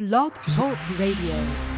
Blog Talk Radio.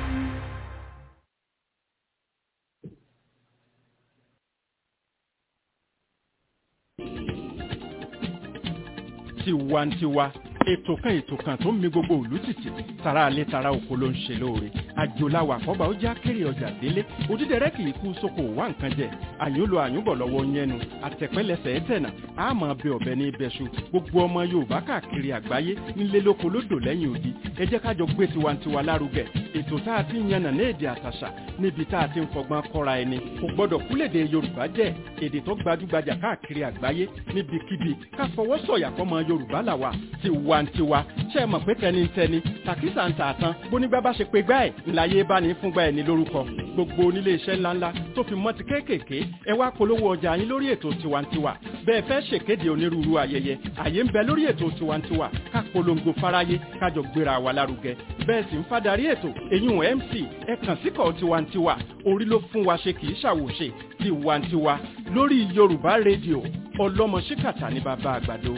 tiwantiwa ètò kan ètò kan tó ń mi gbogbo ìlú tìtì tara alẹ́ tara oko ló ń ṣe lóore àjòláwà àkọ́bà ó já kéré ọjà délé òdídẹrẹ́ kì í kú sóko wá nǹkan jẹ àyúnlò àyúnbọ̀ lọ́wọ́ yẹnu àtẹ̀pẹ́lẹsẹ̀ ẹ̀tẹ̀nà àmọ́ ọbẹ̀ ọ̀bẹ ní ibẹ̀ṣu gbogbo ọmọ yorùbá káàkiri àgbáyé nílé lóko lódò lẹ́yìn odi ẹ jẹ́ kájọ gbé tiwantiwa lárugẹ ètò tá a ti ń yànnà ní èdè àtàṣà níbi tá a ti ń fọgbọ́n kọ́ra ẹni kò gbọ́dọ̀ kúlèdè yorùbá jẹ́ èdè tó gbajúgbajà káàkiri àgbáyé níbikíbi ká fọwọ́ sọ̀yà fọmọ yorùbá làwà tiwantiwa ṣe é mọ̀ pé tẹnitẹni tàkísà ń tà tán bónígbà bá ṣe pé gbá ẹ̀ ńláyé bá ní fúngbà ẹ̀ ní lórúkọ gbogbo onílé iṣẹ́ ńláńlá tó fi mọ́ ti kéékèèké ẹ wá polówó ọjà yín lórí ètò tiwantiwa bẹ́ẹ̀ fẹ́ ṣèkéde onírúurú ayẹyẹ àyè ń bẹ lórí ètò tiwantiwa ká polongo fáráyé kájọ gbéra wa lárugẹ bẹ́ẹ̀ sì ń fadarí ètò èyún mc ẹ kàn síkọ̀ tiwantiwa orí ló fún wa ṣe kì í ṣàwòṣe tiwantiwa lórí yorùbá rédíò ọlọ́mọ ṣíkàtà ní bàbá àgbàdo.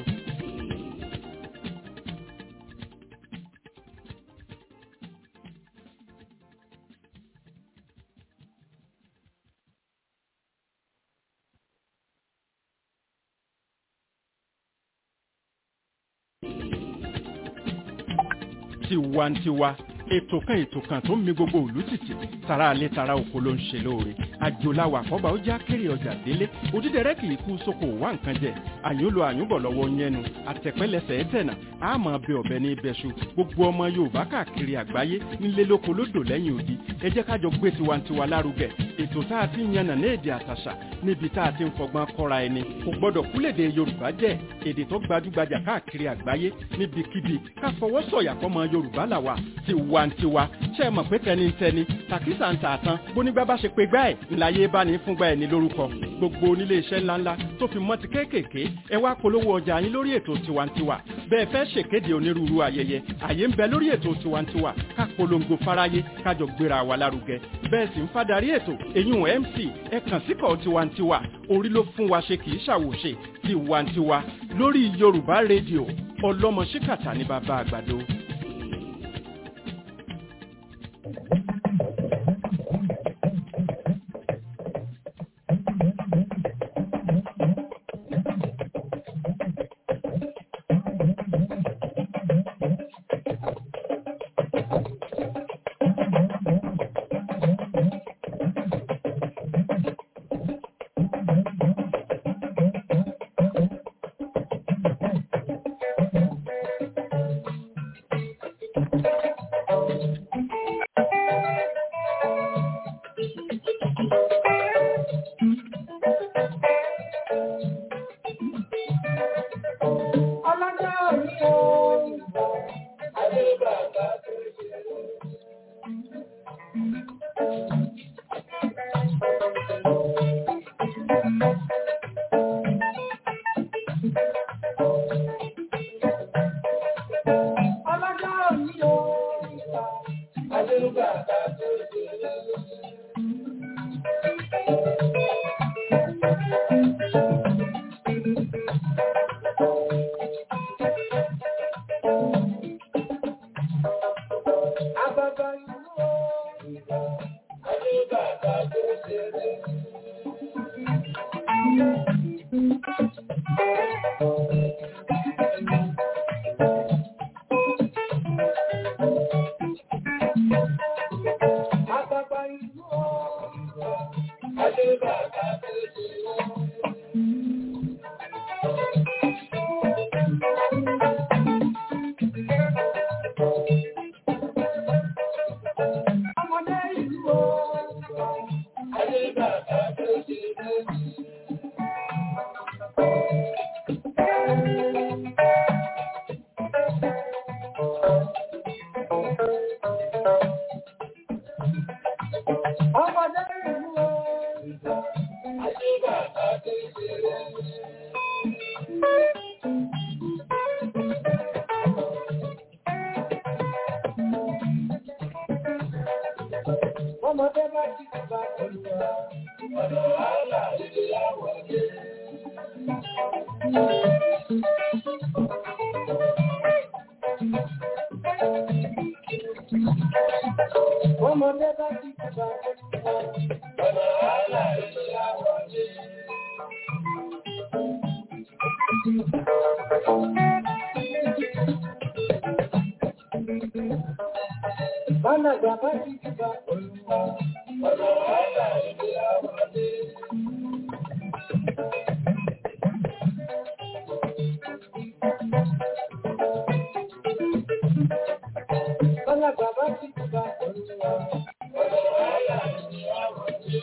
tiwantiwa ètò kan ètò kan tó ń mi gbogbo ìlú tìtì tara alẹ́ tara oko ló ń ṣe lóore àjòláwà àkọ́bà ó já kéré ọjà délé òdídẹrẹ́ kì í kú sóko wá nǹkan jẹ àyúnlò àyúnbọ̀ lọ́wọ́ yẹnu àtẹ̀pẹ́lẹsẹ̀ ẹ̀tẹ̀nà àmọ́ ọbẹ̀ ọ̀bẹ ní ibẹ̀ṣu gbogbo ọmọ yorùbá káàkiri àgbáyé nílé lóko lódò lẹ́yìn odi ẹ jẹ́ kájọ gbé tiwantiwa lárugẹ ètò tá a ti ń yànnà ní èdè àtàṣà níbi tá a ti ń fọgbọ́n kọ́ra ẹni kò gbọ́dọ̀ kúlèdè yorùbá jẹ́ èdè tó gbajúgbajà káàkiri àgbáyé níbikíbi ká fọwọ́ sọ̀yà fọmọ yorùbá làwà tiwantiwa ṣe é mọ̀ pé tẹnitẹni tàkísà ń tà tán bónígbà bá ṣe pé gbá ẹ̀ ńláyé bá ní fúngbà ẹ̀ ní lórúkọ gbogbo onílé iṣẹ́ ńláńlá tó fi mọ́ ti kéékèèké ẹ wá polówó ọjà yín lórí ètò tiwantiwa bẹ́ẹ̀ fẹ́ ṣèkéde onírúurú ayẹyẹ àyè ń bẹ lórí ètò tiwantiwa ká polongo fáráyé kájọ gbéra wa lárugẹ bẹ́ẹ̀ sì ń fadarí ètò èyún mc ẹ kàn síkọ̀ tiwantiwa orí ló fún wa ṣe kì í ṣàwòṣe tiwantiwa lórí yorùbá rédíò ọlọ́mọ ṣíkàtà ní bàbá àgbàdo. ọmọdé bá jí bàbá olùwà ọ̀dọ̀ wàhálà ilé àwọ̀ dé. Ọmọdé bá ti kúta ọ̀nà àlà ìyàwó dé. Bálàgbà bá ti kúta ọ̀nà àlà ìyàwó dé. Bálàgbà bá ti kúta ọ̀nà àlà ìyàwó dé.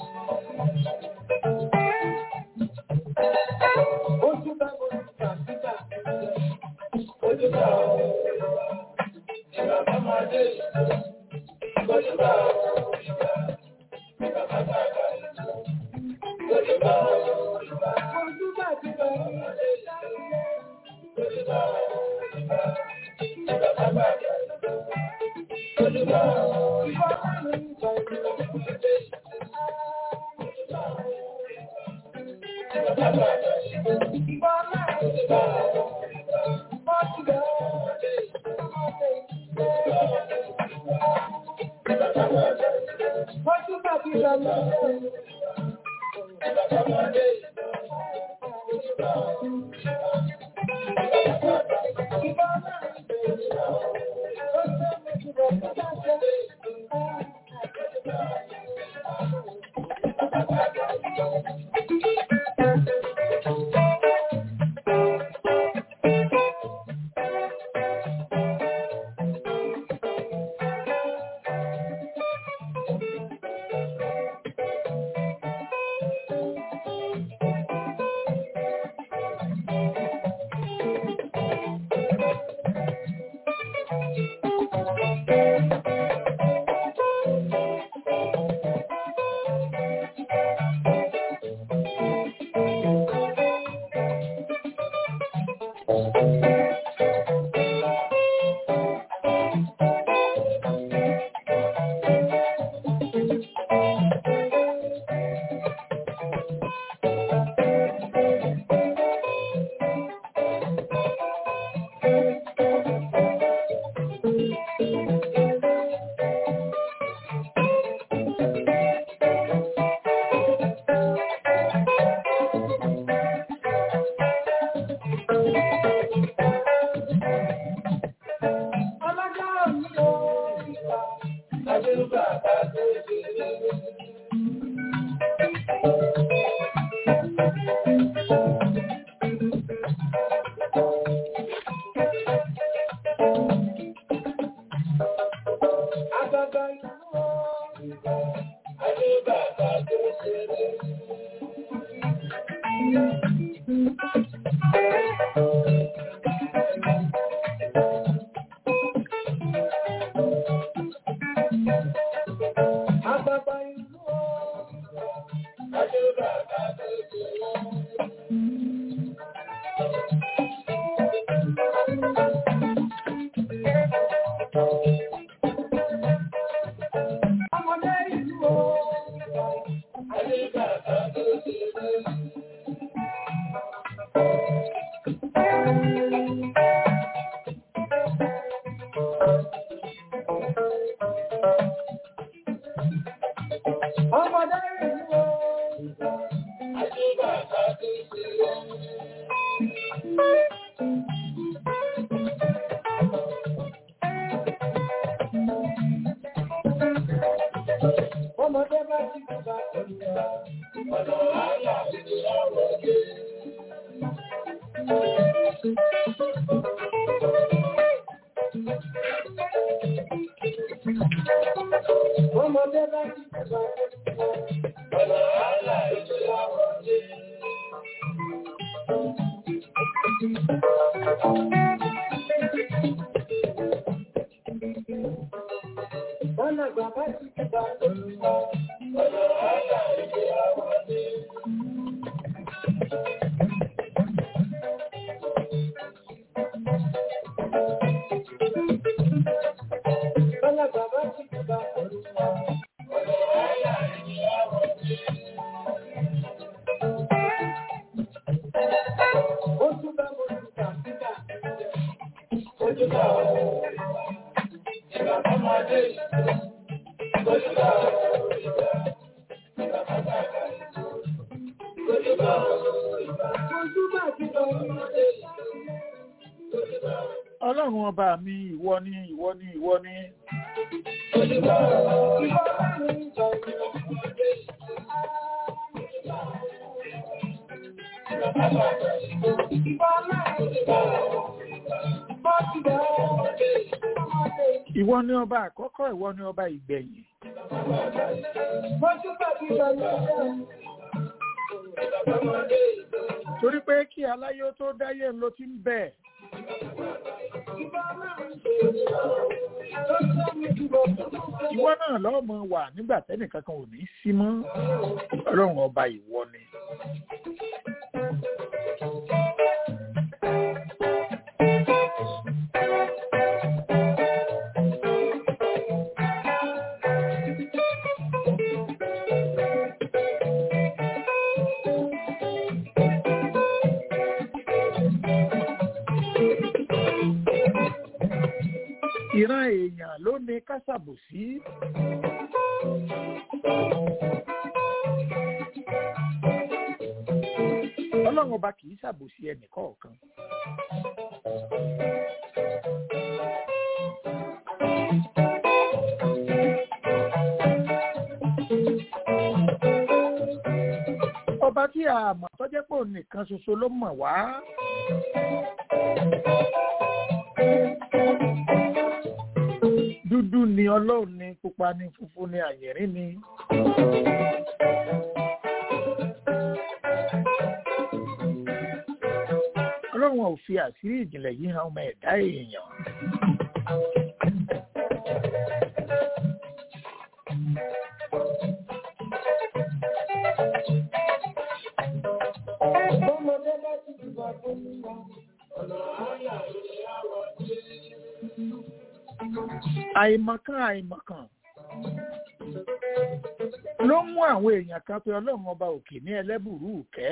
Ojú bá ojú bá síta. Ojú bá ojú bá. Ìgbà bá máa dé. Ojú bá ojú bá. Ìgbà bá máa dé. Ojú bá ojú bá. Ojú bá ti bá máa dé. Ojú bá ojú bá. Ìgbà bá máa dé. Ojú bá ojú bá. Ìgbà bá máa dé. Ọlọ́jọ́ òní o, ìgbà, àdúgbà bá tó ṣe lé. Àgbàgbà ìlú o, ìgbà, àdúgbà bá tó ṣe lé. Àgbàgbà ìlú o, ìgbà, àdúgbà bá tó ṣe lé. Ọmọdé ìlú o, ìgbà, àdúgbà bá tó ṣe lé. Ọmọdé ìlú o, ìgbà, àdúgbà bá tó ṣe lé. Ọmọdé bá ti kúta ọ̀nà ọ̀nà àlà ìyàwó dé. Ọmọdé bá ti kúta ọ̀nà àlà ìyàwó dé. Bálàgbà bá ti kúta ọ̀nà ọ̀nà àlà ìyàwó dé. Bálàgbà bá ti kúta ọ̀nà ọ̀nà àlà ìyàwó dé. Ojú bá mo ti kà síkà. Ojú bá mo ti kà síkà. ọlọ́run ọba mi ìwọ ni ìwọ ni ìwọ ni. ìwọ ni ọba àkọ́kọ́ ìwọ ni ọba ìgbẹ̀yìn. torí pé kí aláyé tó dáyé ló ti ń bẹ̀. ìwọ náà lọ́mọ wà nígbà tẹ́nìkan kan ò ní sí mọ́ ọlọ́run ọba ìwọ ni. ìran èèyàn ló ní kásàbòsí. ọlọ́run ọba kì í ṣàbòsí ẹnì kọ̀ọ̀kan. ọba tí a mọ̀ tọ́jẹ́ pò nìkan ṣoṣo ló mọ̀ wá. dúdú ni ọlọ́run ni pupa ni funfun ni àyẹ̀rín ni. ọlọ́run ò fi àṣírí ìjìnlẹ̀ yìí hàn ọmọ ẹ̀dá èèyàn. àìmọ̀kan àìmọ̀kan ló mú àwọn èèyàn kan pé ọlọ́run ọba òkè ní ẹlẹ́bùrú kẹ́.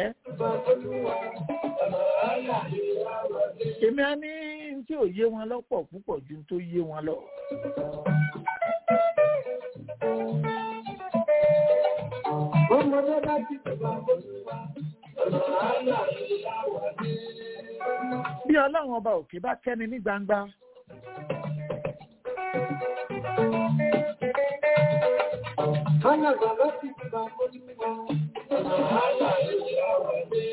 èmi á ní tí ò yé wọn lọ́pọ̀ púpọ̀ ju tó yé wọn lọ. Ọmọdé bá ti tẹ̀lé olúwa, ọ̀nà àlà ìyáwó dé. bí ọlọ́run ọba òkè bá kẹ́ni ní gbangba. Ọ̀nà bàbá ti tẹ̀lé olúwa, ọ̀nà àlà ìyáwó dé.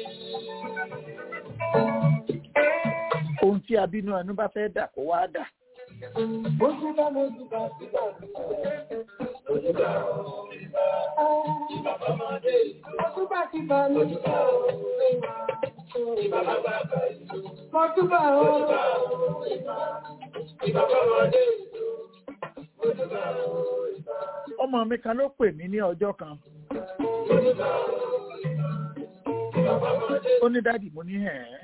ohun tí abínú ẹnu bá fẹ́ dà kó wá dà. Ojú bá mojú bá sí bá sí. Ojú bá Bàbá máa dé ìlú. Ojú bá ti bá mi. Ojú bá Bàbá bá bá ìlú. Ojú bá o. Bàbá máa dé ìlú. Ojú bá ọmọ mi kan ló pè mí ní ọjọ́ kan. Ojú bá Bàbá máa dé ó ní dádì mo ní ẹ̀ ẹ́.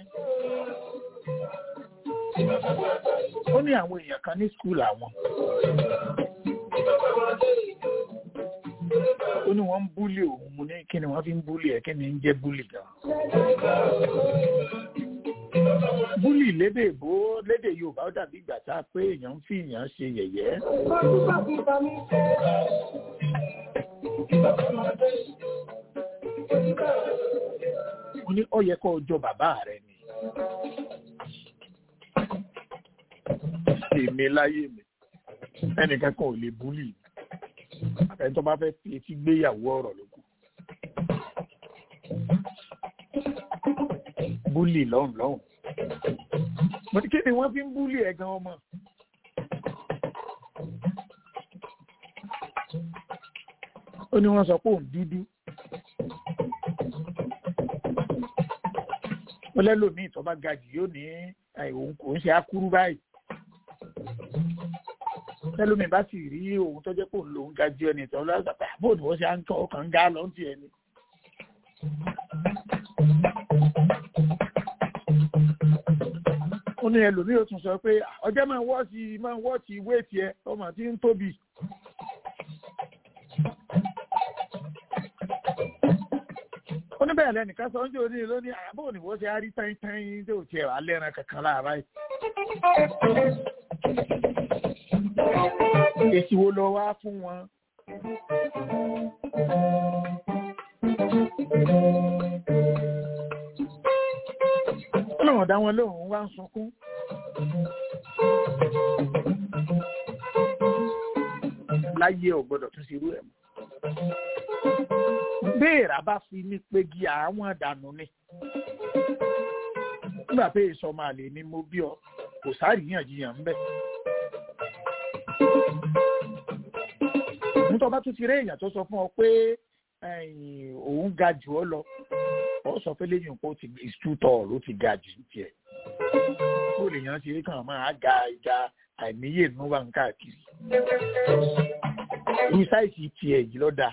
Bàbá bá bá ìlú. ó ní àwọn èèyàn kan ní skul àwọn. Bàbá máa dé ìlú. ó ní wọ́n ń búlì òun mo ní kí ni wọ́n fi ń búlì ẹ̀ kí ni ń jẹ́ búlì gan. búlì lédè èbó lédè yorùbá ó dàbí ìgbà tá a pé èèyàn ń fi èèyàn ṣe yẹ̀yẹ́. Ojú bá ti bá mi. Bàbá máa dé ìlú. Ojú bá mo ní ó yẹ kó o jọ bàbá rẹ ni. èmi láyé mi ẹnìkan kan ò lè búlì mi ẹni tó bá fẹ́ fi etí gbéyàwó ọ̀rọ̀ ló kù. búlì lọ́hùn lọ́hùn. mo ní kí ni wọ́n fi ń búlì ẹ̀ gan ọmọ. ó ní wọ́n sọ pé òun dúdú. ó lẹ́lòmíì tó bá ga jù yóò ní àì, òun kò ń ṣe akúrú báyìí tẹlómi bá sì rí òun tó jẹ́ pé òun lòun ga ju ẹni tó lọ́sọ̀ pé àbò ni wọ́n ṣe à ń tọ́ ọkàn ń ga lọ sí ẹni. ó ní ẹlòmíì ó tún sọ pé ọjọ́ máa wọ́ sí máa wọ́ sí ìwé tiẹ̀ ọmọ tí ń tóbi. ó ní bẹ́ẹ̀ lẹ́nìkan sọ ń jẹ́ oní lóní àbò ni wọ́n ṣe á rí tẹ́yìn tẹ́yìn tó tiẹ̀ wà lẹ́ran kankan láàárọ̀ yìí èsì wo lọ wá fún wọn. ọlọ́run dá wọn lóhùn wá ń sunkún. láyé ò gbọ́dọ̀ tún ṣerú ẹ̀ mọ́. béèrà bá fi ní pegi àwọn dànù ni. nígbà pé èso máa lè ní mo bí ọ kò sáàríyànjiyàn ń bẹ̀. nítorí bá tún ti rí èèyàn tó sọ fún ọ pé òun ga jù ọ lọ ọ sọ pé lẹ́yìn pé ó ti ìtútọ̀ ló ti ga jù tiẹ̀. ó lè yàn ṣe kàn máa ga ìjà àìníyè nínú wa ń káàkiri. irú sáìsì tiẹ̀ yìí lọ́dà.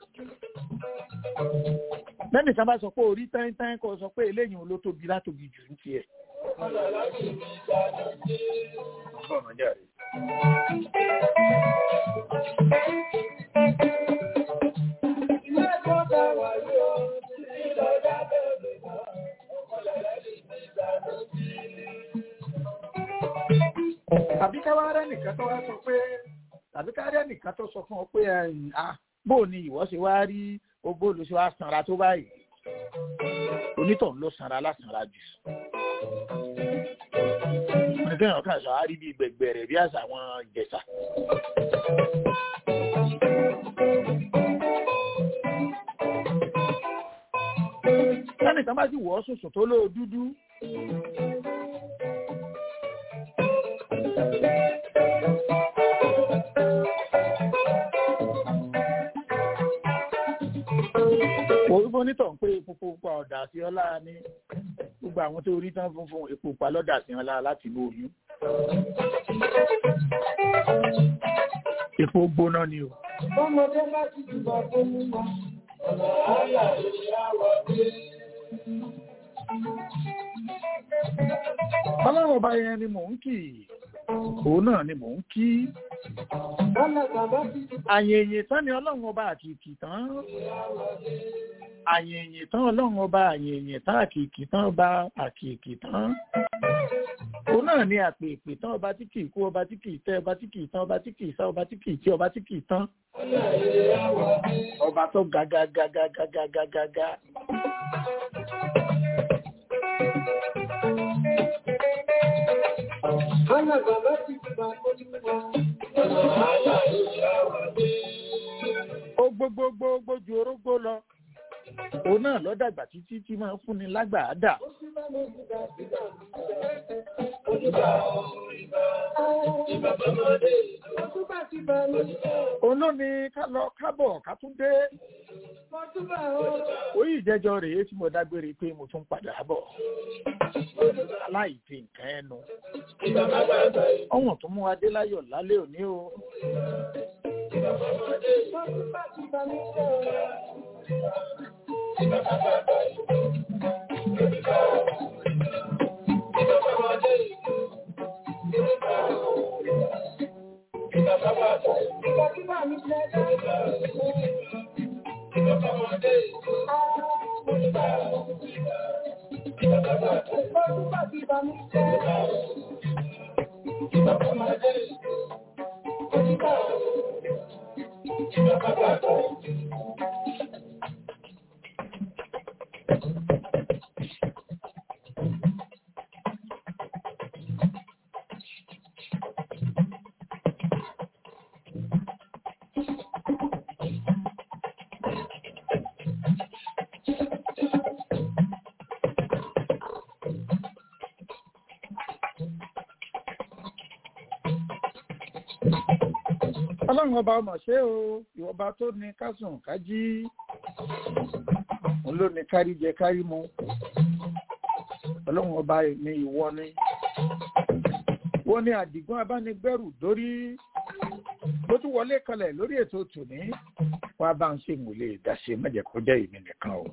lẹ́nu ìsan bá sọ pé orí táyín kọ́ sọ pé eléyìí ló tóbi látóbi jù ń tiẹ̀. ọ̀nà jáde. tàbí ká wá rẹ́ nìkan tó wá sọ pé tàbí ká rẹ́ nìkan tó sọ fún ọ pé bó ni ìwọ ṣe wá rí ogbó ló ṣe wá sanra tó báyìí onítọ̀hún ló sanra lásánra jù kéèyàn kan sọ àárí bíi gbẹgbẹrẹ bí àṣà àwọn ìjẹsà. sẹ́nìkan bá sì wọ́ sùsùn tó lóò dúdú. Orúkọ onítọ̀ ń pé epo pupa ọ̀dà sí ọlá ní gbogbo àwọn tó rí tán funfun epo pupa lọ́dà sí ọlá láti inú oyún. Epo gbóná ni o. Bọ́mọdé bá ti dìbò fún mi mọ́, ọ̀nà àyà ìyáwó dé. Ọlọ́run ọba yẹn ni mò ń kì í. Òun náà ni mò ń kí. Àyèyè tán ni ọlọ́run ọba àkìkì tán. Àyèyè tán ọlọ́run ọba àyèyè tán àkìkì tán ọba àkìkì tán. Òun náà ni àpèpè tán ọba tí kì í kú ọba tí kì í tẹ́ ọba tí kì í tán ọba tí kì í sá ọba tí kì í tí ọba tí kì í tán. Ọba tó ga ga ga ga ga ga ga ga ga. Ọ̀nà bàbá ti dìbò fún mi mọ́, ọ̀nà àyà ìyáwó dé. Ó gbogbogbò ju orógbó lọ. Òun náà lọ dàgbà títí tí máa ń fúnni lágbàá dà. Ó sì bá mi dìbò dìbò dìbò. Ìbà bọ́mọdé, ó tún bá ti bá mi. Òun ló ní ká lọ kábọ̀ ká tún dé. Mo tún bá ó. Oyè ìjẹjọ rèé tí mo dágbére pé mo tún padà bọ̀. Láì fi nǹkan ẹnu. Ìbà bàbá àgbà yìí. Ọ̀wọ̀n tó mú adé láyọ̀ lálẹ́ òní o. Ìbà bọ́mọdé, ó tún bá ti bá mi jẹ́ o. Ìbà bàbá àgbà yìí. Ìbà bọ́mọdé yìí. Ìbà bàbá àgbà yìí. Ìbà bíbá mi jẹ́ dáadáa. Ìbà bọ́mọdé yìí. Ìbà Ìbà bàbá àgbà yìí. Ó tún bá ti bá mi jẹ́. Ìbà bọ́mọdé yìí. Ìbà Ìbà bàbá àgbà yìí. Ọlọ́run ọba ọmọ ṣé o, ìwọba tó ní kásùn kájí. Òun ló ní kárí jẹ kárí mu. Ọlọ́run ọba ní ìwọ ni. Wọ́n ní àdìgún abánigbẹ́rù dórí. Bó tún wọlé kalẹ̀ lórí ètò tòní. Wọ́n á bá ń ṣe ìmùlẹ̀ ìdáṣe mẹ́jẹ̀ kọjá èmi nìkan o.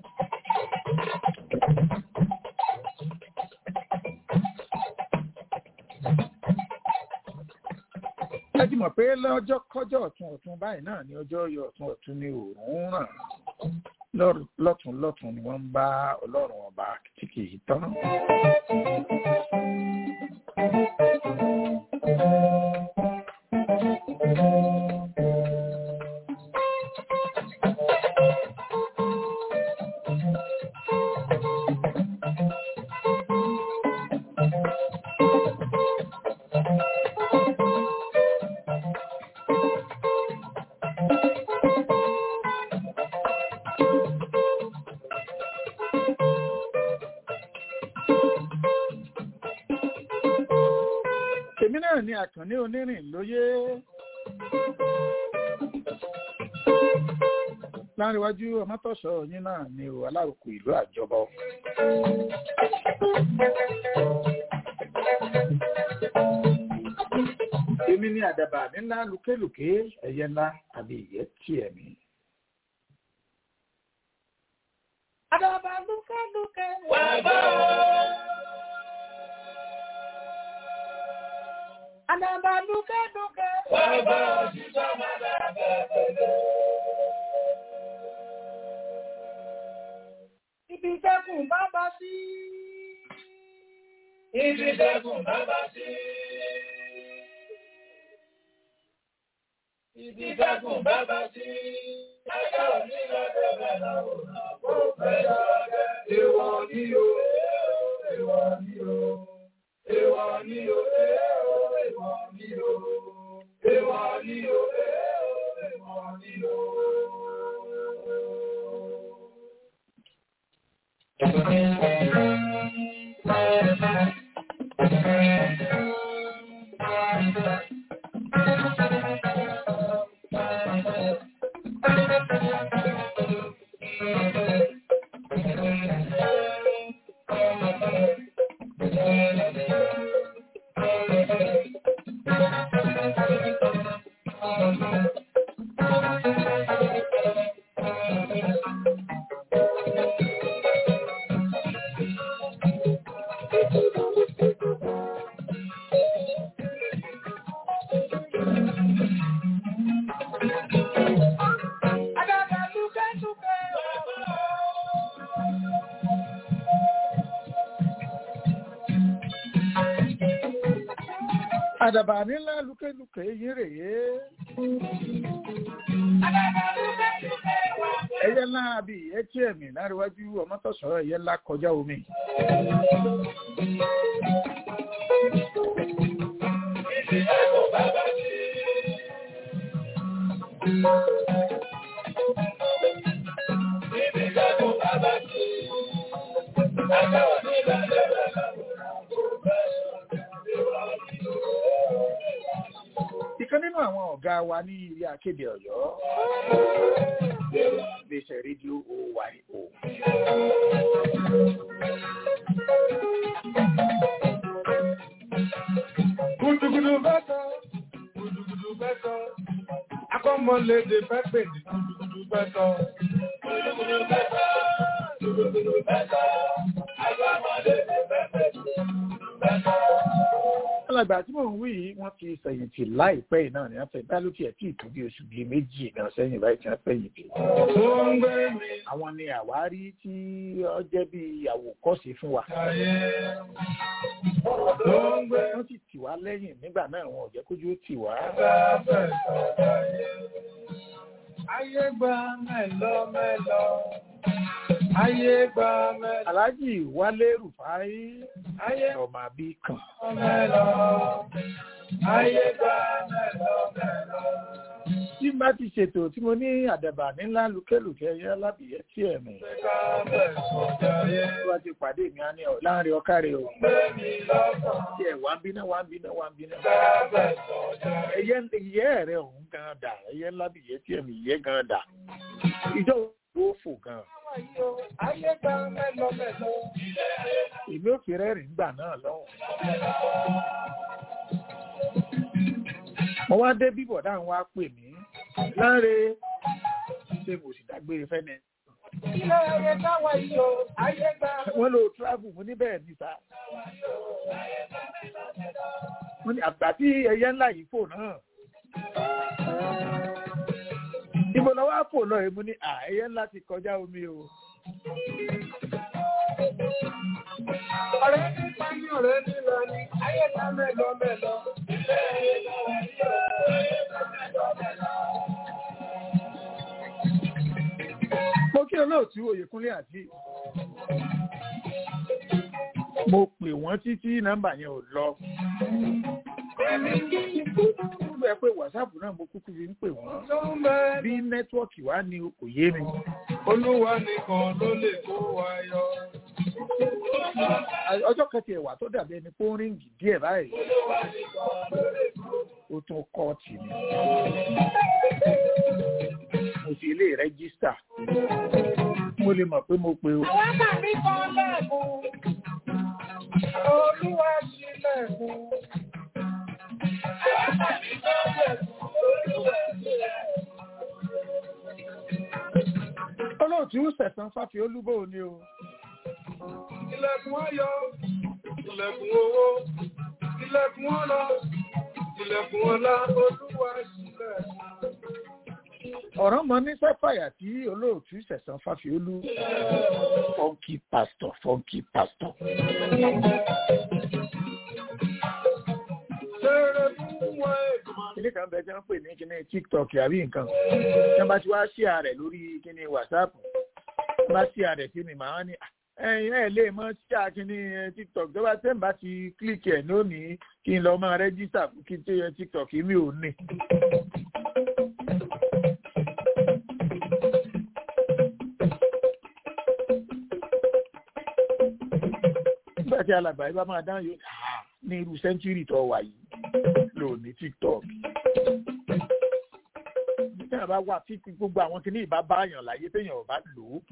ẹ ti mọ̀ pé lọ́jọ́ kọjọ́ ọ̀tún ọ̀tún báyìí náà ni ọjọ́ yọ ọ̀tún ọ̀tún ni òòrùn ràn lọ́tún lọ́tún ni wọ́n ń bá ọlọ́run ọba tí kì í tán. èmi náà ni àkànní onírìn lóyè láríwájú ọmọtọ̀sọ yín náà ni o alárùkù ìlú àjọbọ. èmi ni àdàbà nílá lùkélùké ẹyẹ ńlá àbí ìyẹ́ tiẹ̀ mi. àdàbà lùkélùké wà bá o. Àdàbà lùkélùké wà bá o. Jíjọ́ máa dàbẹ̀ pẹ̀lú. Ibi ìjẹkùn bá bá sí. Ibi ìjẹkùn bá bá sí. Ibi ìjẹkùn bá bá sí. Ẹjọ́ ní lọ́dọ̀ bẹ̀rẹ̀ lọ́wọ́ kó bẹ̀rẹ̀ ọ̀gẹ́. Èwọ̀ ni o, èwọ̀ ni o, èwọ̀ ni o, èwọ̀ ni o, èwọ̀ ni o, èwọ̀ ni o. Àdàbà nílá lúkélùké yín rèé. Ẹyẹ ńlá àbí etí ẹ̀mí láríwájú ọmọtọ̀sọ ẹyẹ ńlá kọjá omi. Ìkan nínú àwọn ọ̀gá wa ní ilé akéde Ọ̀yọ́. Iléeṣẹ́ rédíò OYO. Gudugudu bẹ́sọ̀, gudugudu bẹ́sọ̀, akọ́mọlédè fẹ́fẹ́ ní gudugudu bẹ́sọ̀. Gudugudu bẹ́sọ̀, gudugudu bẹ́sọ̀, akọ́mọlédè fẹ́fẹ́ ní gudugudu bẹ́sọ̀. Alàgbà tí mò ń wí yìí wọ́n ti fẹ̀yìntì láìpẹ́ yìí náà ní wọ́n fẹ́ bá ló tiẹ̀ tí ì tó bí oṣù bíi méjì náà sẹ́yìn báyìí tí wọ́n fẹ̀yìntì. Ó ń gbé mi Àwọn ni àwárí tí ó jẹ́ bí àwòkọ́ṣe fún wa. ayé. Ó ń gbé Wọ́n sì tì wá lẹ́yìn nígbà náà wọn ò jẹ́ kójú ó tì wá. sábẹ̀ sọ̀rọ̀ ayé. Ayé gba mẹ́lọ mẹ́lọ. Ayé gba mẹ́lọ Aláàjì Wálé Rùfáí Ayé ọmọ àbí kan. mẹ́lọ. Ayé gba mẹ́lọ mẹ́lọ. Tí n bá ti ṣètò tí mo ní àdàbà nílá lukẹ́lùkẹ́ yẹ lábìyẹ́ tí ẹ̀mí. Sábẹ̀ sọ̀rọ̀ ayé. Tí wọ́n ti pàdé mi á ní ọ̀ láàrin ọ̀kárẹ̀ o. Gbé mi lọ́kàn. Tí ẹ̀ wá ń bínú wá ń bínú wá ń bínú. Sábẹ̀ sọ̀rọ̀ ayé. Ẹyẹ ìyẹ́ rẹ̀ òun gan dà. Ẹyẹ lábìyẹ́ tí ẹ̀mí ìyẹ́ gan dà. Ìjọ wo fò gan. Ayé gba mẹ́lọ mẹ́lọ. Èmi ò fi rẹ́rìn gbà náà lọ́hùn. Mo wá dé bíbọ̀ dáhùn wá pè mí. Láre ṣé mo sì dágbére fẹ́ni. Ilé ayé táwa yìí o, ayé gba Wọ́n lo travel mo ní bẹ́ẹ̀ ní sá. Wọ́n ní àgbà tí ẹyẹ ńlá yìí fò náà. Ibo lọ wá fò lọ èmu ní à ẹyẹ ńlá ti kọjá omi o. ọ̀rẹ́ nípa ní ọ̀rẹ́ nílọ ni ayé gba mẹ́lọ mẹ́lọ. mo kí olóòtú oyèkúnlé àti mo pè wọ́n títí nọ́mbà yẹn ò lọ. Nígbà pé wàsáàpù náà mo kúkú fi ń pè wọ́n. Bí nẹ́tíwọ́ọ̀kì wá ní kò yé mi. Olúwa nìkan ló lè kó wa yọ. Ọjọ́ kẹtì ẹ̀wà tó dàbí ẹni pé ó ń ríǹgì díẹ̀ báyìí. Ó tún kọ́ọ̀tì ni. Mo fi ilé rẹ́gísítà. Mo lè mọ̀ pé mo pe o. Àwọn àmì kan lẹ́ẹ̀kún. Olúwa sílẹ̀kùn. Àwọn àmì kan lẹ́ẹ̀kún. Olúwa sílẹ̀kùn. Olóòtú sẹ̀sán fáfi olúbò ni o. Ilẹ̀kùn ayọ̀, ilẹ̀kùn owó, ilẹ̀kùn ọlá, ilẹ̀kùn ọlá, olúwa sílẹ̀kùn. ọ̀rọ̀ mọ ní sẹ́fàyà tí olóòtú sẹ̀sán fáfiolú funky pastor funky pastor. Ṣeré fún wọn ègbò. kíní kan bẹ tí wọ́n pè ní kíní tiktok àbí nǹkan tí wọ́n bá ti wá ṣí ààrẹ lórí kíní whatsapp wọ́n bá ṣí ààrẹ sí mi màá ní ẹ̀yin ẹ̀ lè mọ ṣí àkíní tiktok tó bá tẹ̀ ń bá ti kílíkì ẹ̀ lónìí kí n lọ máa rẹ́jísítà fún kí n tó yẹ tiktok mi ò ní. nígbà tí alàgbà yìí bá máa dáhùn yóò ní irú sẹ́ńtúrì tó wà yìí lò ní tiktok téèyàn bá wà tí gbogbo àwọn kìíní ìbá báyàn láyé téèyàn ò bá lò ó.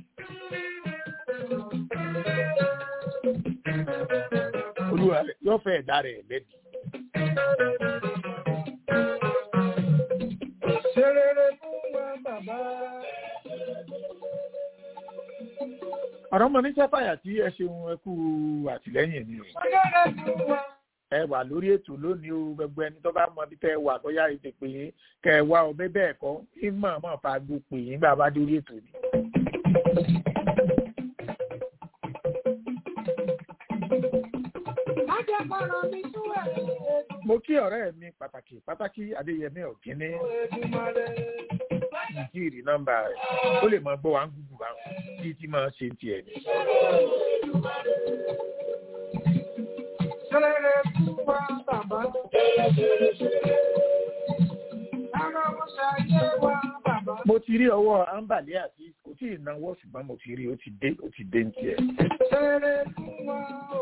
olúwa rẹ̀ yóò fẹ́ ẹ̀dá rẹ̀ lẹ́bi. Ṣeré fún wọn bàbá. ọ̀rọ̀ mọ ní sẹ́fàyà tí ẹ ṣeun ẹ kú àtìlẹ́yìn mi o. Ṣeré fún wọn. ẹ wà lórí ètò lónìí o gbogbo ẹni tó bá mọ bí tẹ wà tó yá ètò pé kẹ ẹ wá ọbẹ bẹ́ẹ̀ kọ́ kí mọ̀ mọ̀ fa gbó pè yín gbà bá dórí ètò ni. Má jẹ́ kọ́rọ̀ mi tú ẹ̀. mo kí ọ̀rẹ́ mi pàtàkì pàtàkì adéyẹmí ọ̀gíní Èdùmàrè. ìjírí nọ́mbà rẹ̀ ó lè mọ gbọ́ wa ń gúgù wa bí tí máa ṣe tiẹ̀ ni. Ṣeré fún wọn bàbá. Ara wọn ṣayé wa bàbá. mo ti rí ọwọ́ ambali àti kò tí ì náwó ṣùgbọ́n mo ti rí ó ti dé ó ti dé ní tiẹ̀. Ṣeré fún wọn o.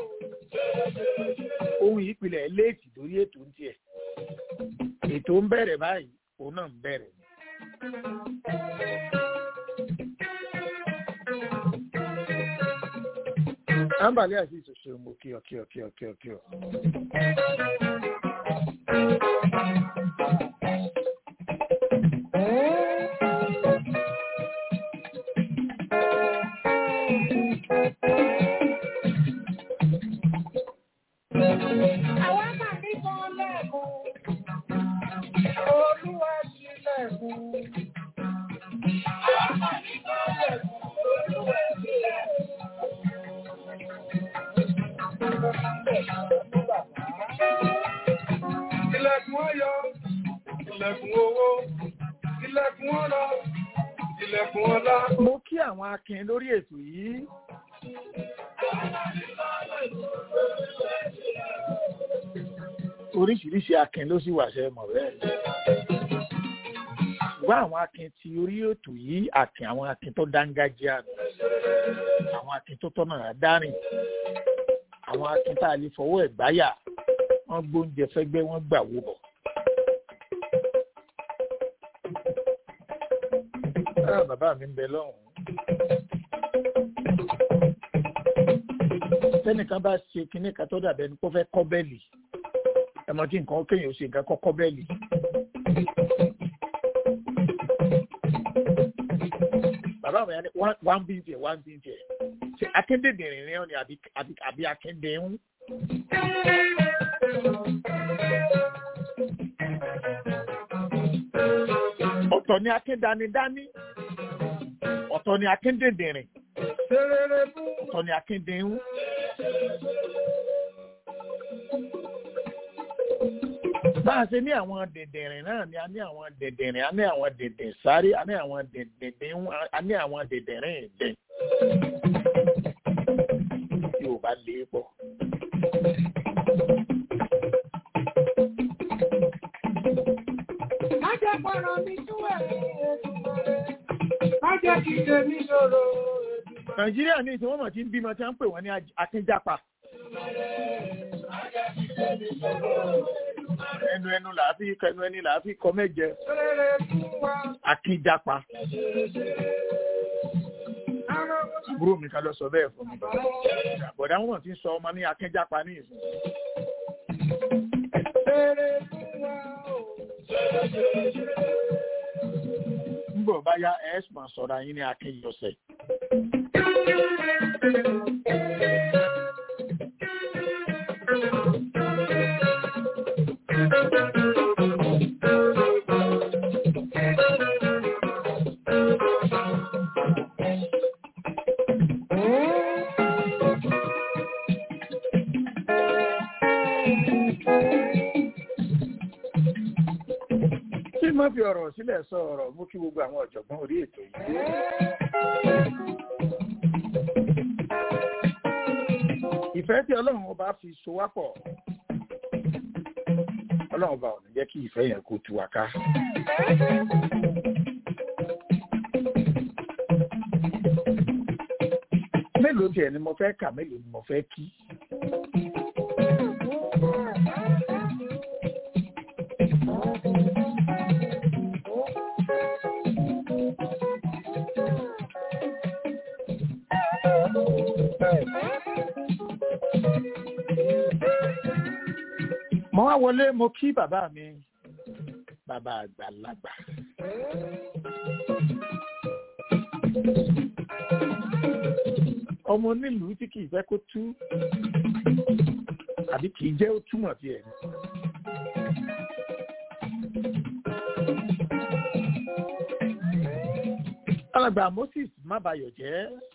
ohun ìpìlẹ̀ léètì lórí ètò ń tiẹ̀. ètò ń bẹ̀rẹ̀ báyìí òun náà ń bẹ̀rẹ̀. ambali àti ìṣòṣò mo kí ọ kí ọ kí ọ kí ọ kí ọ. Àwọn àmì kan lẹ́ẹ̀kún. Olúwa sílẹ̀kùn. Àwọn àmì kan lẹ́ẹ̀kún. Olúwa sílẹ̀kùn. Ilẹ̀kùn ayọ̀, ilẹ̀kùn owó, ilẹ̀kùn ọlá, ilẹ̀kùn ọlá. mo kí àwọn akin lórí ètò yìí. oríṣiríṣi akin ló sì wà ṣe mọ̀ bẹ́ẹ̀. ṣùgbọ́n àwọn akin ti orí ètò yìí akin àwọn akin tó dángájíá nù. àwọn akin tó tọ́nà àdárìn àwọn akin tá a lè fọwọ́ ẹ̀ gbáyà wọ́n gbóúnjẹ fẹ́gbẹ́ wọ́n gbà wó bọ̀. Ah, bàbá mi ń bẹ lọ́hùn-ún. tẹ́nìkan bá ṣe kinní kan tó dàbẹ́ ni kó fẹ́ kọ́ bẹ́ẹ̀lì ẹmọ tí nǹkan kéèyàn ó ṣe nǹkan kọ́kọ́ bẹ́ẹ̀lì. bàbá mi yà ni wá ń bí ń tiẹ̀ wá ń bí ń tiẹ̀ ṣe akéndèdèrè ni ọ́ ni àbí àbí àbí akéndè ń. ọ̀tọ̀ ni akéndanidání ọ̀tọ̀ ni akéndèdèrè Ṣeré fún ọ̀tọ̀ ni akéndè ń. bá a ṣe ní àwọn dẹ̀dẹ̀rìn náà ni a ní àwọn dẹ̀dẹ̀rìn a ní àwọn dẹ̀dẹ̀ sáré a ní àwọn dẹ̀dẹ̀dẹ̀ a ní àwọn dẹ̀dẹ̀rìn ẹ̀dẹ̀ yóò bá lé pọ̀. Má jẹ́ pọ̀rọ̀ mi túwẹ̀ Má jẹ́ kí tèmi ṣòro nàìjíríà ní ìsìn wọn mọ̀ tí ń bímọ tí wọ́n ń pè wọ́n ní akínjápa. ẹnu ẹnu làá fi kẹnu ẹni làá fi kọ mẹ́jẹ akínjápa. àbúrò mi kan lọ sọ bẹ́ẹ̀ fún mi. àbọ̀dá wọn mọ̀ tí ń sọ ọmọ ní akínjápa ní ìsìn. Nígbà bá yá ẹ̀ẹ́sùn sọ̀rọ̀ ayín ní akínyọ̀sẹ̀. Tí mo fi ọ̀rọ̀ sílẹ̀ sọ ọ̀rọ̀ mú kí gbogbo àwọn ọ̀jọ̀gbọ́n orí ètò yìí. ìfẹ́ tí ọlọ́run ọba fi so wá pọ̀ ọlọ́run ọba ò ní jẹ́ kí ìfẹ́ yẹn kó tu wá ká. mélòó tiẹ̀ ni mo fẹ́ kà mélòó ni mo fẹ́ kí. mo wá wọlé mo kí bàbá mi bàbá àgbàlagbà. ọmọ onílùú tí kì í fẹ́ kó tú àbí kì í jẹ́ ó túmọ̀ sí ẹ̀. alàgbà Moses má bayọ̀ jẹ́.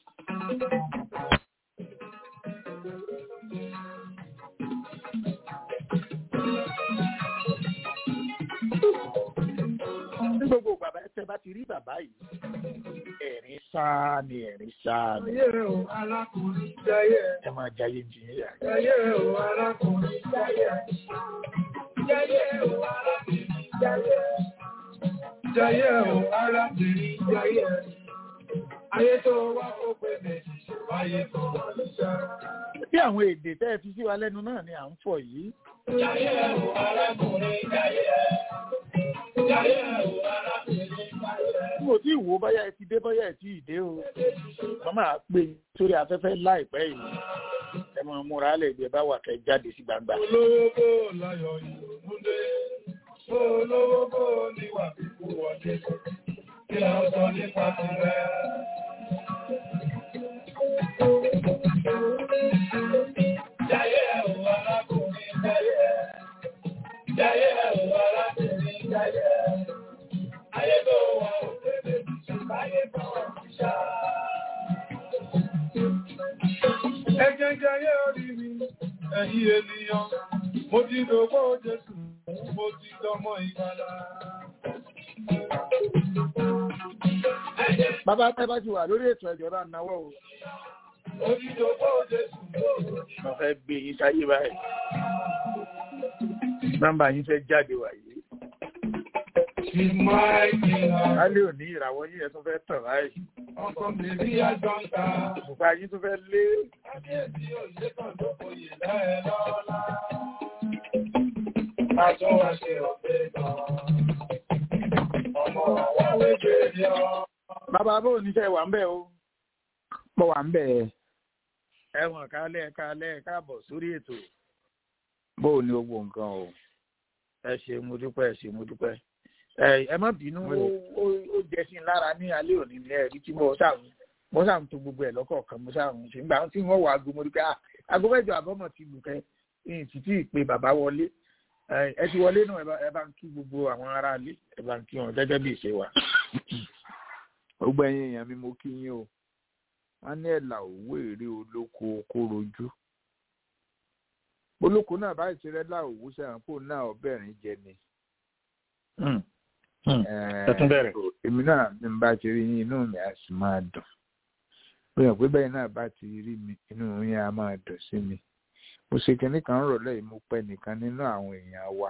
ní gbogbo bàbá ẹsẹ̀ bá ti rí bàbá yìí ẹ̀rín sáà ni ẹ̀rín sáà ni Jayé o arákùnrin jayé. ẹ máa jayé jìnnìyà. Jayé o arákùnrin jayé. Jayé o arákùnrin jayé. Jayé o arákùnrin jayé. Ayé tó wá ó pé méjì, ayé tó wà lóṣà. bí àwọn èdè tẹ́ ẹ fi sí wa lẹ́nu náà ni à ń fọ̀ yìí. Jayé o arákùnrin jayé. Jayé o arákùnrin jayé. n ò tí ì wo báyà ẹ ti dé báyà ẹ ti ì dé o. wọ́n máa pè é sórí afẹ́fẹ́ láìpẹ́ yìí. ẹ máa múra lẹ̀ bí ẹ bá wà kẹ́ jáde sí gbangba. Olówó bó láyọ̀ ìrònú dé. Bó olówó bó níwà kíkú wọlé. Kí la sọ nípa tirẹ̀? Jayé ẹ̀wọ̀ arákùnrin jayé. Jayé ẹ̀wọ̀ arákùnrin jayé. Ayé tó wà ó tẹ́lẹ̀ ayé tó wà ó ṣá. Ẹ̀jẹ̀ jayé orí mi, ẹ̀yin ènìyàn, mo ti dògbò Jésù, mo ti dọmọ ìgbàlá. Ẹ̀jẹ̀ bàbá tẹ́ bá ti wà lórí ètò ẹ̀jọ̀ bá náwó o. mo ti dògbò Jésù, mo fẹ́ gbé yín sáyé báyìí. nọ́mbà yín fẹ́ jáde wáyé. She's my king. lálẹ́ òní ìràwọ̀ yín yẹn tún fẹ́ tàn báyìí. Ọkọ mi rí àjọ́ǹta. bùkà yín tún fẹ́ lé. Kábíyèsí òye kan ló kòyè lẹ́ẹ̀ lọ́la. Má tó wá ṣe ọ̀pẹ gan. Ọmọ àwọn wéjì yọ. bàbá bó ní sẹ́ wà ń bẹ̀ o. mo wà ń bẹ̀ ẹ̀wọ̀n kálẹ̀ kálẹ̀ káàbọ̀ sórí ètò. bó o ní owó nǹkan o. ẹ ṣe mo dúpẹ́ ẹ ṣe mo dúpẹ́. ẹ ẹ má bínú ó- ó ó jẹ sí i lára ní alẹ́ òní ní ẹ̀rí tí mo ṣàrùn mo ṣàrùn tó gbogbo ẹ̀ lọ́kọ̀ọ̀kan mo ṣàrùn ṣe nígbà tí wọ́n wọ aago mo rí pé ah, aago mẹ́jọ àbọ̀mọ̀ ti lù kẹ́ ẹ̀yìn títí ìpè bàbá wọlé ẹ ẹ ti wọlé náà ẹ bá- ẹ bá ń kí gbogbo àwọn ará ilé ẹ bá ń kí wọn gẹ́gẹ́ bí ìṣe wa. gbogbo ẹ̀yin èèyàn mi mo kí yín o wọ́n ní ẹ̀là òwú èrè olóko kó rojú olóko náà báyìí ti rẹ́lá òwú sẹ́wọ̀n kó náà ọbẹ̀rin jẹ ni. ẹ tún bẹ̀rẹ̀. èmi náà bí n bá ti rí yín inú mi á sì máa dùn bóyá pé bẹ́ẹ̀ náà bá ti rí mi inú yín á máa dùn sí mi mo ṣe kinní kan rọ̀lẹ́ yìí mo pẹ́ nìkan nínú àwọn èèyàn wa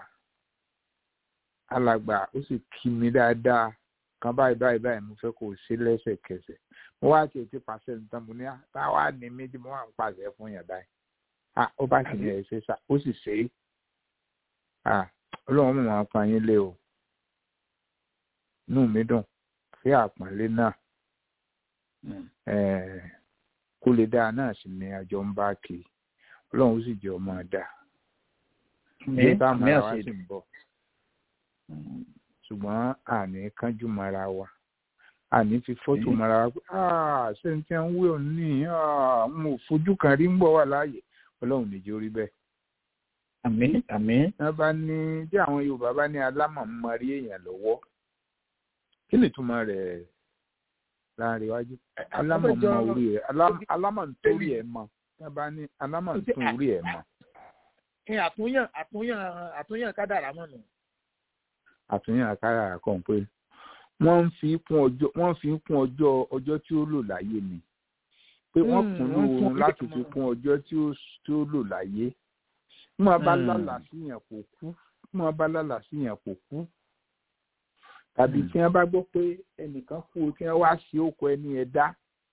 alàgbà ó sì kí mi dáadáa kan báyìí báyìí báyìí mo fẹ́ kó o ṣe lẹ́sẹ̀kẹsẹ̀ mo wá tiẹ̀ ti pàṣẹ nǹkan mo ní táwa ní méjì mo wà ń pàṣẹ fún yàn báyìí ah ó bá sì ní ẹ ṣe sá ó sì ṣe é ah ọlọ́run mọ̀ wọn pa yín lé o inú mi dùn fí àpọ́nlé náà kó lè dáa náà sì ni àjọ ń bá kì í ọlọ́run ó sì jẹ́ ọmọ dáa bí táwọn ará wa sì ń bọ̀ ṣùgbọ́n àní kánjú mara wa àní fi fọ́tò mara wa pé ṣé n tí ń wé òní mo fojú kan rí ń bọ̀ wà láàyè ọlọ́run nìjẹ́ orí bẹ́ẹ̀. àmín àmín. wọ́n bá ní bí àwọn yorùbá bá ní alámọ̀ ń marí èèyàn lọ́wọ́ kí ni ìtumọ̀ rẹ̀ láàrin iwájú alámọ̀ mọ orí rẹ̀ alámọ̀ nítorí ẹ̀ mọ̀ wọ́n bá ní alámọ̀ nítorí ẹ̀ mọ̀. àtúnyàn àtúnyàn àtúnyàn kádàrá mọ̀ nù àtúnyàn àkàrà kan pé wọ́n ń fi kún ọjọ́ wọ́n fi kún ọjọ́ ọjọ́ tí ó lò láyé ni pé wọ́n kún lóorun láti fi kún ọjọ́ tí ó tí ó lò láyé bí wọ́n bá lálàá sí yàn kò kú bí wọ́n bá lálàá sí yàn kò kú tàbí tí wọ́n bá gbọ́ pé ẹnìkan kú tí wọ́n wá sí òkú ẹni ẹ̀dá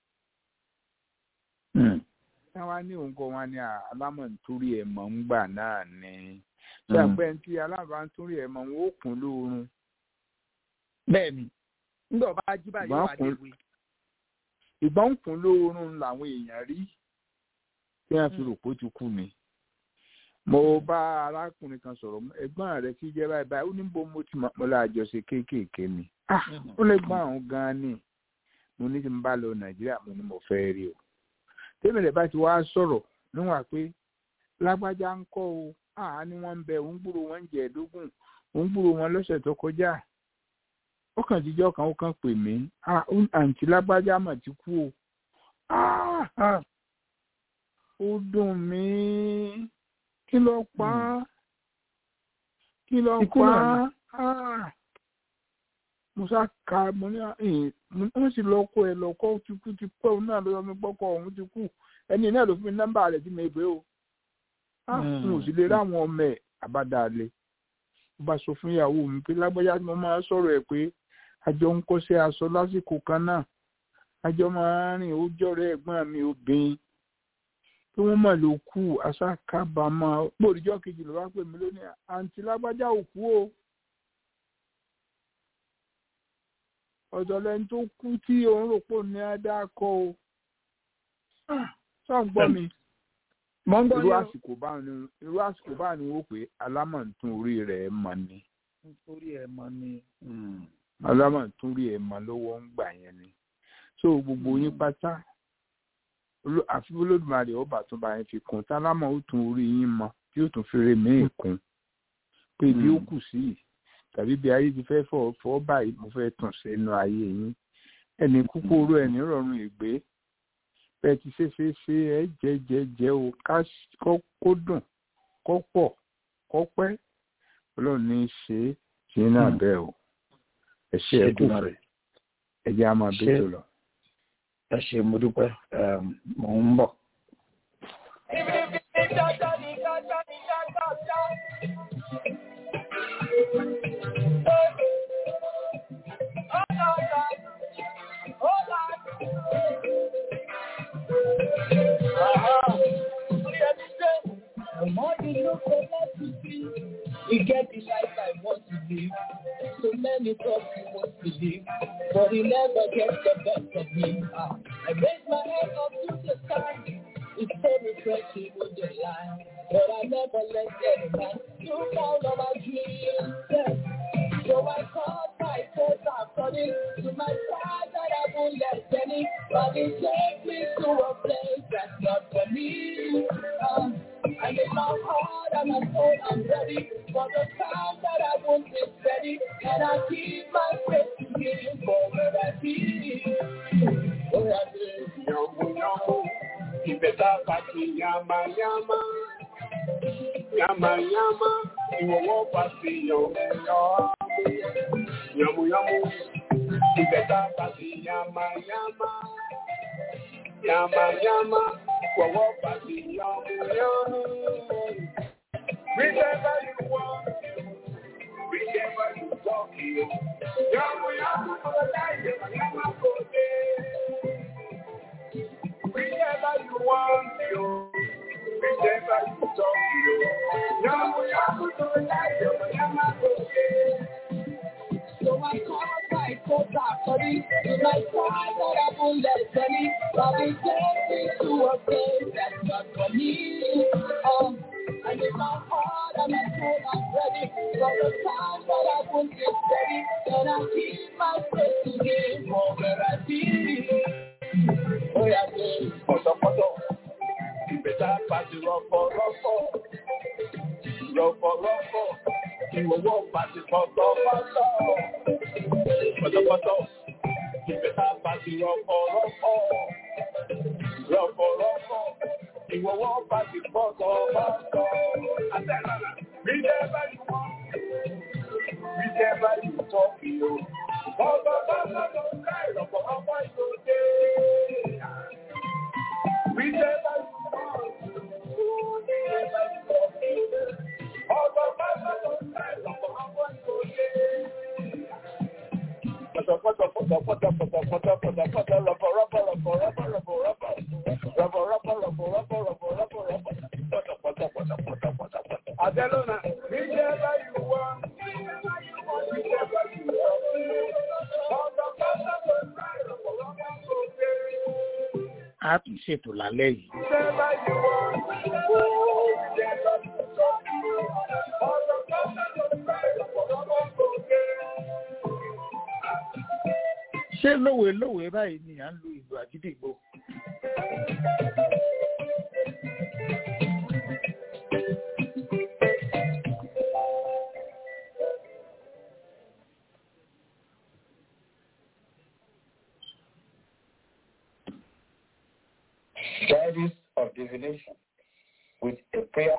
wọ́n wá ní òǹkọ wọn ni alámọ̀ nítorí ẹ̀ mọ̀ ń gbà náà ni ṣé àpẹ́ tí alábàá nítorí ẹ̀ mọ̀ ń ó kún lóorun. bẹ́ẹ̀ni nígbà bá jí báyìí wà léwe. ìgbọ́n ń kún lóorun làwọn èèyàn rí tí wọ́n fi rò pé ó ti kú ni. mo bá arákùnrin kan sọ̀rọ̀ ẹ̀gbọ́n rẹ̀ kí jẹ́ báyìí báyìí ó ní bó mo ti mọ̀ la àjọṣe kéékèèké ni. ó lè gbọ́n àwọn gan-an ni mo ní tí mo bá lọ nàìjíríà mo ní mo fẹ́ rí o tẹ́mẹ̀lẹ̀ bá ti wá sọ̀rọ̀ níwọ̀n pé lágbájá ń kọ́ o àá ní wọ́n ń bẹ òun gbúrò wọn ń jẹ ẹ̀ẹ́dógún òun gbúrò wọn lọ́sẹ̀ tó kọjá ó kàn jíjọ́ kan ó kàn pè mí àǹtí lágbájá mà ti kú o ó dùn mí kí ló pa á kí ló pa á musa ka mo ní wọ́n sì lọ kó ẹ lọ kó ti kú ti pẹ́ òun náà ló yọ mí gbọ́kọ̀ òun ti kú ẹni náà ló fi mi nọ́mbà rẹ̀ tí mo gbé o n ò sì lè ráwọn ọmọ ẹ̀ àbádàlẹ̀ ó bá sọ fún ìyàwó mi pé lágbájá tí mo máa sọ̀rọ̀ ẹ̀ pé àjọ ń kọ́ṣẹ́ aṣọ lásìkò kan náà àjọ máa rìn ó jọ̀rọ̀ ẹ̀gbọ́n mi obìnrin pé wọ́n mà ló kú àṣà kábàámọ̀ pòríjọ́ kejì ló bá pè mí lónìí àǹtí lágbájá ò kú o. ọ̀dọ̀ lẹni tó kú tí òun rò pò ní adákọ̀ o sọ ń gbọ́ mi. irú àsìkò bá ní irú àsìkò bá ní wò pé alámọ̀tún orí rẹ̀ mọ̀ ni. orí ẹ̀ mọ̀ ni. alámọ̀tún orí ẹ̀ mọ̀ lọ́wọ́ ń gbà yẹn ni. so gbogbo yín pátá àfi olódùmarè ọba tó bá yẹn fi kún tálámọ̀ ó tún orí yín mọ tí ó tún fèrè míì kún pé ibi ó kù sí yìí tàbí bí ayé ti fẹ́ fọ́ fọ́ báyìí mo fẹ́ tàn sínú ayé yín ẹni kúkúrú ẹni rọrùn ìgbé bẹ́ẹ̀ ti ṣe ṣe ṣe ẹ jẹ jẹ jẹ o ká kó dùn kó pọ̀ kó pẹ́ ọlọ́run ní í ṣe é ṣe náà bẹ́ẹ̀ o ẹ ṣe ẹ kú fẹ́ ẹ jẹ́ á máa bí tó lọ. ẹ ṣe mo dúpẹ́ mò ń bọ̀. The more you look for what to see, you get the life I want to live. So many thoughts you want to live, but you never get the best of me. Ah, I raise my head up to the sky. It's so refreshing with your line, but I never let any man you down on my dreams. Yes. So I called my faith according to my pride that I won't let any body take me to a place that's not for me. Um, I get my heart and my soul, I'm ready for the time that I won't be steady. And I keep my faith in Him for where I be. Where I be. Yamo, yamo, ibeta pati yama, yama. Yamayama, ìwọ̀wọ́ bá sí yànmùyánmú. Yànmùyánmú, ìbẹ̀ta bá sí yamayama. Yamayama, ìwọ̀wọ́ bá sí yànmùyánmú. Whichever you want, whichever you talk, you. Yamayama, yamayama, Whichever you want, you. Whichever you talk, you. Yamayama, yamayama, So I call my quota for this. To my side, that I won't let any. But we take me to a place that's not for me. Um, and in my heart and my soul, I'm ready. For the time that I won't get steady. Then I keep my faith to Him for where I be. Oh, yeah, yeah. pọ̀tọ̀pọ̀tọ̀. Ìbẹ̀ta pàṣẹ rọ̀pọ̀rọ̀pọ̀. Rọ̀pọ̀rọ̀pọ̀. Ìwọ̀wọ́ pàṣẹ pọ̀tọ̀pọ̀tọ̀. Pọ̀tọ̀pọ̀tọ̀. Ìbẹ̀ta pàṣẹ rọ̀pọ̀rọ̀pọ̀. Rọ̀pọ̀rọ̀pọ̀. Ìwọ̀wọ́ pàṣẹ pọ̀tọ̀pọ̀tọ̀. Àtẹ̀lára. Whichever you want. Whichever you talk, you. Pọ̀tọ̀pọ̀tọ̀ ló ń ká ìrọ̀pọ̀rọ̀pọ̀ ìgbòde. Whichever you want, whichever you talk, ọ̀dọ̀ bàbá tó ń ká ìrọ̀pọ̀rọ̀pọ̀ ìgbòde. Pọ̀tọ̀pọ̀tọ̀ pọ̀tọ̀pọ̀tọ̀ pọ̀tọ̀pọ̀tọ̀ pọ̀tọ̀pọ̀tọ̀ rọ̀pọ̀rọ̀pọ̀ rọ̀pọ̀rọ̀pọ̀ rọ̀pọ̀rọ̀pọ̀ rọ̀pọ̀rọ̀pọ̀ rọ̀pọ̀rọ̀pọ̀ rọ̀pọ̀rọ̀pọ̀ pọ̀tọ̀pọ̀tọ̀ pọ̀tọ̀pọ̀tọ̀ pọ̀tọ̀pọ̀tọ̀. Àtẹ̀lónà, whichever you want, whichever you want, whichever you want. Ọ̀dọ̀ bàbá tó ń ká ìrọ̀pọ̀rọ̀pọ̀ ìgbòde. a tún ṣètò lálẹ́ yìí. Whichever you want, whichever you talk, ọ̀dọ̀ bàbá tó ń ká ìrọ̀pọ̀rọ̀pọ̀ ìgbòde. ṣé lówe lówe báyìí ni à ń lu ìlú àgídìgbò. Studies of divination with a prayer.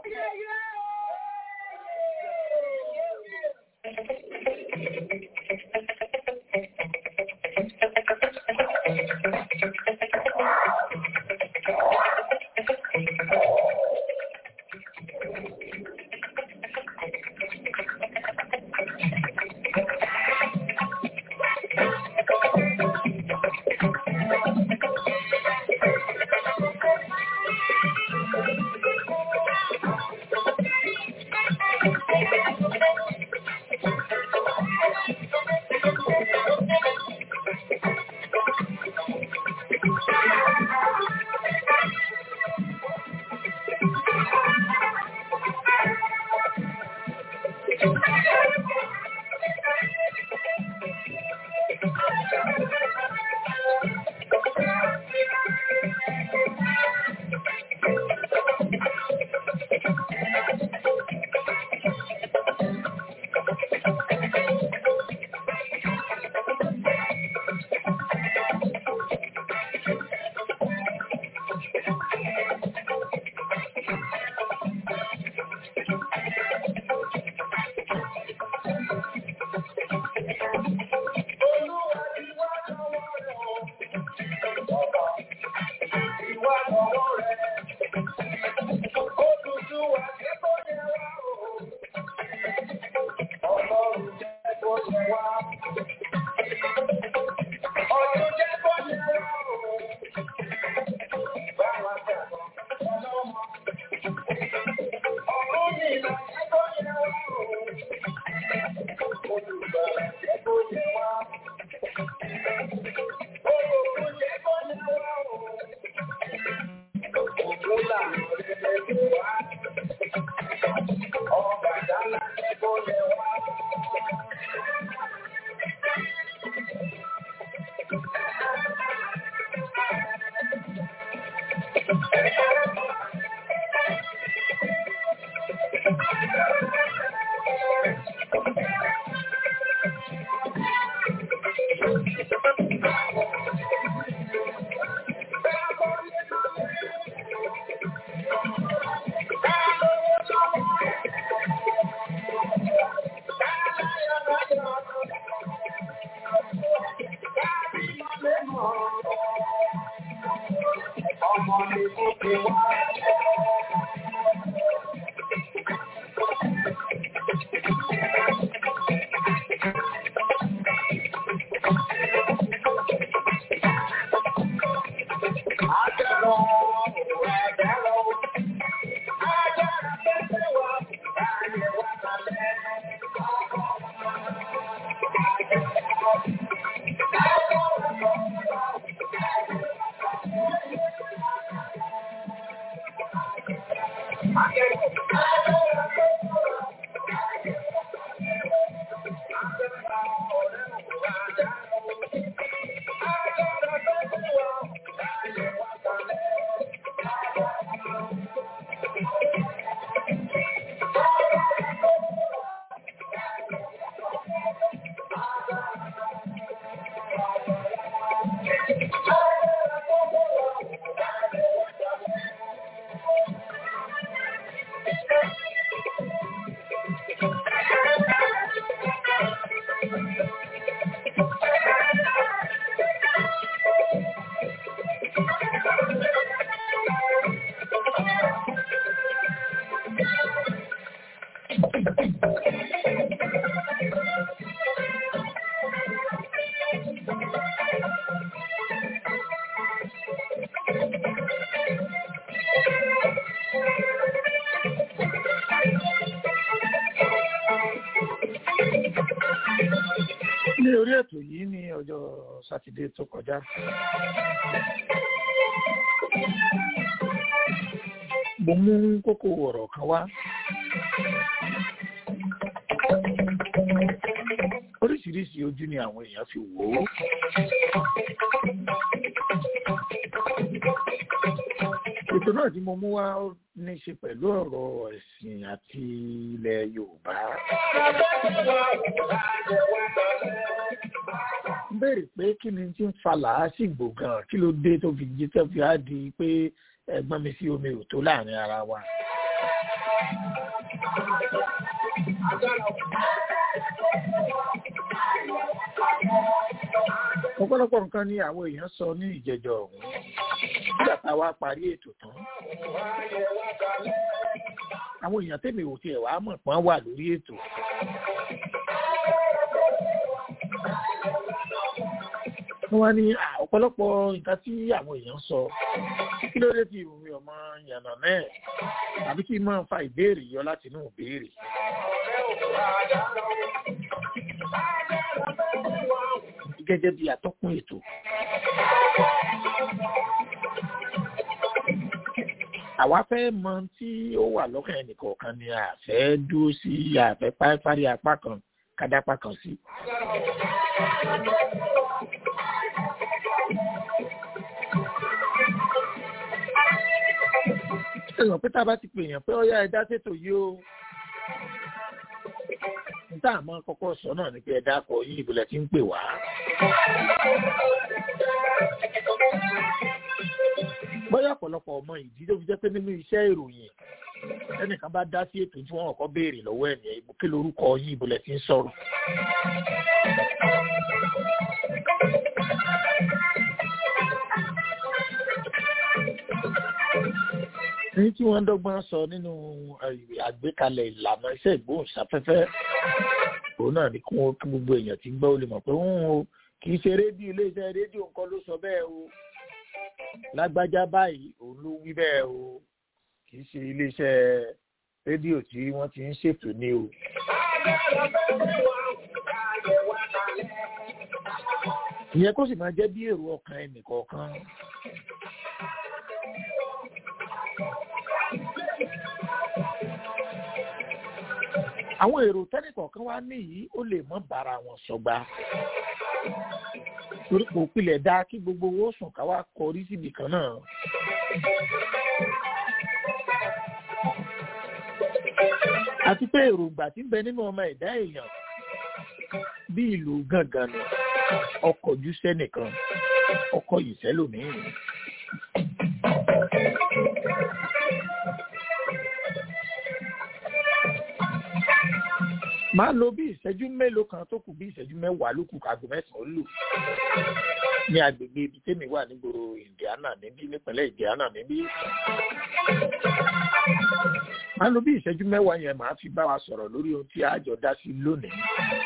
ní orí ètò yìí ní ọjọ́ sátidé tó kọjá. mo mú kókó ọ̀rọ̀ kan wá. oríṣiríṣi ojú ni àwọn èèyàn fi wò ó. ètò náà tí mo mú wá ó ní í ṣe pẹ̀lú ọ̀rọ̀ ẹ̀sìn àti ilẹ̀ Yorùbá. ń béèrè pé kí ni tí ń fa làásìgbò gan kí ló dé tó fi jí tó fi á di pé ẹ̀gbọ́n mi sí omi ò tó láàrin ara wa. ọ̀pọ̀lọpọ̀ nǹkan ni àwọn èèyàn sọ ní ìjẹjọ ọ̀hún nígbà tá a wá parí ètò tán. àwọn èèyàn tèmi ò tiẹ̀ wá mọ̀ pọ́n wà lórí ètò. wọ́n wá ní ọ̀pọ̀lọpọ̀ nǹkan tí àwọn èèyàn sọ kí ló dé tí ìròyìn ọmọ yànnà náà tàbí kí n máa fa ìbéèrè yọ láti inú ìbéèrè. gẹ́gẹ́ bí atọ́kùn ètò. àwa fẹ́ mọ tí ó wà lọ́kàn ẹnìkọ̀ọ̀kan ni a fẹ́ dúró sí àfẹ́ parí apá kan kádápá kan sí. ẹ̀sán pé tá a bá ti pè yàn pé ọ̀yá ẹ̀dá ṣètò yìí o níta àmọ́ kọ́kọ́ sọ náà ni pé ẹ̀dá kọ yín ìbílẹ̀ tí ń pè wá. bóyá ọ̀pọ̀lọpọ̀ ọmọ ìdí tó fi jẹ́ pé nínú iṣẹ́ ìròyìn ẹnìkan bá dá sí ètò tí wọ́n kọ́kọ́ béèrè lọ́wọ́ ẹ̀ nìyẹn kí lorúkọ yín ìbílẹ̀ tí ń sọ̀rọ̀. ní tí wọ́n dọ́gbọ́n sọ nínú àgbékalẹ̀ ìlànà iṣẹ́ ìgbóhùnsáfẹ́fẹ́ òun náà ni kí wọ́n kí gbogbo èèyàn ti gbọ́ ó lè mọ̀ pé ń o kì í ṣe rédíò iléeṣẹ́ rédíò nǹkan ló sọ bẹ́ẹ̀ o lágbájá báyìí òun ló wí bẹ́ẹ̀ o kì í ṣe iléeṣẹ́ rédíò tí wọ́n ti ń ṣètò ní o. ìyẹn kó sì máa jẹ́ bí èrò ọkàn ẹnìkọ̀ọ̀kan. àwọn èrò tẹ́nìkọ̀ọ̀kan wá níyì ó lè mọ́ bára wọn sọgbà torí kò pilẹ̀ dá kí gbogbo owó sùn ká wá kọrí síbi kan náà. àti pé èròǹgbà tí ń bẹ nínú ọmọ ẹ̀dá èèyàn bí ìlú gángan ni ọkọ̀ jù sẹ́nìkan ọkọ̀ yìí sẹ́lòmíì. máa lo bí ìṣẹ́jú mélòó kan tó kù bí ìṣẹ́jú mẹ́wàá ló kù kágo mẹ́sàn-án lù ní agbègbè ibi tèmi wà nígboro indiana níbí nípínlẹ̀ indiana níbí. máa lo bí ìṣẹ́jú mẹ́wàá yẹn máa fi bá wa sọ̀rọ̀ lórí ohun tí a jọ dá sí lónìí.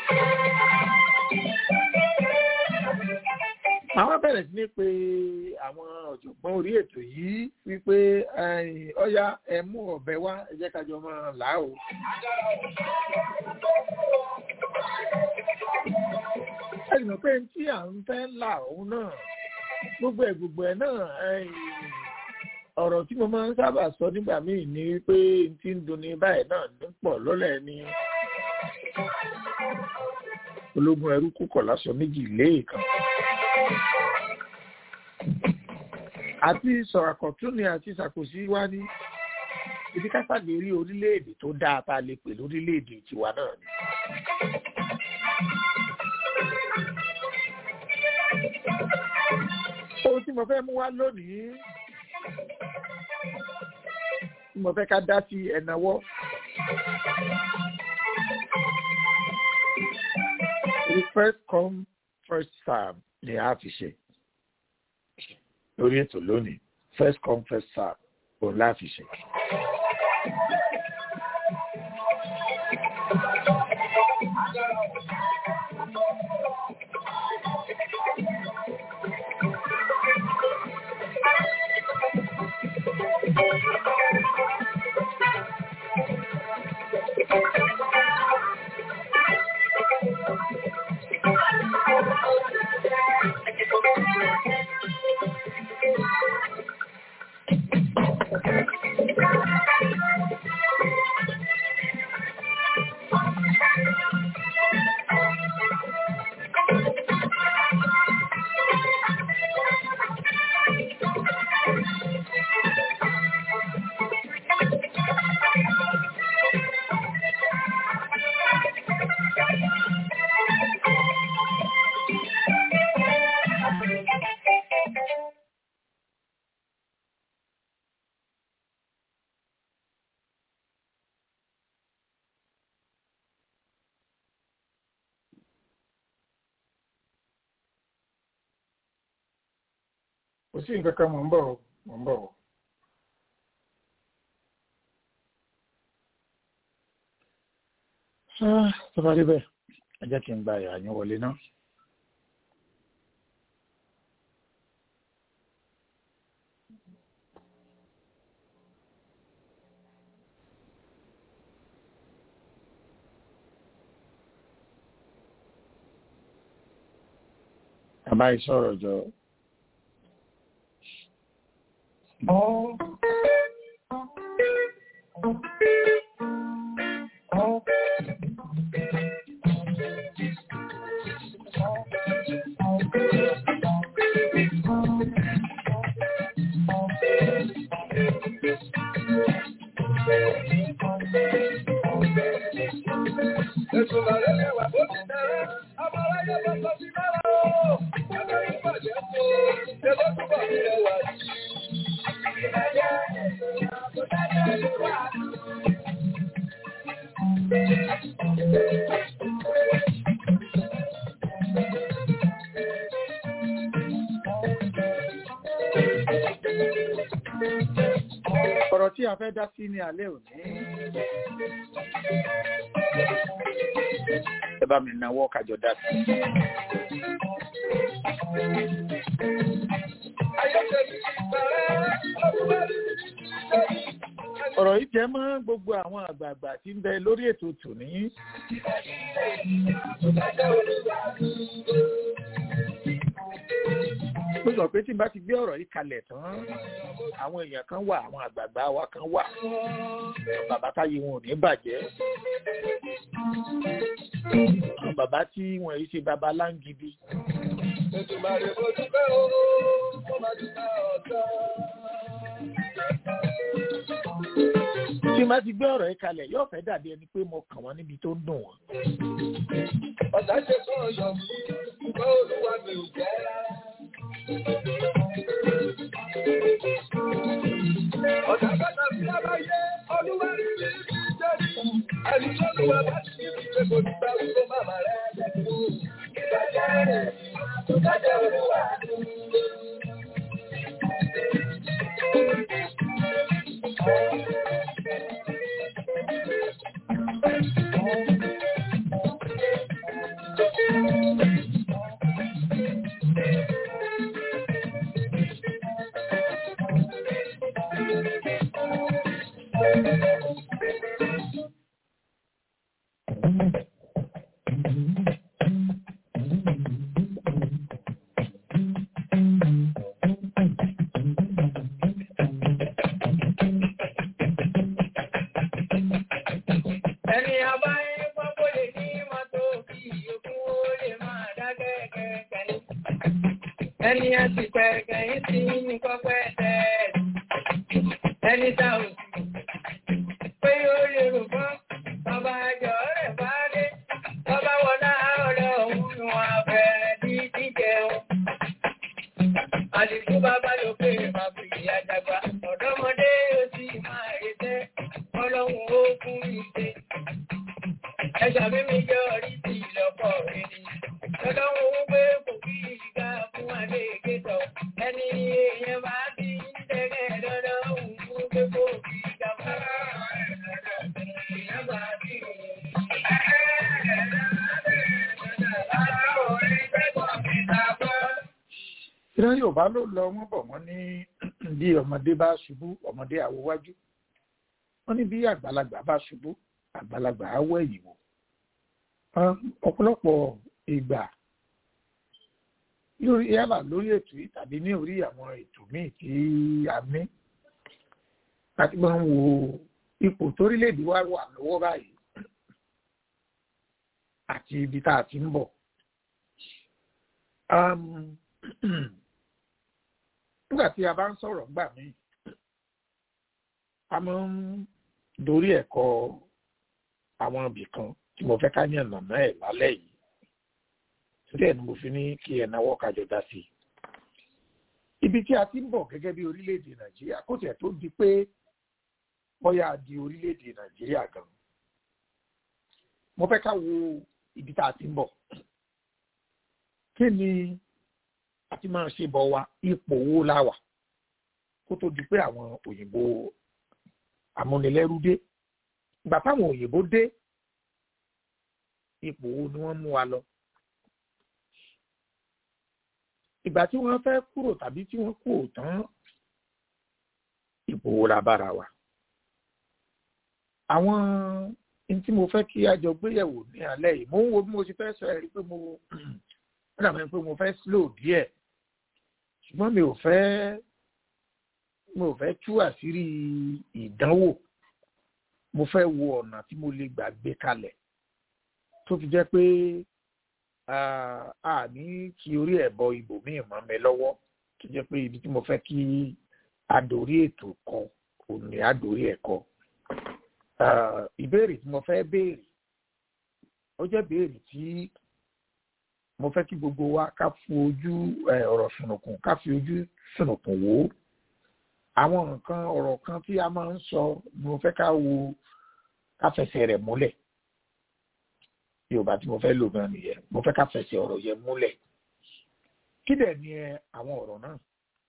àwọn bẹ̀rẹ̀ sí ní pé àwọn ọ̀jọ̀gbọ́n orí ètò yìí wípé ọ̀yá ẹ mú ọ̀bẹ wá ẹ jẹ́ ká jọ máa là á o. ẹ sì mọ̀ pé tí à ń fẹ́ là òun náà gbogbo ẹ̀ gbogbo ẹ̀ náà ọ̀rọ̀ tí mo máa ń sábà sọ nígbà míì ni wípé tí ń dunni báyìí náà ní pọ̀ lọ́lẹ̀ ni ológun ẹrú kúkọ̀ lásọ méjì léèkan àti sọ̀rọ̀kọ̀tún ni àti ṣàkóso wá ní ibi kápágbé rí orílẹ̀-èdè tó dáa tá a lè pè lórílẹ̀-èdè tiwa náà ni. ohun tí mo fẹ́ mú wá lónìí tí mo fẹ́ ká dá sí ẹ̀nàwọ́. the first come first serve ni a fi ṣe lórí ètò lónìí first come first serve òun la fi ṣe. kò sí nǹkan kan mò ń bọ̀ mò ń bọ̀. tó bá rí bẹ́ẹ̀ ẹ jẹ́ kí n gba ìyá yín wọlé náà. Bàbá yìí sọ̀rọ̀ jọ. ọ̀rọ̀ tí a fẹ́ dá sí ní alẹ́ òní. ẹ bá mi náwó kájọ dá sí. ọ̀rọ̀ yìí jẹ́ mọ́ gbogbo àwọn àgbààgbà tí ń bẹ lórí ètò tòní. ó sọ pé tí n bá ti gbé ọ̀rọ̀ yìí kalẹ̀ tán àwọn èèyàn kan wà àwọn àgbààgbà wa kan wà bàbá táyé wọn ò ní bàjẹ́ àwọn bàbá tí wọn yìí ṣe bàbá láǹgìdì. tí n bá ti gbé ọ̀rọ̀ yìí kalẹ̀ yóò fẹ́ dàbí ẹni pé mo kàn wọ́n níbi tó ń dùn wọ́n. ọ̀tá ṣe fún ọ̀yọ́ mi ṣùgbọ́n olúwa mi ò jẹ́ rárá. Ọ̀dà bàtà sí àbáyé, olúwa rí rí rí jẹ́rí. Ẹni tó lù wá bá ti rí ṣe kò lọ́jọ́ olúwa tó ń lé. Ẹni ọba ẹgbọ́n kò lè ní mọ́tò kí ìyókù ó lè máa dá kẹ́kẹ́ ní. Ẹni a ti pẹ́ kẹ́yìn sí ní kọ́pẹ́ tẹ́ ẹni tá ò sí. Pé ó lè rò fún ọba àjọ rẹ̀ bá dé. Ọba wọlá ọ̀rẹ́ òun ni wọ́n á fẹ́ bí jíjẹun. Àdìsú bàbá ló pé bàbá ìyá dàgbà. Ọ̀dọ́mọdé ó sì máa retẹ́. Ọlọ́run ó fún mi ṣe. Ẹ̀ṣà mímí jẹ́ orí ti ìlọ́pọ̀ rere. Ọlọ́run ó gbé kò kí ìgbà fún adé ìgbésọ̀. Ẹni èèyàn bá ti ń tẹ́lẹ̀ lọ́dọ̀ òun fún pé kò kí ìgbà fún èèyàn bá ti ìran yorùbá ló lọ wọn bọ̀ wọ́n ní bí ọmọdé bá ṣubú ọmọdé àwòwájú wọ́n ní bí àgbàlagbà bá ṣubú àgbàlagbà á wẹ̀yìn wò ọ̀pọ̀lọpọ̀ ìgbà lórí yálà lórí ètò yìí tàbí ní orí àwọn ètò míì tí a ní láti máa ń wo ipò torílẹ̀-èdè wa wà lọ́wọ́ báyìí àti ibi tá a ti ń bọ̀. Um, nígbà tí a bá ń sọ̀rọ̀ gbà mí a máa ń dorí ẹ̀kọ́ àwọn ibì kan tí mo fẹ́ ká yàn nàná ẹ̀ lálẹ́ yìí torí ẹ̀ ni mo fi ní kí ẹ̀ náwó kájọ dá sí i. ibi tí a ti ń bọ̀ gẹ́gẹ́ bí orílẹ̀-èdè nàìjíríà kó tiẹ̀ tó di pé bóyá di orílẹ̀-èdè nàìjíríà gan mo fẹ́ ká wo ibi tá a ti ń bọ̀ kí ni àti máa ṣe bọ̀ wa ipò wo la wà kó tó di pé àwọn òyìnbó amúnilẹ́rú dé ìgbà táwọn òyìnbó dé ipò wo ni wọ́n mú wa lọ ìgbà tí wọ́n fẹ́ kúrò tàbí tí wọ́n kúrò tán ipò wo la bára wa àwọn n tí mo fẹ́ kí a jọ gbéyẹ̀wò ní alẹ́ yìí mo ń wo bí mo ti fẹ́ sọ ẹ̀ rí pé mo ó dàbí pé mo fẹ́ slow díẹ̀ ṣùgbọ́n mi ò fẹ́ mi ò fẹ́ tú àṣírí ìdánwò mo fẹ́ wo ọ̀nà tí mo lè gbà gbé kalẹ̀ tó fi jẹ́ pé a ní kí orí ẹ̀ bọ ibòmíì mọ́ mi lọ́wọ́ tó jẹ́ pé ibi tí mo fẹ́ kí adòrí ètò kọ òun ni adòrí ẹ̀ kọ ìbéèrè tí mo fẹ́ béèrè ó jẹ́ béèrè tí mo fẹ́ kí gbogbo wa ká fi ojú ọ̀rọ̀ sùnùkùn ká fi ojú sùnùkùn wò ó àwọn nǹkan ọ̀rọ̀ kan tí a máa ń sọ ni mo fẹ́ ká wo ká fẹsẹ̀ rẹ̀ múlẹ̀ yorùbá tí mo fẹ́ lò gan nìyẹn mo fẹ́ ká fẹsẹ̀ ọ̀rọ̀ yẹn múlẹ̀ kí dẹ̀ ni àwọn ọ̀rọ̀ náà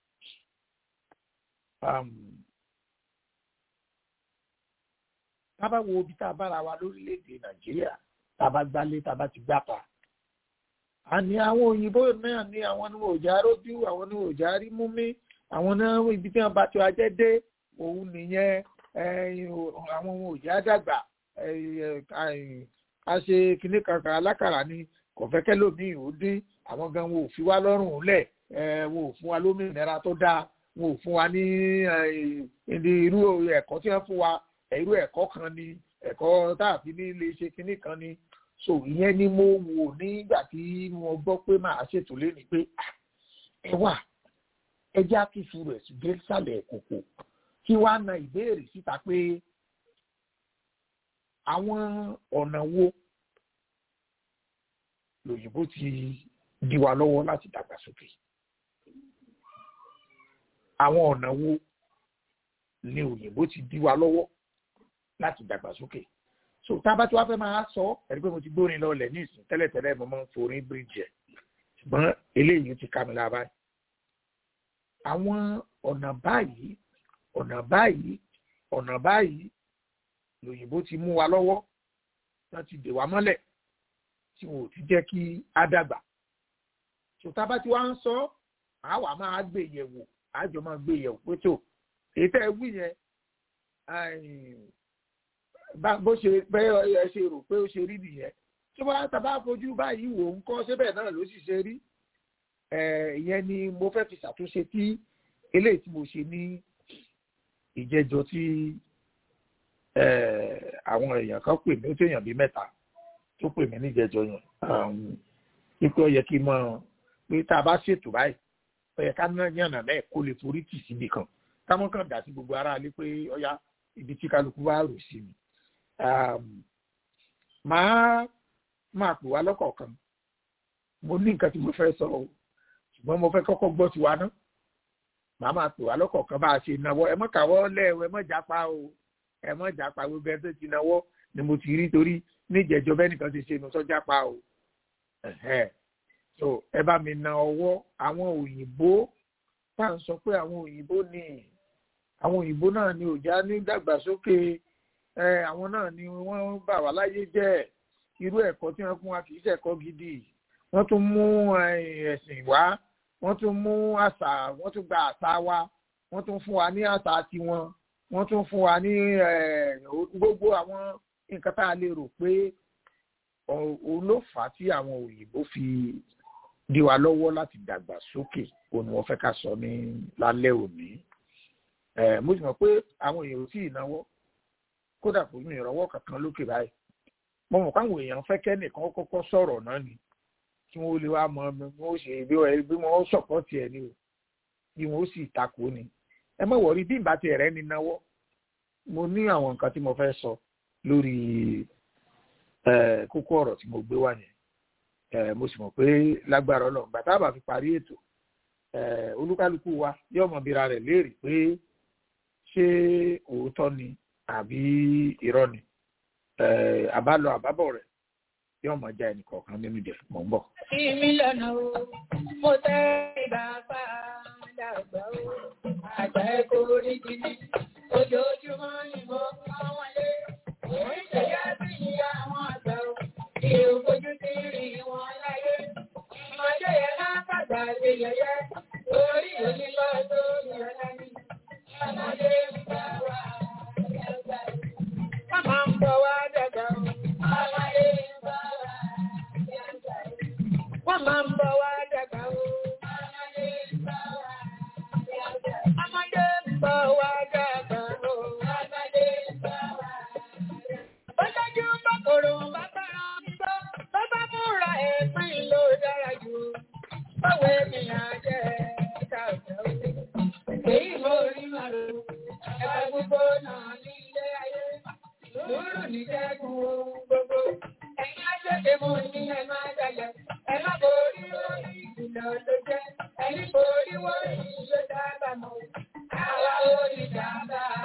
tá a bá wo ibi tá a bára wa lórílẹ̀‐èdè nàìjíríà tá a bá gbálé tá a bá ti gbápa àní àwọn òyìnbó náà ní àwọn ní òjá rójú àwọn ní òjá rí mú mí àwọn náà ibi tí wọn bá ti ajẹ́ dé òun nìyẹn àwọn ohun òjá dàgbà a ṣe kinní kankan alákàrà ni kò fẹ́ kẹ́lòmíì ó dín àwọn gan wọn ò fi wá lọ́rùn lẹ̀ wọn ò fún wa lómìnira tó dáa wọn ò fún wa ní irú ẹ̀kọ́ tí wọ́n fún wa irú ẹ̀kọ́ kan ni ẹ̀kọ́ tá a fi ní lè ṣe kinní kan ni so ìyẹn ni mo wò nígbà tí mo gbọ́ pé màá ṣètò lẹ́nu pé ẹ wà ẹ já kí sùúrù ẹ̀ dé sàlẹ̀ kòkò kí wàá na ìbéèrè síta pé àwọn ọ̀nà wo lòyìnbó ti di wa lọ́wọ́ láti dàgbàsókè àwọn ọ̀nà wo ni òyìnbó ti di wa lọ́wọ́ láti dàgbàsókè so tá a bá tí wàá fẹ́ máa sọ ẹ̀rí pé mo ti gbórin lọ lẹ̀ ní ìsìn tẹ́lẹ̀tẹ́lẹ̀ mo máa ń forin bíríjì ẹ̀ ṣùgbọ́n eléyìí ti ká mi lára báyìí àwọn ọ̀nà báyìí ọ̀nà báyìí ọ̀nà báyìí lòyìnbó ti mú wa lọ́wọ́ wọ́n ti dè wá mọ́lẹ̀ tí wọn ò ti jẹ́ kí á dàgbà ṣùtá bá ti wá ń sọ àwa máa gbé yẹ̀wò àjọ máa gbé yẹ̀wò pé tó èyí tẹ́ ẹ wí yẹn bó ṣe bẹ́ẹ̀ ẹ ṣe rò pé ó ṣe rí nìyẹn tí wọ́n á bá fojú báyìí wò ń kọ́ síbẹ̀ náà ló sì ṣe rí ìyẹn ni mo fẹ́ fi ṣàtúnṣe tí eléyìí tí mo ṣe ní ìjẹjọ tí àwọn èèyàn kan pè mí ó tó èèyàn bíi mẹ́ta tó pè mí níjẹjọ yẹn wípé ó yẹ kí n mọ pé tá a bá ṣètò báyìí ó yẹ ká ná yànnà náà kó lè forí tì síbi kan káwọn kan dà sí gbogbo aráalé pé ọyá ibi tí kálukú wá rò sí mi màá máa pè wá lọ́kọ̀ọ̀kan mo ní nǹkan tí mo fẹ́ sọ o ṣùgbọ́n mo fẹ́ kọ́kọ́ gbọ́ tiwa náà màá máa pè wá lọ́kọ̀ọ̀kan bá a ṣe náwó ẹ mọ́ kàwọ́ lẹ́ẹ̀wọ̀ ẹ mọ́ jápa o ẹ mọ́ jápa gbogbo ẹ tó ti náwó ni mo ti rí torí níjẹ̀jọ́ bẹ́ẹ̀ nìkan ti ṣe nu sọ jápa o so ẹ bá mi na ọwọ́ àwọn òyìnbó tá à ń sọ pé àwọn òyìnbó ni àwọn òyìnbó náà ni òjá ní dàgbàsókè ẹ àwọn náà ni wọ́n bà wá láyé jẹ́ irú ẹ̀kọ́ tí wọ́n fún wa kì í ṣẹ̀kọ́ gidi wọ́n tún mú ẹ̀sìn wá wọ́n tún mú àṣà wọ́n tún gba àṣà wa wọ́n tún fún wa ní àṣà tiwọn wọ́n tún fún wa ní gbogbo àwọn nǹkan tá a lè rò pé òun ló fà á tí àwọn òyìnbó fi dí wa lọ́wọ́ láti dàgbà sókè òun ni wọ́n fẹ́ ká sọ ní lálẹ́ òní mo sì mọ̀ pé àwọn èèyàn ò tí ì náwó kódà kò ní ìrànwọ́ kankan lókè báyìí mo mọ̀ káwọn èèyàn fẹ́ kẹ́nìkan kọ́kọ́ sọ̀rọ̀ náà ni kí wọ́n lè wá mọ bí wọ́n ṣe bí wọ́n bí wọ́n sọ̀pọ̀tì ẹ̀ ni o bí wọ́n sì takò ni ẹ má wọ̀rí bí ìbá tiẹ̀ rẹ̀ ni náwó mo ní àwọn nǹkan tí mo fẹ́ sọ lórí kókó ọ̀rọ̀ tí mo gbé wá yẹn mo sì mọ̀ pé lágbára ọlọ́run bàtà bá fi parí ètò olúkálukú wa yóò mọ bíra rẹ̀ léèrè pé ṣé òótọ́ ni àbí irọ́ ni àbálọ àbábọ̀ rẹ̀ yóò mọ já ẹnì kọ̀ọ̀kan nínú jẹ mọ̀ ń bọ̀. Ìmí lọ́nà o, mo tẹ́ ìbàbá dàgbà o, àgbà ẹ̀kọ́ orí gidi, ojoojúmọ́ ni mo kọ́ wọn lé. Òun ṣẹ̀yà sí ìyá àwọn àgbà o, kí o fojú sí rí wọn láyé. Ìmọ̀jọ́ yẹn máa kàgbà ṣe yẹyẹ, orí onílọ́ tó yẹ lẹ́ni. Ọmọdé ń bá wa dàgbà. Wọ́n máa ń bọ̀ wá dàgbà o. Ọmọdé ń bá wa dàgbà. Wọ́n máa ń bọ̀ wá dàgbà o. Ọmọdé ń bá wa dàgbà. Ọmọdé ń bọ̀ wá dàgbà o. Ọmọdé ń bá wa dàgbà. Bọ́lájú bọ́kòrò bá bára mi bọ́. Bọ́ bá múra ẹ̀pín ló dára jù. Báwo ènìyàn jẹ́ ẹ̀ka ọ̀dọ́? Èyí mo rí màlúù. Ẹ̀ka gbogbo náà ní ilé ayé. Lóòrùn ní jẹ́gun ohun gbogbo. Ẹ̀yin aṣọ́dé mo ní ẹ máa jalẹ̀. Ẹ má borí lórí ìkìlọ̀ ló jẹ́. Ẹni borí wọ́n yìí ló dábàá mọ́. Àwa ò ní dábàá.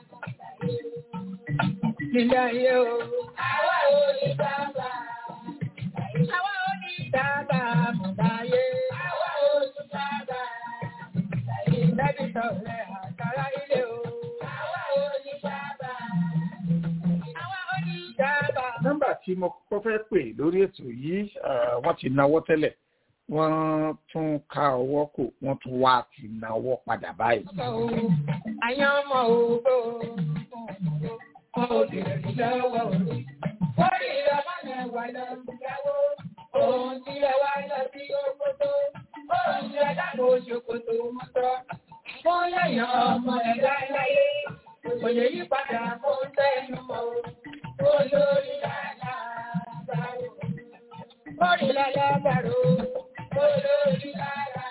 Nílé ayé o. Àwa ò ní dábàá. Àwa ò ní dábàá mọ̀ láyé. Àwa ò ní dábàá. Lẹ́bi sọ̀rọ̀ àtàrà ilé o. Àwa ò ní dábàá. Àwa ò ní dábàá. nọ́mbà tí mo kọ́kọ́ fẹ́ pè lórí ètò yìí wọ́n ti náwó tẹ́lẹ̀ wọ́n tún ká ọwọ́ kò wọ́n tún wá ti náwó padà báyìí. Àyàn ọmọ ògbó. Wọ́n ò lè rí lọ́wọ́ òní. Wọ́n rí ìrọ̀mọ́ náà wà lọ ìyàwó. Òun tí ẹ wá lọ sí òkòtò. Òun tí ẹ dábò ṣòkòtò mọ́tọ́. Wọ́n yẹ̀yàn ọmọ ẹ̀dá láyé. Òye yí padà kó tẹnu mọ́. Olórí làlá bàrò. Olórí làlá bàrò. Olórí làlá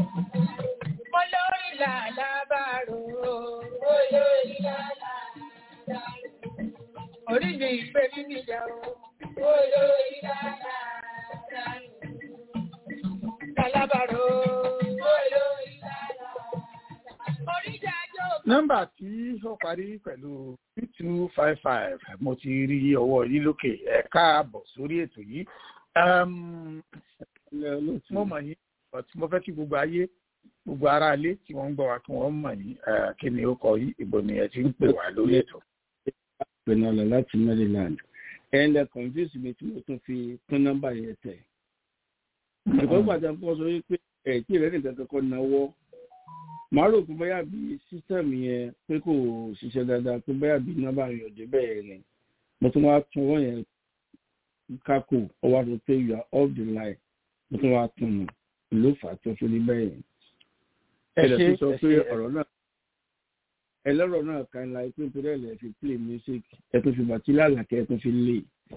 Olórí làlá bàrò. Olórí làlá bàrò. Orí mi ìgbé mi níjà o. Olórí làlá bàrò. Làlá bàrò. Olórí làlá bàrò. Orí jàjọ́. nọ́mbà tí ó parí pẹ̀lú two two five five mo ti rí ọwọ́ yìí lókè ẹ káàbọ̀ sórí ètò yìí. Um, mo mọ̀ yín but mo fẹ́ kí gbogbo ayé gbogbo ará ilé tí wọ́n ń gbọ́ wa kí wọ́n mọ̀ yín eh, kí ni ó kọ yín ìbò ni ẹ ti ń pè wá lórí ètò. Pẹ̀nàlà láti Maryland. Ẹ̀yin lẹ confuse mi tí mo tún fi kún nọ́mbà yẹn tẹ̀. Ìkọ́ pàtàkì kan sọ wípé ẹ̀ tí ìrẹ́lẹ̀ kankan kọ́ náwó. Màá rò pé bóyá bí sísẹ́mù yẹn pé kò ṣiṣẹ́ dáadáa pé bóyá bí nọ́mbà yẹn ò dé bẹ́ẹ̀ ni. Mo tún wá tún wọ́n yẹn kákò ọwọ́ àti pé you are off the line. Mo tún wá tún un ló fà á tó fi rí bẹ́ẹ̀ yẹn. ẹ Ẹ̀rẹ̀ ṣe tó sọ ẹ pé ṣe ọ̀rọ̀ náà ẹlọ́rọ̀ náà kan la pé nítorí ẹ̀ lẹ́ fi play music ẹ tún fi bàtí lálàkẹ́ ẹ tún fi lè.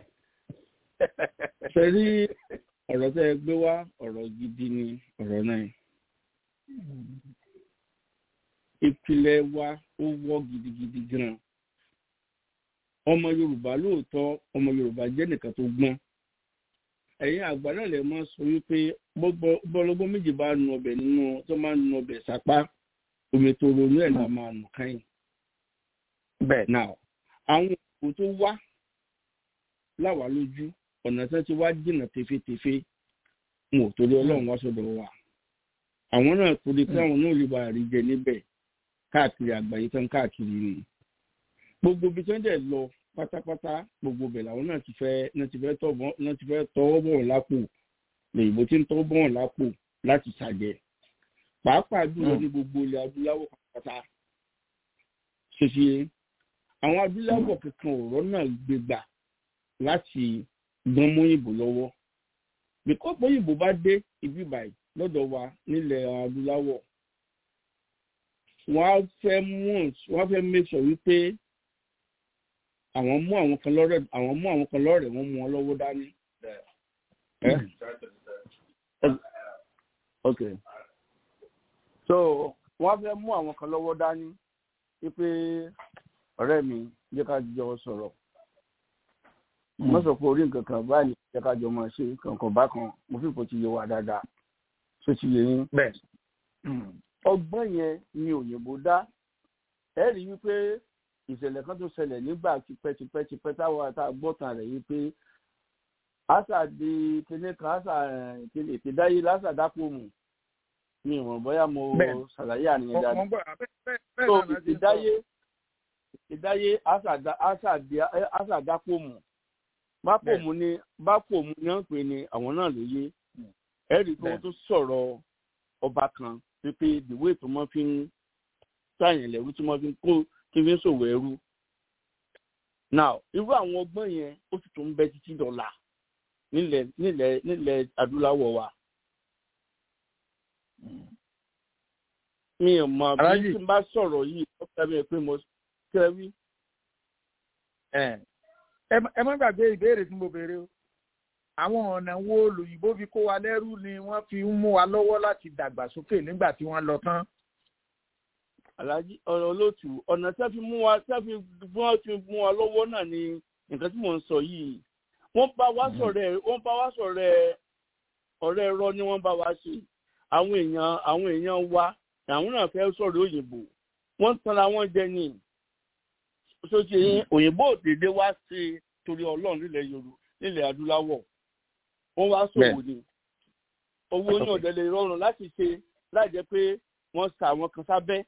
Ṣé rí ọ̀rọ̀ tẹ́ ẹ gbé wá ọ̀rọ̀ gidi ni ọ̀rọ̀ náà. Ìpìlẹ̀ wa ó wọ́ gidigidi gan. Ọmọ Yorùbá lóòótọ́ ọmọ Yorùbá jẹ́ nìkan tó gbọ́n. Ẹ̀yin àgbà náà lè máa sọ wípé bọ́lọ́gbọ́n méjì bá nu ọbẹ̀ nínú tó máa ń nu ọbẹ̀ sápá omi tó ronú ẹ̀ la máa nù káyìn. bẹ́ẹ̀ now àwọn òkú tó wá láwa lójú ọ̀nà tí wọ́n ti wá jìnnà tefetefe wọn ò torí ọlọ́run wá sọ́dọ̀ wa. àwọn náà torí pé àwọn náà lè bá rí jẹ níbẹ̀ káàkiri àgbáyé tán káàkiri ni. gbogbo ibi tí wọ́n dẹ̀ lọ pátápátá gbogbo bẹ̀ làwọn náà ti fẹ́ náà ti fẹ́ tọ́ bọ́- náà ti fẹ́ tọwọ́ bọ̀ lápò lèyìnbó tí ń tọwọ́ bọ̀ lápò láti ṣàjẹ́ pàápàá jùlọ ní gbogbo ilẹ̀ adúláwọ̀ pátá ṣèṣe àwọn adúláwọ̀ kankan ọ̀rọ̀ náà gbégbà láti gbọ́n mọ́yìnbó lọ́wọ́ bíkọ́ mọ́yìnbó bá dé ibi báyìí lọ́dọ̀ wa nílẹ̀ adúláwọ̀ wọ́n á fẹ́ mú wọ́n á fẹ́ make sure wípé àwọn mú àwọn kan lọ́rẹ̀ àwọn mú àwọn kan lọ́rẹ̀ wọ́n mú wọn lọ́wọ́ dání. Eh? Okay so wọ́n fẹ́ mú àwọn kan lọ́wọ́ dání wípé ọ̀rẹ́ mi jẹ́ ká jọ sọ̀rọ̀ mo sọ pé orí nǹkan kan báyìí jẹ́ ká jọ máa ṣe kankan bákan mo fi kò ti yé wa dáadáa tó ti yé yín. bẹ́ẹ̀ ọgbọ́n yẹn ni òyìnbó dá ẹ rí wípé ìṣẹ̀lẹ̀ kan tó ṣẹlẹ̀ nígbà tipẹ́tipẹ́tipẹ́ táwọn àtà gbọ́tàn rẹ̀ wípé àṣà di kinní kan àṣà ìpínlẹ̀ ìpíndáyé lásà dápò mù mi ò mọ̀ bóyá mo Bẹ́ẹ̀. ṣàlàyé àníyàn dáadáa wọ́n gbọ́ bẹ́ẹ̀ bẹ́ẹ̀ bẹ́ẹ̀ so náà láti sọ. ìdáyé ìdáyé àṣàdápòmù bápòmù ni bápòmù ni wọ́n pè ní àwọn náà ló yé ẹ̀rí pé wọ́n tó sọ̀rọ̀ ọba kan pípé ìdìwé tó mọ́ fi ń sáyẹn lẹ́rú tí wọ́n fi ń kó kí fi ń ṣòwò ẹrú now irú àwọn ọgbọ́n yẹn ó sì tún bẹ títí dọ̀là nílẹ̀ nílẹ̀ nílẹ̀ adúláwọ̀ wa mi ò mọ̀ bí Aláàjì. tí n bá sọ̀rọ̀ yìí ó fẹ́ mi pé mo kẹ́ wí. ẹ ẹ má- ẹ má gbàgbé ìbéèrè tí mo béèrè o àwọn ọ̀nà wo lòyìnbó fi kó wa lẹ́rú ni wọ́n fi ń mú wa lọ́wọ́ láti dàgbàsókè nígbà tí wọ́n lọ tán. Àlàájì ọ̀rọ̀ olóòtú ọ̀nà tí wọ́n fi mú wa tí wọ́n fi bí wọ́n fi mú wa lọ́wọ́ náà ni nǹkan tí mò ń sọ yìí wọ́n bá wa sọ̀rọ̀ ẹ̀ wọ́n bá wa sọ̀rọ̀ ẹ̀ ọ̀rẹ́ ẹ̀rọ ni wọ́n bá wa ṣe àwọn èèyàn àwọn èèyàn wa àwọn náà fẹ́ sọ̀rọ̀ òyìnbó wọ́n ń tanra wọn jẹ ní sókè yín òyìnbó òdèdè wá sí torí ọlọ́run nílẹ̀ yorùbá nílẹ̀ adúláwọ̀ wọ́n wá sòwò ni owó ní ọ̀dẹ̀ lè rọrùn láti ṣe láì jẹ́ pé wọ́n sa àwọn kan sábẹ́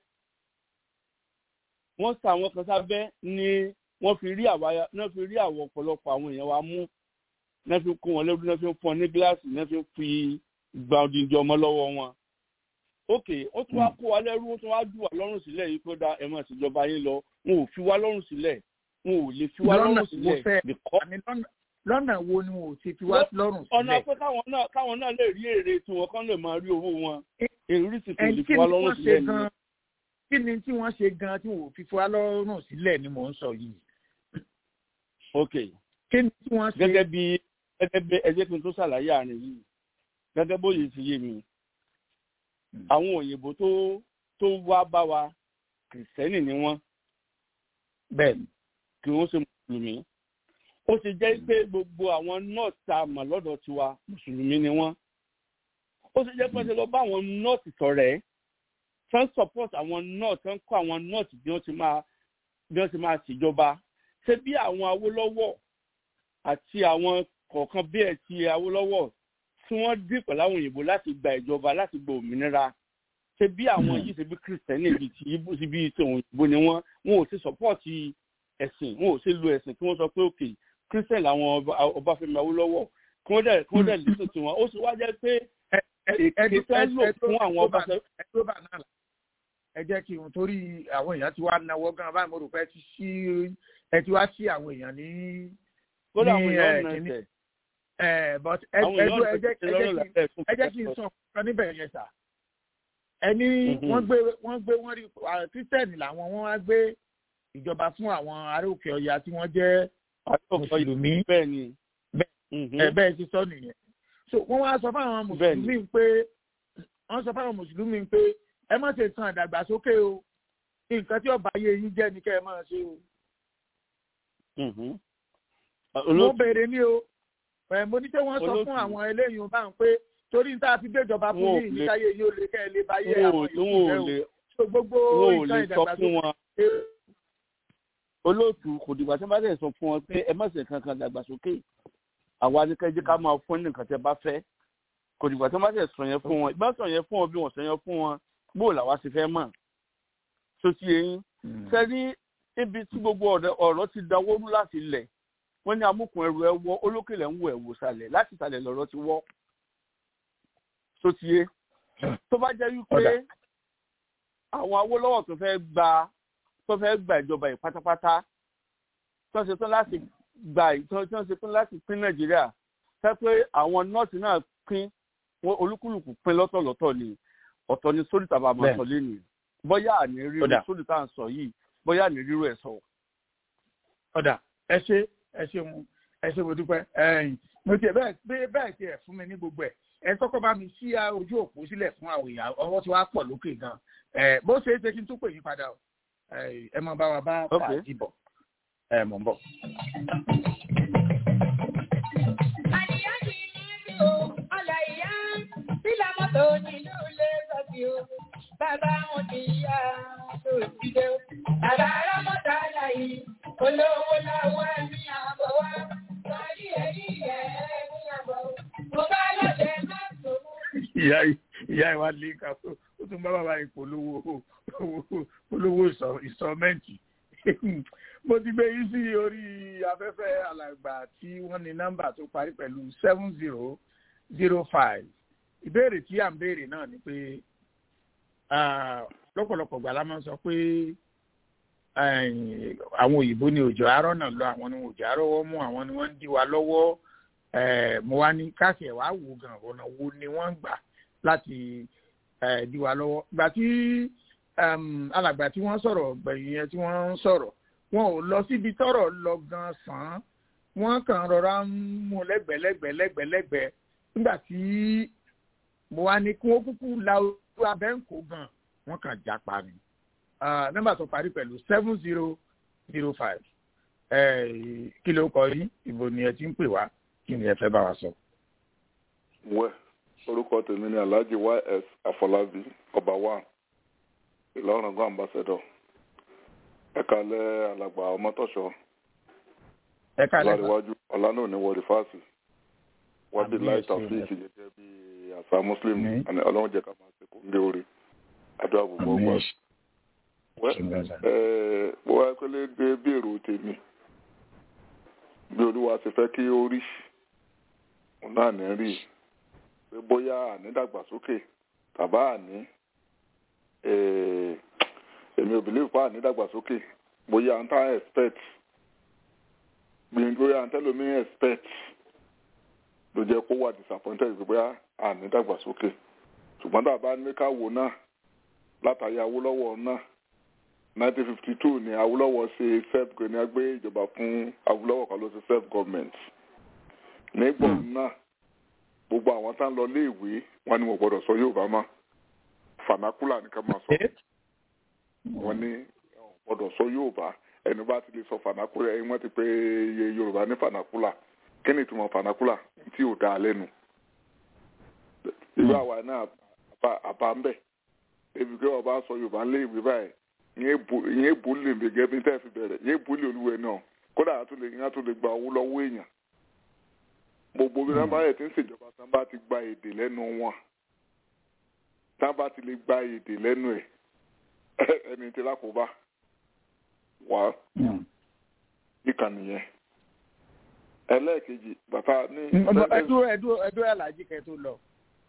wọ́n sa àwọn kan sábẹ́ ni wọ́n fi rí àwa náà fi rí àwọn ọ̀pọ̀lọpọ̀ àwọn èèyàn wa mú náà fi kó wọn lẹ́rú náà fi fọ́n ní gíláàsì náà fi fi gba odindi ọmọ lọ́wọ́ wọn. ok ó tún wá kó wa lẹ́rú ó tún wá dù wá lọ́rùn sílẹ̀ yìí pé dá ẹ máa ṣèjọba yín lọ wọn ò fi wá lọ́rùn sílẹ̀ wọn ò lè fi wá Lọ́nà lọ́rùn wo sílẹ̀ fẹ́- because àmì lọ́nà- lọ́nà wo ni wọn ò ti fi wá lọ́rùn ọ̀nà sílẹ̀. pé káwọn náà káwọn náà lè rí èrè tí wọn kán lè máa rí owó wọn èrè sì kò ẹni lè kí fi ni wá tí lọ́rùn wọ́n ṣe sílẹ̀ nìyẹn. gan-an kí ni tí wọ́n ṣe gan-an tí wọn ò fi fi wá lọ́rùn sílẹ̀ ni mò ń sọ yìí. ok kí ni tí wọ́n ṣe. gẹ́gẹ́ bí gẹ́gẹ́ bí ẹjẹ́ kí n tó ṣàlàyé àárín yìí gẹ́gẹ́ bóyè ti yé mi àwọn òyìnbó tó tó wá bá wa kìrìsìtẹ́nì ni wọ́n bẹ́ẹ̀ kí wọ́n ṣe mùsùlùmí ó ti jẹ́ pé gbogbo àwọn nọ́ọ̀sì tá a mọ̀ lọ́dọ̀ tiwa mùsùlùmí ni wọ́n ó ti jẹ́ pé ṣe lọ bá àwọn nọ́ọ̀sì sọ̀rẹ́ tán support àwọn nọ́ọ̀sì tán kọ́ àwọn nọ́ọ̀sì bí wọ́n ti máa bí wọ́n ti máa ṣèjọba ṣé bí àwọn Awólọ́wọ̀ àti àwọn kọ̀ọ̀kan bí ẹ̀ ti Awólọ́wọ̀ tí wọ́n dín pẹ̀lú àwọn òyìnbó láti gba ìjọba láti gba òmìnira ṣe bí àwọn yìí ṣe bí kìrìsìtẹ́nì ibi tí ibo sí bí ti òyìnbó ni wọ́n wọn ò ṣe sọ́pọ́ọ̀tì ẹ̀sìn wọn ò ṣe lo ẹ̀sìn kí wọ́n sọ pé òkè kìrìsìtẹ́nì làwọn Ọba- Ọbáfẹ́mi Awólọ́wọ̀ kí wọ́n dẹ̀ kí wọ́n dẹ̀ lẹ́sìn tí wọn ó sì wá jẹ́ pé èké fẹ́ lò fún àwọn Ọbáfẹ́mi ẹ tó bá náà là ẹ jẹ́ kí n torí àwọn èèyàn ti wá náwó gan báyìí mo rò pé ẹ ti sí ẹ ti wá sí àwọn èèyàn ní kódà àwọn ní, èèyàn eh, náà kìíní. tẹ̀ ẹ but ẹ àwọn ẹ èèyàn dúró, ẹ jẹ́ tẹ̀ ẹ jẹ́ lọ́rọ̀ kí n lábẹ́ fún ẹ jẹ́ kí n sọ kan níbẹ̀ yẹn sà ẹni Mhm. wọ́n gbé wọ́n gbé wọ́n rí àwọn kírísítẹ́nì làwọn wọ́n wá gbé ìjọba fún àwọn ará òkè ọya tí wọ́n jẹ́ mùsùlùmí bẹ́ẹ̀ ni ẹ bẹ́ẹ̀ ti sọ nìyẹn so wọ́n wá sọ fáwọn Bẹ́ẹ̀ ni. mùsùlùmí pé wọ́n sọ fáwọn mùsùlùmí pé ẹ má ṣe tan ìdàgbàsókè o nǹkan tí ọba ayé yín jẹ́ ni kẹ́ ẹ máa ṣe o mo olóòtú béèrè ní o ẹ mo ní pé wọ́n sọ fún Olóòtú. àwọn eléyìí bá ń pé torí ní tá a fi gbéjọba fún Wọn ò yín lè- níkáyé yín ó lè kẹ́ ẹ lè báyé wọn ò àwọn wọn ò ìlú rẹ o lè so gbogbo wọn ò nǹkan lè sọ fún ìdàgbàsókè wọn olóòtú kò dìgbà tí wọ́n bá tẹ̀ sọ fún wọn pé ẹ má ṣe kankan dàgbàsókè àwa ni kẹ́jẹ́ ká máa fún ní nǹkan tẹ́ bá fẹ́ kò dìgbà tí wọ́n bá tẹ̀ sọ yẹn fún wọn ìbá sọ yẹn fún wọn bí wọ́n sọ yẹn fún wọn bó làwa ṣe fẹ́ mọ̀ tó ti yẹn sẹ́ni ibi tí gbogbo ọ̀rẹ́- ọ̀rọ̀ ti dáwọ́ rú láti lẹ̀ wọ́n ní amúkùn ẹrù ẹ wọ́ olókèlè ń wọ ẹ̀wò sàlẹ̀ láti sàlẹ̀ lọ̀rọ̀ ti wọ́ tó ti yé tó bá jẹ́ wípé Ọ̀dà. àwọn Awólọ́wọ̀ tó fẹ́ gba tó fẹ́ gba ìjọba yìí pátápátá tó ń ṣe tán láti gba ì- tó tó ń ṣe tán láti pín Nàìjíríà fẹ́ pé àwọn nọ́ọ̀tì náà pín wọn olúkúlùkù pín lọ́tọ̀lọ́tọ̀ ni ọ̀tọ̀ ni sórí tàbá máa Bẹ́ẹ̀. sọ lé ní bóyá àní ríru Ọ̀dà. sórí tá à ń sọ yìí bóyá àní ríru ẹ̀ sọ. ọ̀dà ẹ ṣe ẹ ṣe mu ẹ ṣe mo dúpẹ́ ẹ̀yìn mo tiẹ̀ bẹ́ẹ̀ bẹ́ẹ̀ bẹ́ẹ̀ tiẹ̀ fún mi ní gbogbo ẹ̀ ẹ kọ́kọ́ bá mi ṣí a ojú òpó sílẹ̀ fún àwọn èèyàn ọwọ́ tí wàá pọ̀ lókè gan ẹ bó ṣe é ṣe kí n tún pè yín padà o ẹ ẹ máa bá wa bá Ok. fàájì bọ̀ ẹ mọ̀ ń bọ̀. Bàbá wọn ti yá tó ìdílé o. Bàbá Rámọ́tà láyé, olówó láwọ́ ní àbọ̀ wá. Sọ́rí ẹ̀rí ẹ̀ ní àbọ̀. Mo bá lọ́dẹ̀ máa tó mú. ìyá ìyá ìwà lè kà ó ó tún bá bàbá ìpolówó polówó ìsọmẹ́ǹtì mo ti gbé yín sí orí afẹ́fẹ́ alàgbà tí wọ́n ní nọ́mbà tó parí pẹ̀lú seven zero zero five ìbéèrè tí à ń béèrè náà ni pé ah, lọ́pọ̀lọpọ̀ gbà la máa ń sọ pé eh, àwọn òyìnbó ni òjò arọ́ náà lọ àwọn ni òjò arọ́wọ́ mú àwọn ni wọ́n ń dí wa lọ́wọ́ eh, mo wá ní káṣẹ̀ wá wò gan ọ̀nà wo ni wọ́n ń gbà láti eh, dí wa lọ́wọ́ gbà tí um, alàgbà tí wọ́n sọ̀rọ̀ gbẹ̀yìn yẹn tí wọ́n ń sọ̀rọ̀ wọn ò lọ síbi tọ́rọ̀ lọ gan sàn án wọ́n kàn rọra ń mú lẹ́gbẹ̀lẹ́gbẹ̀ lẹ́gbẹ̀lẹ́gbẹ̀ nígbà tí mo wá ní kí wọ́n kúkú la ojú abẹ́ǹkó gan wọ́n kàn já pa ni Ah, nọ́mbà tó parí pẹ̀lú seven zero zero five kí ló kọ yín ìbò ni ẹ ti ń pè wá kí ni ẹ fẹ́ bá wa sọ. wẹ orúkọ tèmi ni alhaji ys afọlábí ọba wa ìlọrin gan ambassador ẹka lẹ alàgbà ọmọtọṣọ ẹ ká lẹ́kọ̀ọ́ ọlárẹwájú ọlánàní wọlé fásì wádìí Àmì láì ẹ̀sìn tàfíìkì rẹ̀. gẹ́gẹ́ bí àṣà muslim Àmín. àní ọlọ́run jẹ́ ká máa ṣe kó ń gé orí adó àbùbọ̀ àmì ọgbà ẹ̀sìn wẹ ìgbàlá. ẹ bó wá pẹlẹ gbé bí èrò tèmi bí olúwa ṣe fẹ́ kí ó rí òun náà ní rí pé bóyá ànídàgbàsókè tàbá àní eh, èmi ò believe pa ànídàgbàsókè bóyá à ń tá expect gbìyànjú bóyá à ń tẹ́lómi expect ló jẹ́ kó wà disappointed pé bóyá ànídàgbàsókè ṣùgbọ́n tá a bá ní ká wò náà látàrí Awólọ́wọ̀ náà 1952 ni Awólọ́wọ̀ ṣe self ní agbé ìjọba fún Awólọ́wọ̀ kan ló ṣe self government nígbà náà gbogbo àwọn tá ń lọ léèwé wọn ni wọn gbọ́dọ̀ sọ Yorùbá mọ́ fanakula ni ká máa sọ wọn ní wọn gbọ́dọ̀ sọ Yorùbá ẹni bá ti lè sọ fanakula ẹni wọn ti pè iye Yorùbá ní fanakula kí ni ìtumọ̀ fanakula tí ò dáa lẹ́nu irú àwa náà àbá- àbá ń bẹ̀ ebi kí ọba sọ Yorùbá ń lé ìwé báyìí ìyẹn bó lè mi gẹ́gẹ́ bí tẹ́ fi bẹ̀rẹ̀ ìyẹn bó lè olúwẹ̀ náà kódà a tún lè ìyẹn tún lè gba owó lọ́wọ́ èèyàn gbogbo bí wọn bá yẹ ti ń ṣèjọba tán bá ti gba èdè lẹ́nu wọn tán bá ti lè gba èdè lẹ́nu ẹ̀ ẹni tí lákòóbá wà ìkànnì yẹn ẹlẹ́ẹ̀kejì bàtà ní. ẹdúró ẹdúró ẹdúró alájí kẹ tó lọ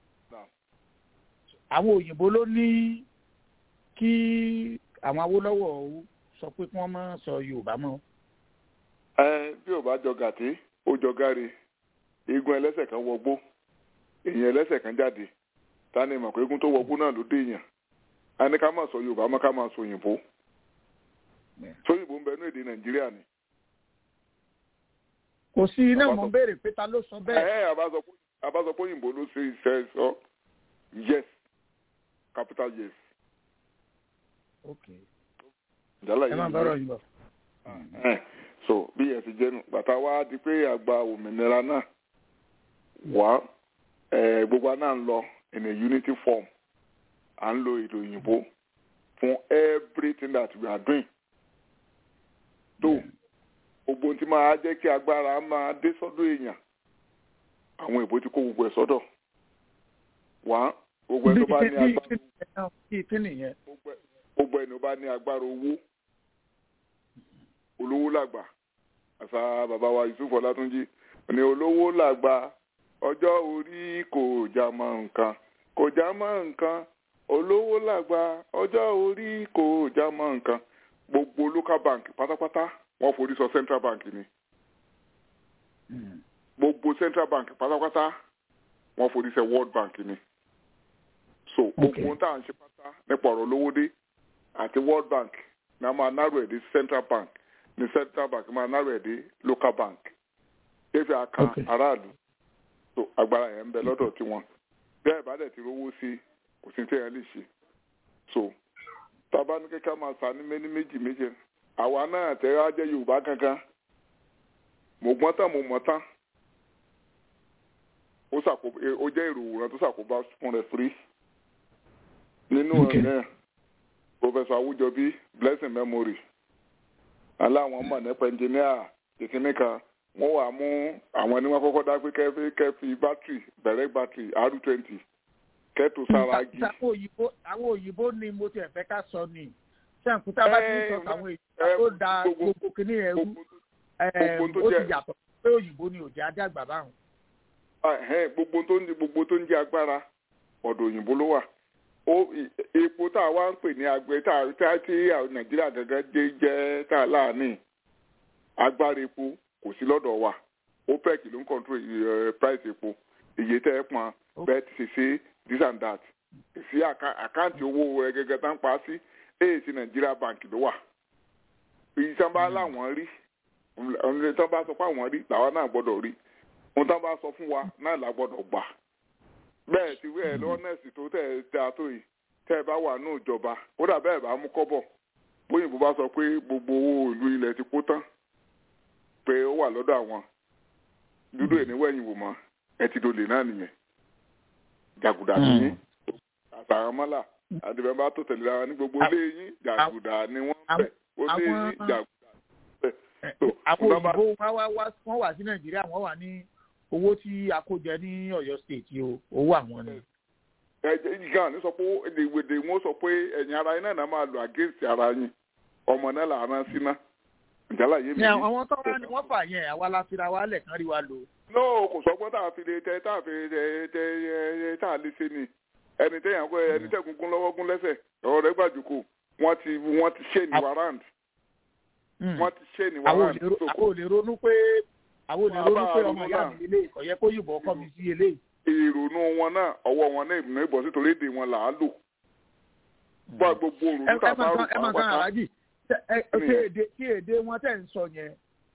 àwọn òyìnbó ló ní kí àwọn Awólọ́wọ̀ sọ pé kí wọ́n má sọ Yorùbá mọ́. ẹ bí ò bá jọ gàtí ó jọ gáre eégún ẹlẹ́sẹ̀ kan wọgbó èèyàn ẹlẹ́sẹ̀ kan jáde ta ni mọ̀ pé eégún tó wọgbó náà ló dé èèyàn a ní ká máa sọ Yorùbá mọ́ ká máa sọ òyìnbó sóyìnbó ń bẹ ní èdè Nàìjíríà ni. kò sí iná mọ̀ ń béèrè pé ta ló sọ bẹ́ẹ̀. ẹ ẹ àbá sọ pé òyìnbó ló ṣe iṣẹ́ sọ yes capital yes. okay jala ẹ máa bọ́rọ̀ yìí bọ̀. so bí ẹ ti jẹnu bàtà wa di pé àgbà òmìnira náà wá gbogbo náà ń lọ in a unity form à ń lo èdè òyìnbó fún everything that we are doing. tó gbogbo tí máa jẹ́ kí agbára máa dé sọ́dọ̀ èèyàn àwọn èbó ti kó gbogbo ẹ̀ sọ́dọ̀ wá gbogbo ẹ̀ tó bá ní agbára gbogbo ẹ̀ tó bá ní agbára owó olówó làgbà àṣà bàbá wa Yusuf Ọlátúnjí ní olówó làgbà ọjọ́ orí kò já mọ́ nǹkan kò já mọ́ nǹkan olówó làgbà ọjọ́ orí kò já mọ́ nǹkan gbogbo local bank pátápátá wọ́n forí sọ central bank ni gbogbo central bank pátápátá wọ́n forí sọ world bank ni so gbogbo ohun tá à ń ṣe pátá nípa ọ̀rọ̀ lówó dé àti world bank ní a máa náró ẹ̀ dé central bank ní central bank máa náró ẹ̀ dé local bank efi àkàn aráàlú so agbára yẹn ń bẹ lọ́dọ̀ tiwọn bẹ́ẹ̀ bá dẹ̀ ti rówó sí kò sí téèyàn lè ṣe so tábà ní kékeré máa sá ní méní méjì méjì àwa náà tẹ́lẹ̀ á jẹ́ yorùbá gangan mo gbọ́n tán mo mọ̀ tán ó jẹ́ èrò òwúrọ̀ tó ṣàkóbá fún rẹ̀ firi nínú ẹ̀ professor awujobi blessing memory aláwọn mọ̀ nípa engineer ìkíní kan wọ́n wà mú àwọn ẹni wọ́n kọ́kọ́ dá pé kẹ́fí kẹ́fí bátìrì bẹ̀rẹ̀ bátìrì r twenty kẹ́tù sára gi. àwọn òyìnbó ni mo ti ẹ̀fẹ́ ká sọ ni sẹ́ǹkútà bá ti ń sọ àwọn èyí tó da gbogbo kìíní ẹrú ó ti yàtọ̀ pé òyìnbó ni òjì adágbà báwọn. gbogbo tó ń di gbogbo tó ń jẹ agbára ọ̀dọ̀ òyìnbó ló wà epo tá a wá ń pè ní agbẹ tá a tí nàìjíríà gángan jẹ jẹ tá a láàánì agbára epo kò sí lọ́dọ̀ wa opec ló ń control price epo iye tẹ́ ẹ pọn bẹ́ẹ̀ ti ṣe ṣe this and that sí àkáǹtì owó rẹ gẹ́gẹ́ tá ń pa sí èyí sí nàìjíríà bank ló wà èyí tí wọ́n bá láwọn rí ọ̀nà tí wọ́n bá sọ pé àwọn rí làwọn náà gbọ́dọ̀ rí ohun tí wọ́n bá sọ fún wa náà là gbọ́dọ̀ gbà bẹ́ẹ̀ ti wí ẹ̀ lọ́nẹ̀sì tó tẹ̀ ẹ́ ta tó yìí tẹ́ ẹ bá wà ní ìjọba kódà bẹ́ẹ̀ bá mú kọ́bọ̀ bóyìnbó bá sọ pé gbogbo owó ìlú ilẹ̀ ti kó tán pé ó wà lọ́dọ̀ àwọn dúdú ẹ̀ níwẹ̀yìn wò mọ́ ẹ ti dolè náà nìyẹn jàgùdà nìyẹn àtàwọn mọ́là àdìbẹ́ bá tó tẹ̀lé ara ní gbogbo ilé yín jàgùdà ni wọ́n bẹ̀ ó lé yín jàgùdà bẹ̀. àwọn òyìnbó wọn wà sí nàìjíríà wọn wà ní owó tí a kó jẹ ní Ọ̀yọ́ state o owó àwọn ni. ẹjẹ ìgbà ní sọ pé èdèwèdè wọn sọ pé ẹ̀yin ara yín náà máa lò against ara yín ọmọ náà là rán sí náà ìjálá yé mi. ní àwọn tó wá ní wọ́n fà yẹn àwa la fira wa lẹ̀ kán rí wa lò. no kò sọgbọ́n tá a fi lè tẹ tá a fi tẹ tẹ tá a lè ṣe ni ẹni tẹ̀yàn kọ́ ẹni tẹ̀ gúngún lọ́wọ́ gún lẹ́sẹ̀ ọ̀rọ̀ rẹ̀ gbàjúkò wọ́n ti wọ́n ti ṣe ní warrant. wọ́n ti ṣe ní warrant. àwọn ò lè ronú pé àwọn olè ronú pé ọmọ ìyá mi lélẹ̀ kò yẹ kó yìnbọn ọkọ mi sí eléyìí. ìrònú wọn náà ọwọ́ wọn náà ìbùnú ìbọn sí torí èdè wọn là á lò. bá gbogbo òrùn tá a bá rò ẹ máa san àrájì tí èdè wọn tẹ̀ ń sọ yẹn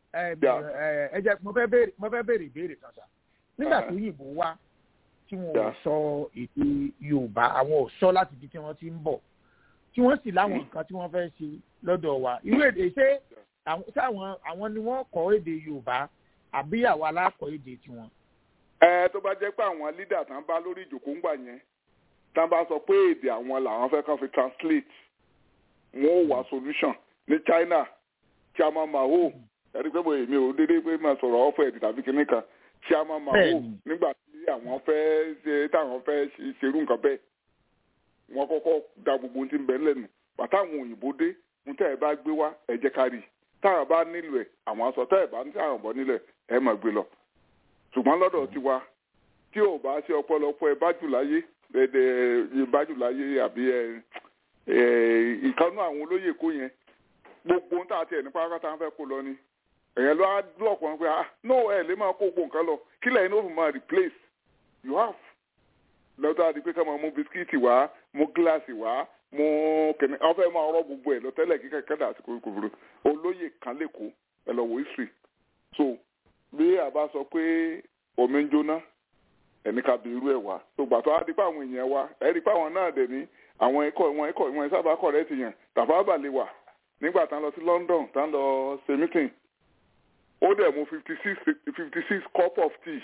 ẹ jẹ́ mo fẹ́ béèrè ìbéèrè kan sá nígbà tó yìnbó wá tí wọn ò sọ èdè Yorùbá àwọn ò sọ láti ibi tí wọ́n ti ń bọ̀ tí wọ́n sì láwọn nǹkan tí wọ́n fẹ́ ṣe lọ́dọ̀ wa irú èdè ṣé àwọn ni wọ́n kọ́ èdè Yorùbá àbí àwa alákọ̀ èdè tiwọn. ẹ tó bá jẹ́ pé àwọn lídà tán bá lórí ìjòkó ń gbà yẹn tán bá sọ pé èdè àwọn làwọn fẹ́ kàn fi translate wọn ò wá solution ní China Chairman Mao ẹ̀rí pé mo èmi ò dédé pé máa sọ̀rọ̀ ọ̀fọ̀ ẹ̀dì tàbí kinní kan chairman mao Bẹ́ẹ̀ni. nígbà tí àwọn fẹ́ ṣe táwọn fẹ́ ṣe- ṣerú nǹkan bẹ́ẹ̀ wọ́n kọ́kọ́ da gbogbo ohun tí ń bẹ lẹ́nu bàtà àwọn òyìnbó dé ohun tẹ́ ẹ bá gbé wá ẹ jẹ́ ká rí i táwọn bá nílò ẹ̀ àwọn aṣọ tẹ́ ẹ bá ní táwọn bọ́ nílẹ̀ ẹ máa gbé lọ ṣùgbọ́n lọ́dọ̀ tiwa tí ò bá ṣe ọ̀pọ̀lọpọ̀ ẹ bá jù láyé ẹ̀ẹ́dẹ̀ bá jù láyé àbí ẹ ẹ ìkànnú àwọn olóyè kó yẹn gbogbo ohun tá a tiẹ̀ nípa pátá fẹ́ kó lọ ni èèyàn ló á blọọkù wọn pé ah no ẹ lè máa kó gbogbo nǹkan lọ kí lẹ́yìn ló fi máa replace you have lọ́tọ́ àti pé ká máa mú bisikíìtì wá mú gíláàsì wá mú kẹ̀mí wọ́n fẹ́ máa rọ́ gbogbo ẹ̀ lọ tẹ́lẹ̀ kí kẹ́kẹ́ dà sí kòkòrò olóyè kan lẹ́kọ̀ọ́ ẹ lọ wo history so bí a bá sọ pé omi ń jóná ẹni ká bí irú ẹ̀ wá tó gbà tó á di pé àwọn èèyàn wa ẹ rí pé àwọn náà dẹ̀ ní àwọn ẹ̀kọ́ wọn ẹ̀kọ́ wọn sábà kọ̀ rẹ́ ti yàn tàbá bà lè wà nígbà tá ń lọ sí London tá ń lọ ṣe meeting ó dẹ̀ mú fifty six fifty six cup of tea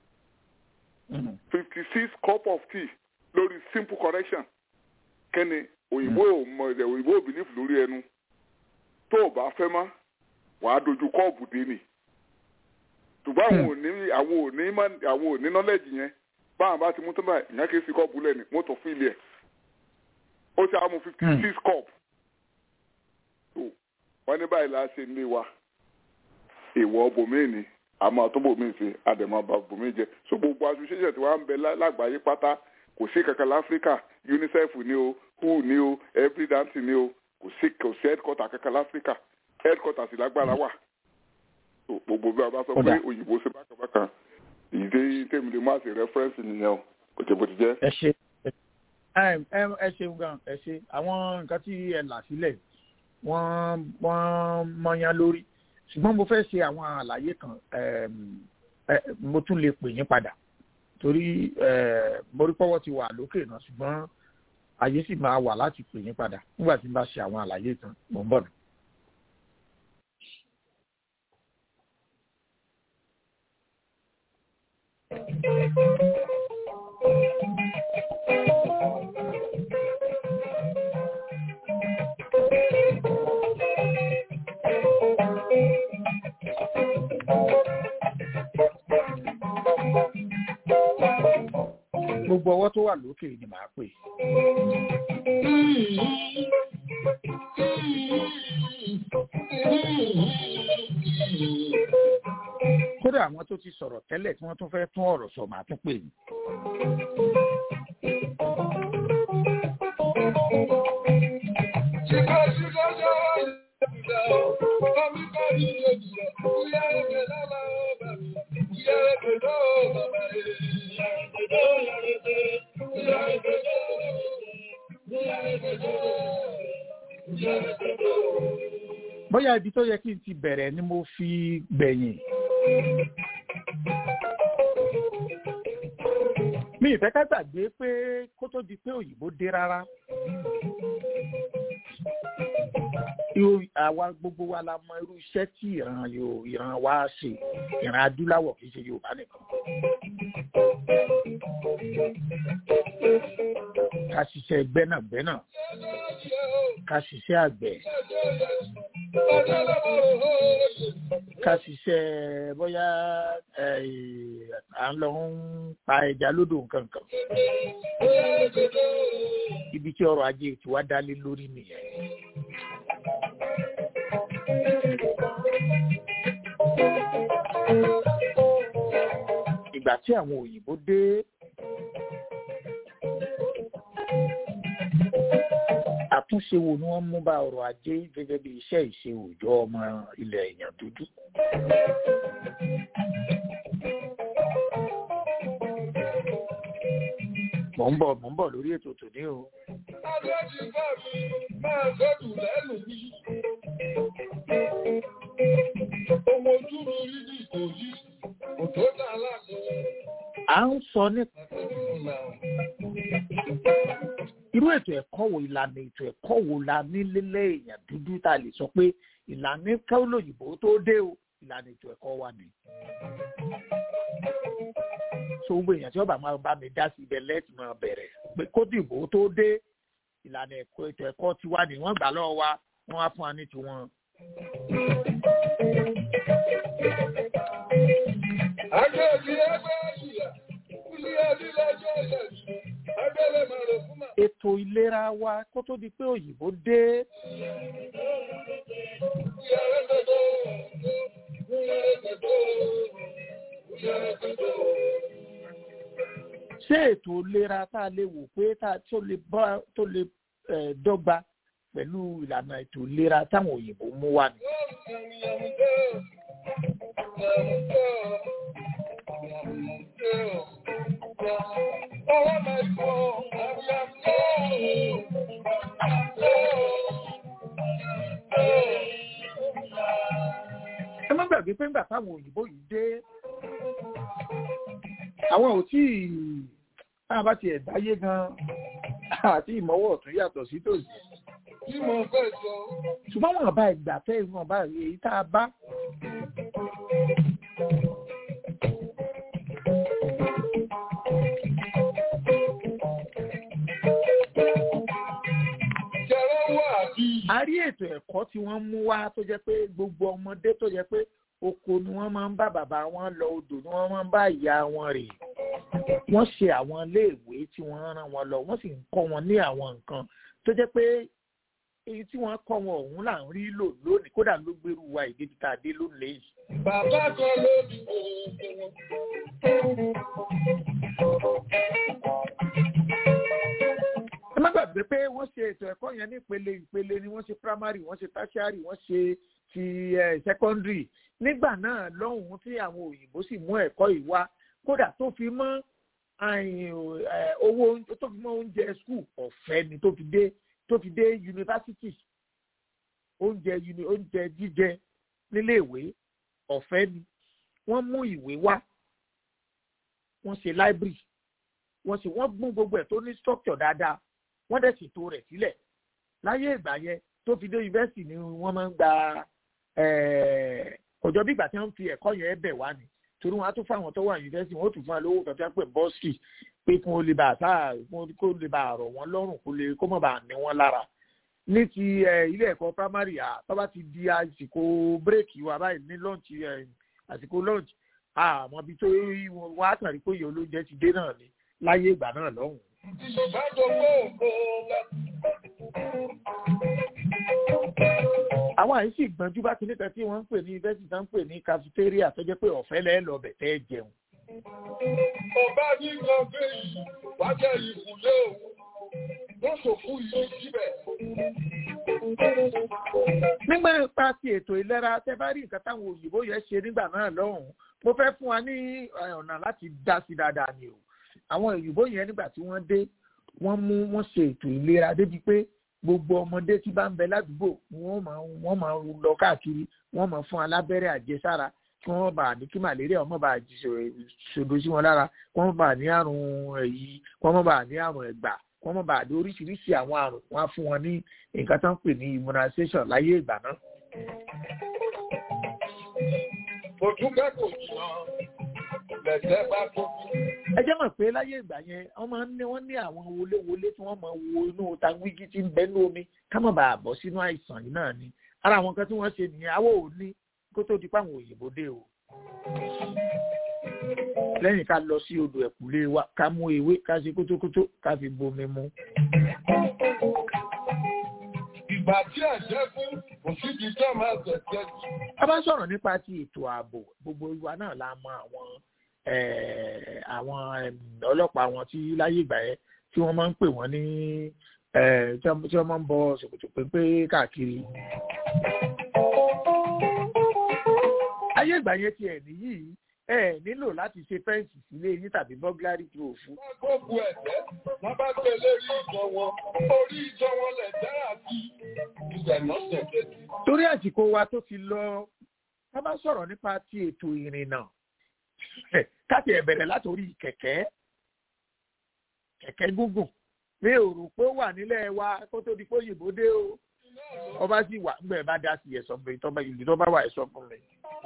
fifty six cup of tea lórí simple correction kẹ́ni òyìnbó ò mọ ẹ̀dẹ̀ òyìnbó ò bìlífù lórí ẹnu tó o bá fẹ́ mọ́ wàá dojú kọ́ọ̀bù dé ni ṣùgbọ́n àwọn ò ní àwọn ò ní mọ́- àwọn ò ní nọ́lẹ́jì yẹn báwọn bá ti mú tó báyìí ìyẹn kì í sí kọ́ọ̀bù lẹ́nu mọ́tò fíìlì ẹ̀ ó ti àmú fifty six cup tó wọ́n ní báyìí la ṣe ní wa ìwọ bòmíì ni àmọ́ tó bòmíì sí àdèmọ́ bá bòmíì jẹ so gbogbo association tí wọ́n ń bẹ lá- lágbàáyé pátá kò sí kankan láfíríkà unicef ni o who ni o every dancing ni o kò sí kò sí headquarter kankan láfíríkà headquarter sì lágbára wà So, gbogbo bí a bá sọ pé Kódà. òyìnbó ṣe bákanbákan ìdí tèmi lè má ṣe reference nìyẹn o kò jẹ́ bó ti jẹ́. ẹ ṣe ẹ ẹ- ẹ ṣeun gan ẹ ṣe àwọn nǹkan tí ẹ là sílẹ̀ wọ́n wọ́n mọyán lórí ṣùgbọ́n mo fẹ́ ṣe àwọn àlàyé kan ẹm, ẹ, mo tún lè pè yín padà torí ẹ, mo rí pọ́wọ́ ti wà lókè náà ṣùgbọ́n àyè sì máa wà láti pè yín padà nígbà tí n bá ṣe àwọn àlàyé kan mò ń bọ̀ nù. gbogbo ọwọ́ tó wà lókè ni màá pè. kódà àwọn tó ti sọ̀rọ̀ tẹ́lẹ̀ tí wọ́n tún fẹ́ tún ọ̀rọ̀ sọ màá tún pè yín. bóyá ibi tó yẹ kí n ti bẹ̀rẹ̀ ni mo fi gbẹ̀yìn. mi ìfẹ́ ká gbàgbé pé kó tó di pé òyìnbó dé rárá. Irú- àwa gbogbo wa la mọ irú iṣẹ́ tí ìran Yorù- ìran wa ṣe ìran adúláwọ̀ kì í ṣe Yorùbá nìkan. ká ṣiṣẹ́ gbẹ́nàgbẹ́nà ká ṣiṣẹ́ àgbẹ̀ ká ṣiṣẹ́ bóyá eh, à ń lọ ń pa ẹja lódò nǹkan kan ibi tí ọrọ̀ ajé tiwa dálé lórí nìyẹn. ìgbà tí àwọn òyìnbó dé àtúnṣe wo ni wọ́n mú bá ọrọ̀ ajé gẹ́gẹ́ bí iṣẹ́ ìṣe òòjọ́ ọmọ ilẹ̀ èèyàn dúdú. mò ń bọ̀ mò ń bọ̀ lórí ètò tòní o. à ń sọ nípa irú ètò ẹ̀kọ́ wo ìlànà ètò ẹ̀kọ́ wo la ní lélẹ̀ èèyàn dúdú tá a lè sọ pé ìlànà kẹ́lòyìnbó tó dé o ìlànà ètò ẹ̀kọ́ wa ni. so gbogbo èèyàn tí wọ́n bá máa bá mi dá sí ibẹ̀ lẹ́tì máa bẹ̀rẹ̀ pé kó dìbò tó dé ìlànà ẹ̀kọ́ ètò ẹ̀kọ́ tiwa ni wọ́n gbà lọ́wọ́ wa wọ́n á fún wa ní tiwọn. Àjọ̀dí ẹgbẹ́ ìyà, ilé ẹbí lọ́jọ́ ìyẹ̀sì, abẹ́lẹ̀ mọ̀rọ̀ fún mà. ètò ìlera wa kó tó di pé òyìnbó dé Ìyàrá gbogbo, ìyàrá gbogbo, ìyàrá gbogbo. ṣé ètò ìlera tá a lè wò pé tá a tó lè bá tó lè eh, dọ́gba pẹ̀lú ìlànà ètò ìlera táwọn òyìnbó mú wá ni. ẹ má gbàgbé pé ńgbà táwọn òyìnbó yìí dé àwọn ò tí ì táwọn bá tiẹ̀ dáyé gan àti ìmọ̀wọ́ ọ̀tún yàtọ̀ sí tòsí Tí mo fẹ́ sọ, ṣùgbọ́n wọn bá ìgbà fẹ́ wọn bá èyí tá a bá jẹ́rọ wà bí a rí ètò ẹ̀kọ́ tí wọ́n mú wá tó jẹ́ pé gbogbo ọmọdé tó jẹ́ pé oko ni wọ́n máa ń bá bàbá wọn lọ odò ni wọ́n máa ń bá ìyá wọn rè wọ́n ṣe àwọn iléèwé tí wọ́n rán wọn lọ wọ́n sì ń kọ́ wọn ní àwọn nǹkan tó jẹ́ pé èyí tí wọ́n kọ́ wọn ọ̀hún là ń rí lò lónìí kódà ló gbèrú wa ìdí tí tá a dé lónìí yìí. bàbá kan lóbi ẹ má gbàgbé pé wọ́n ṣe ètò ẹ̀kọ́ yẹn ní ìpele ìpele ni wọ́n ṣe primary wọ́n ṣe tertiary wọ́n ṣe ti eh, secondary nígbà náà lọ́hùn-ún tí àwọn òyìnbó sì mú ẹ̀kọ́ yìí wá kódà tó fi mọ́ àyìn, eh, owó oúnjẹ- tó fi mọ́ oúnjẹ school ọ̀fẹ́ ni tó fi dé tó fi dé yunifásitì oúnjẹ uni oúnjẹ jíjẹ níléèwé ọ̀fẹ́ ni wọ́n mú ìwé wá wọ́n ṣe library wọ́n sì wọ́n gbọ́n gbogbo ẹ̀ tó ní structure dáadáa wọ́n dẹ̀ ṣètò rẹ̀ sílẹ̀ láyé ìgbà yẹn tó fi dé yunifásitì ni wọ́n máa ń gba ọjọ́ bí ìgbà tí wọ́n fi ẹ̀kọ́ yẹn bẹ̀ wá ni torí wọn á tún fáwọn tó wà yunifásitì wọn ó tún fún wọn lówó kan tí wọ́n pè bọ́ọ̀sì pé kí wọ́n lè bá àtà kó lè bá àrọ̀ wọn lọ́rùn kó lè kó mọ̀ bá ní wọn lára ní ti ilé ẹ̀kọ́ primary à tó bá ti di àsìkò bírèkì wa báyìí ní lọ́ọ̀nì àsìkò lọ́ọ̀nì àmọ́ bí tó wọn á kàn rí pé ìyá olóúnjẹ ti dé náà ni láyé ìgbà náà lọ́hùn. àwọn àyè sì gbọ́njú bá kíní kan tí wọ́n ń pè ní yunifásitì tó ń pè ní cafeteria tó jẹ́ pé ọ̀fẹ́ lẹ́ẹ̀ lọ bẹ̀ tẹ́ jẹun. ọba ní kan pé yìí wájà ìkùlé òun wọ́n sòkú yìí síbẹ̀. nígbà nípa ti ètò ìlera tẹ bá rí nǹkan táwọn òyìnbó yẹn ṣe nígbà náà lọ́hùn-ún mo fẹ́ fún wa ní ọ̀nà láti dá sí dáadáa ni o àwọn òyìnbó yẹn nígbà tí wọ́n dé wọ́n mú wọ́n ṣe ètò ìlera débi pé gbogbo ọmọdé tí bá ń bẹ ládùúgbò wọ́n máa wọ́n máa lọ káàkiri wọ́n máa fún alábẹ́rẹ́ àjẹsára kí wọ́n bá ní kí màlẹ́ríà ọmọ bá ṣòdo sí wọn lára kí wọ́n bá ní àrùn èyí kí wọ́n bá ní àrùn ẹ̀gbà kí wọ́n bá ní oríṣiríṣi àwọn àrùn wọ́n á fún wọn ní nǹkan tó ń pè ní immunization láyé ìgbà náà. òtúnkẹ́ kò jìnnà lẹ̀jẹ̀ bá tó ẹ jẹ́ mọ̀ pé láyé ìgbà yẹn wọ́n máa ń ní wọ́n ní àwọn wọléwọlé tí wọ́n máa wo inú tangwígí tí ń bẹ ní omi ká má bàa bọ́ sínú àìsàn yìí náà ni ara àwọn kan tí wọ́n ṣe nìyẹn àwọ̀ ò ní kó tó di páwọn òyìnbó dé o. lẹ́yìn ká lọ sí odò ẹ̀kúlé wa ká mú ewé ká ṣe kótókótó ká fi bomi mu. ìgbà tí ẹ̀jẹ̀ fún òṣìṣì jẹ́ máa tẹ̀sẹ̀ jù. a bá sọ̀rọ̀ nípa ti ètò ààbò gbogbo ìwà náà la mọ àwọn àwọn ọlọ́pàá wọn tí láyé ìgbà yẹn tí wọ́n máa ń pè wọ́n ní tí wọ́n máa ń bọ ṣòkòtò pépé káàkiri. ayé ìgbà yẹn ti ẹ̀ nìyí ẹ nílò láti ṣe fẹ́ǹsì sílé yín tàbí bọ́gláàrì tó òfin. wọ́n gbógun ẹ̀jẹ̀ wọ́n bá gbé lérí ìjọ wọn orí ìjọ wọn lẹ̀jẹ̀ àti ìgbẹ̀nà ṣẹ̀jẹ̀ sí. torí àsìkò wa tó ti lọ ká bá sọ̀rọ̀ nípa ti ètò ìrìnnà káti ẹ̀ bẹ̀rẹ̀ látòrí kẹ̀kẹ́ kẹ̀kẹ́ gúngùn mi ò rò pé ó wà nílẹ̀ wa kó tó di pé òyìnbó dé o ọba sì wà ńgbẹ́ bá dá sí ẹ̀sọ́ fún mi tọ́ba ìlú tó bá wà ẹ̀sọ́ fún mi.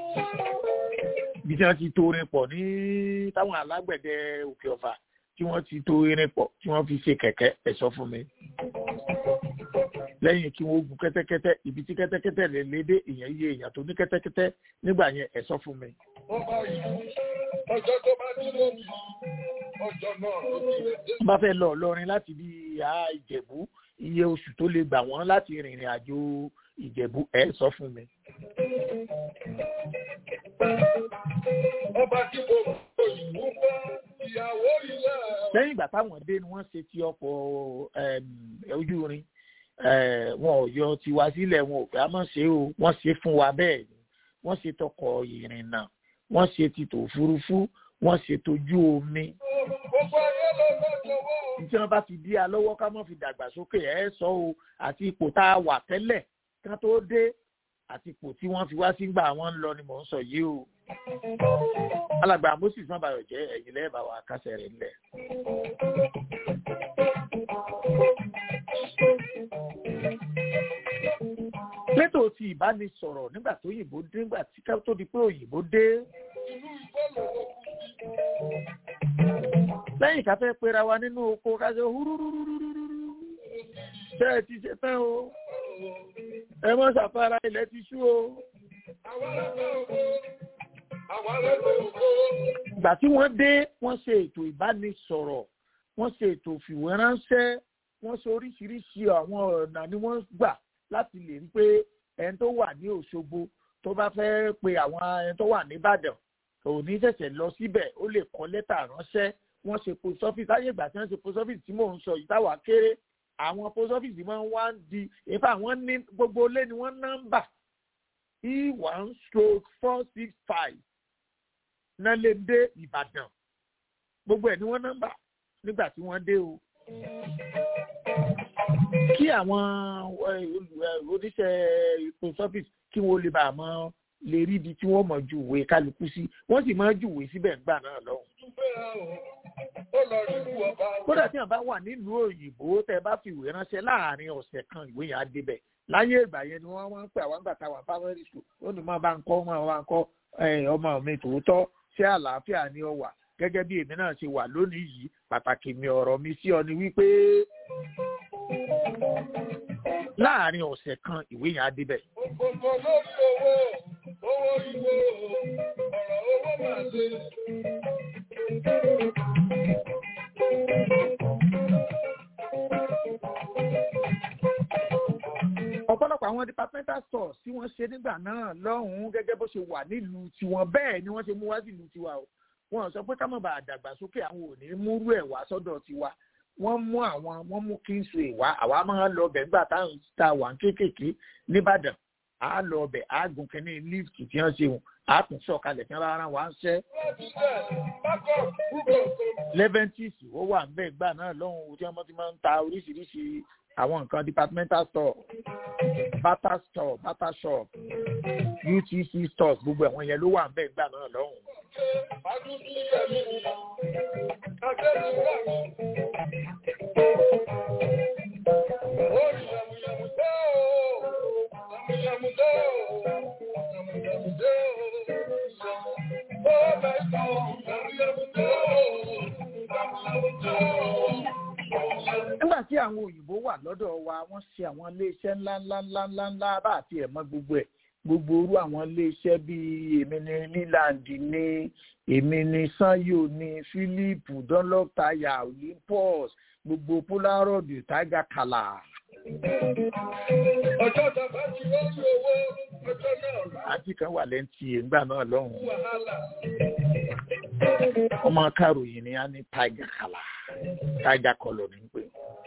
bí tí wọ́n ti to irin pọ̀ ní táwọn alágbẹ̀dẹ òkè ọ̀fà tí wọ́n ti to irin pọ̀ tí wọ́n fi ṣe kẹ̀kẹ́ ẹ̀sọ́ fún mi. lẹ́yìn kí wọ́n gun kẹ́tẹ́kẹ́tẹ́ ibi tí kẹ́tẹ́kẹ́tẹ́ lè lédè èèyàn iye èèyàn tó ní kẹ́tẹ́kẹ́tẹ́ nígbà yẹn ẹ̀sọ́ fún mi ọjọ́ tó bá dúró mi ọjọ́ náà ló ti rẹ̀ dé. bá fẹ́ lọ lọrin láti bí ìhà ìjẹ̀bú iye oṣù tó lè gbà wọ́n láti rìnrìn àjò ìjẹ̀bú ẹ̀ sọ fún mi. ọba tí mo òyìnbó bá ìyàwó ilé lẹ́yìn ìgbà táwọn dé ni wọ́n ṣe ti ọkọ̀ em, ojú irin eh, wọn ò yọ tiwa sílẹ̀ wọn ò fẹ́ á mọ̀ ṣe o wọ́n ṣe fún wa bẹ́ẹ̀ ni wọ́n ṣe tọkọ̀ ìrìnnà wọ́n ṣe ti tòfurufú wọ́n ṣe tójú omi gbogbo ayé ló fẹ́ jọ̀wọ́. tí wọ́n bá fi dí a lọ́wọ́ ká má fi dàgbàsókè ẹ̀ sọ o àti ipò tá a wà tẹ́lẹ̀ ká tó dé àti ipò tí wọ́n fi wá sígbà wọn ń lọ ni mò ń sọ yìí o. alàgbà moses mabayọ jẹ ẹ̀yin lẹẹba wa kásẹ̀ rẹ̀ ńlẹ̀. létò tí ìbánisọ̀rọ̀ nígbà tó òyìnbó dé nígbà tí ká tó di pé òyìnbó dé inú ìfẹ́ lòun kú sí. lẹ́yìn ká fẹ́ pera wa nínú oko ká ṣe húrúrúrúrúrú ṣe é ti ṣe tán o ẹ mọ́ ṣàfara ilẹ̀ ti ṣú o. àwa lẹ́fẹ̀ ògo àwa lẹ́fẹ̀ ògo. ìgbà tí wọ́n dé wọ́n ṣe ètò ìbánisọ̀rọ̀ wọ́n ṣe ètò ìfìwéránṣẹ́ wọ́n ṣe oríṣiríṣi àwọn ọ̀nà ni wọ́n gbà láti lè rí pé ẹni tó wà ní Òṣogbo tó bá fẹ́ pe àwọn ẹni tó wà nìbàdàn òní ṣẹ̀ṣẹ̀ lọ síbẹ̀ ó lè kọ lẹ́tà ránṣẹ́ wọ́n ṣe post office láyé ìgbà tí wọ́n ṣe post office tí mò ń sọ yìí táwa kéré àwọn post office máa ń wá ń di ìfà wọ́n ní gbogbo ilé ni wọ́n nọ́mbà e one stroke four six five náà lè dé Ìbàdàn gbogbo ẹ̀ ni wọ́n nọ́mbà nígbà tí wọ́n dé o kí àwọn oníṣẹ́ post office kí wọ́n lè bá a mọ lè rí ibi tí wọ́n mọ̀ ju ìwé kálukú sí wọ́n sì máa ju ìwé síbẹ̀ gbà náà lọ́hùn. ó lọ rí ìlú ọba. kódà tí wọn bá wà nílùú òyìnbó tẹ bá fi ìwé ránṣẹ́ láàrin ọ̀sẹ̀ kan ìwé yẹn á débẹ̀ láyé ìgbà yẹn ni wọ́n máa ń pè àwọn àgbà táwọn primary school ó ní máa bá ń kọ́ máa bá ń kọ́ ọmọ mi tòótọ́ ṣé àlàáfíà ni ọ wà gẹ́gẹ́ bí èmi náà ṣe wà lónìí yìí pàtàkì mi ọ̀rọ̀ mi sí ọ ni wípé láàrin ọ̀sẹ̀ kan ìwé yẹn á débẹ̀. gbogbo lórí owó owó ìwé ọ̀rọ̀ owó máa ṣe. ọ̀pọ̀lọpọ̀ àwọn departmental stores tí wọ́n ṣe nígbà náà lọ́hùn-ún gẹ́gẹ́ bó ṣe wà nílùú tiwọn bẹ́ẹ̀ ni wọ́n ṣe mú wá sílùú tiwa o wọn sọ pé ká má bàa dàgbàsókè àwọn ò ní múrú ẹ̀ wá sọ́dọ̀ tiwa wọ́n mú àwọn wọ́n mú kingsway wá àwa máa ń lọ bẹ̀ nígbà táwọn ta wà ń kéékèèké nìbàdàn á lọ bẹ̀ á gùn kínní lift tí wọ́n ṣe wọn á tún sọ̀kalẹ̀ tí wọ́n bá rán wa ń ṣẹ́. leventis ó wà ń bẹ̀ gbà náà lọ́hùn tí wọ́n ti máa ń ta oríṣiríṣi àwọn nǹkan departmental store bata store bata shop utc stores gbogbo ẹ̀wọ̀n yẹn ló wà ń bẹ̀ gbà náà lọ́hùn. nígbà tí àwọn òyìnbó wà lọ́dọ̀ wa wọ́n ṣe àwọn iléeṣẹ́ ńláńláńláńlá bá àti ẹ̀mọ́ gbogbo ẹ̀ gbogbo orú àwọn iléeṣẹ́ bíi èmi ní leland ní èmi ní sanyo ní philip dunlop tire olympus gbogbo polaroid tiger kala. ọjọ́ tàbá ti lórí owó ọjọ́ náà. àti kan wà lẹ́ǹtì ìgbà náà lọ́hùn. wàhálà. ọmọ akáròyìn ni a ní tiger kala tiger color ní pé.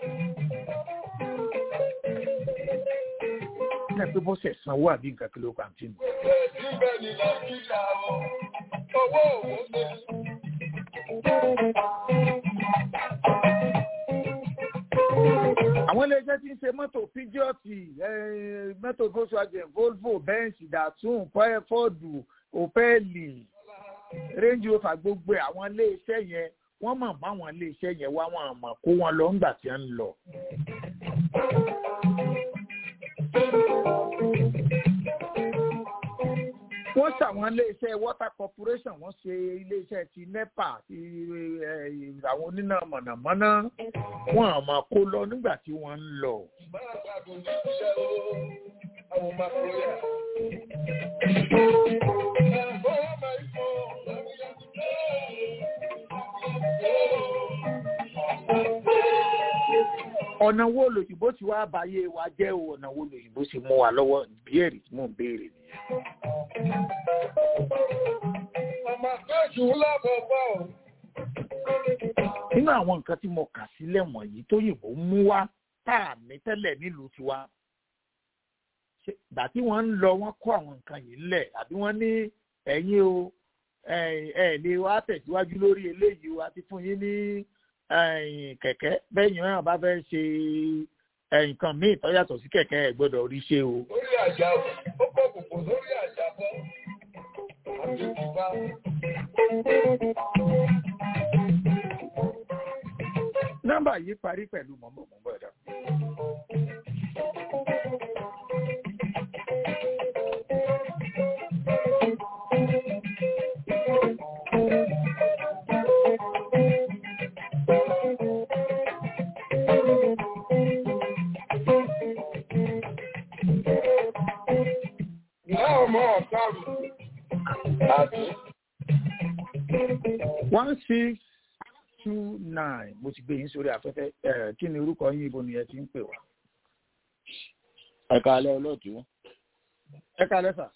ní ẹ pé bọ́sẹ̀ sanwó àbí nǹkan kí ló kàn tí nù. Ibẹ̀ ni Nàìjíríà o, owó òwò ṣe. àwọn iléeṣẹ́ tí ń ṣe mọ́tò pidgeot mọ́tò volkswagen volvo benz datsun ford opel range rover gbogbo ẹ̀ àwọn iléeṣẹ́ yẹn wọ́n mọ̀ mọ́ àwọn iléeṣẹ́ yẹn wá wọn àmọ́ kó wọn lọ ńgbà tí wọ́n ń lọ. wọ́n ṣàwọn iléeṣẹ́ water corporation wọ́n ṣe iléeṣẹ́ ti nepa ti àwọn oníná mọ̀nàmọ́ná wọn àmọ́ kó lọ nígbà tí wọ́n ń lọ. Máa gbàgbọ́ ní ìṣẹ́ o, àwọn máa kúrò yà. Ẹ̀fọ́ máa ń fọ́, àwọn yàgò jẹ́. ọ̀nà wo lòyìnbó ti wá báyé wa jẹ́ o ọ̀nà wo lòyìnbó ti mú wa lọ́wọ́ ìbéèrè tí mò ń béèrè nìyẹn. Màmá Kéjù lábọ̀ bá ọ̀. nínú àwọn nǹkan tí mo kà sílẹ̀ wọ̀nyí tóyìnbó mú wá tá a ní tẹ́lẹ̀ nílùú tiwa ṣe ìgbà tí wọ́n ń lọ wọ́n kó àwọn nǹkan yìí lẹ̀ àbí wọ́n ní ẹ̀yin o ẹ ẹ lè wá tẹ̀síwájú lórí eléyìí o àti fún yín ní ẹ̀yìn kẹ̀kẹ́ bẹ́yìn náà bá fẹ́ ṣe ẹ̀yìn nǹkan míì tó yàtọ̀ sí kẹ̀kẹ́ ẹ̀ gbọ́dọ̀ rí ṣe o. Lórí àjà ó pọ̀ kòkò lórí àjà bọ́. Àti ìjìbá. nọ́mbà yìí parí pẹ̀lú mọ̀mọ́mọ́mọ́ ẹ̀dá. Ìyá ọmọ ọ̀tá mi. Àti one six two nine mo ti gbé yín sórí afẹ́fẹ́ ẹ̀ kí ni orúkọ yín ibo ni ẹ ti ń pè wá. ẹ káalẹ́ olóòtú ẹ kálẹ́ sà.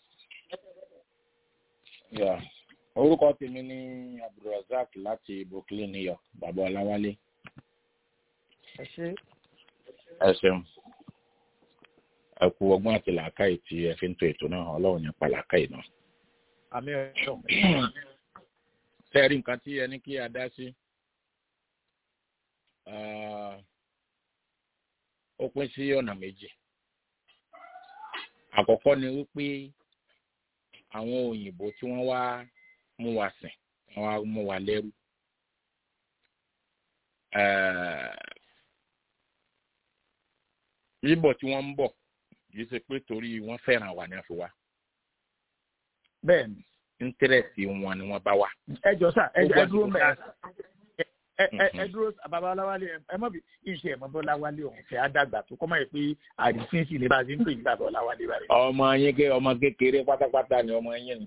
Yeah. orúkọ tèmi ní abdulrasaq láti brooklyn new york bàbá ọláwálé ẹ ṣe ẹ ṣeun ẹ kú ọgbọ́n àti làákàyè tí ẹ fi ń to ètò náà ọlọ́run yẹn pa làákàyè náà. àmì ẹ̀ṣọ́. sẹ́ẹ̀rí nǹkan tí ẹni kí a dá sí ah, ó pín sí ọ̀nà méjì àkọ́kọ́ ni wípé àwọn òyìnbó tí wọ́n wá mú wa sìn wọ́n wá mú wa lẹ́rú Eh, bíbọ̀ tí wọ́n ń bọ̀ kì í ṣe pé torí wọ́n fẹ́ràn wa ni wọ́n fi wá bẹ́ẹ̀ ni íńtírẹ̀sì wọn ni wọ́n bá wá. ẹ jọ sà ẹ ẹ dúró mẹ ẹ ẹ ẹ Mhm. dúró bàbá ọláwálé ẹ ẹ mọ bí iṣẹ ẹ mọ bí ọláwálé ọhún fẹ àdàgbà tó kọmọ yẹ pé àdìsín sì lè bá a ṣe ń pè ní bàbá ọláwálé báyìí. ọmọ yín ké ọmọ kékeré pátápátá ni ọmọ yín ni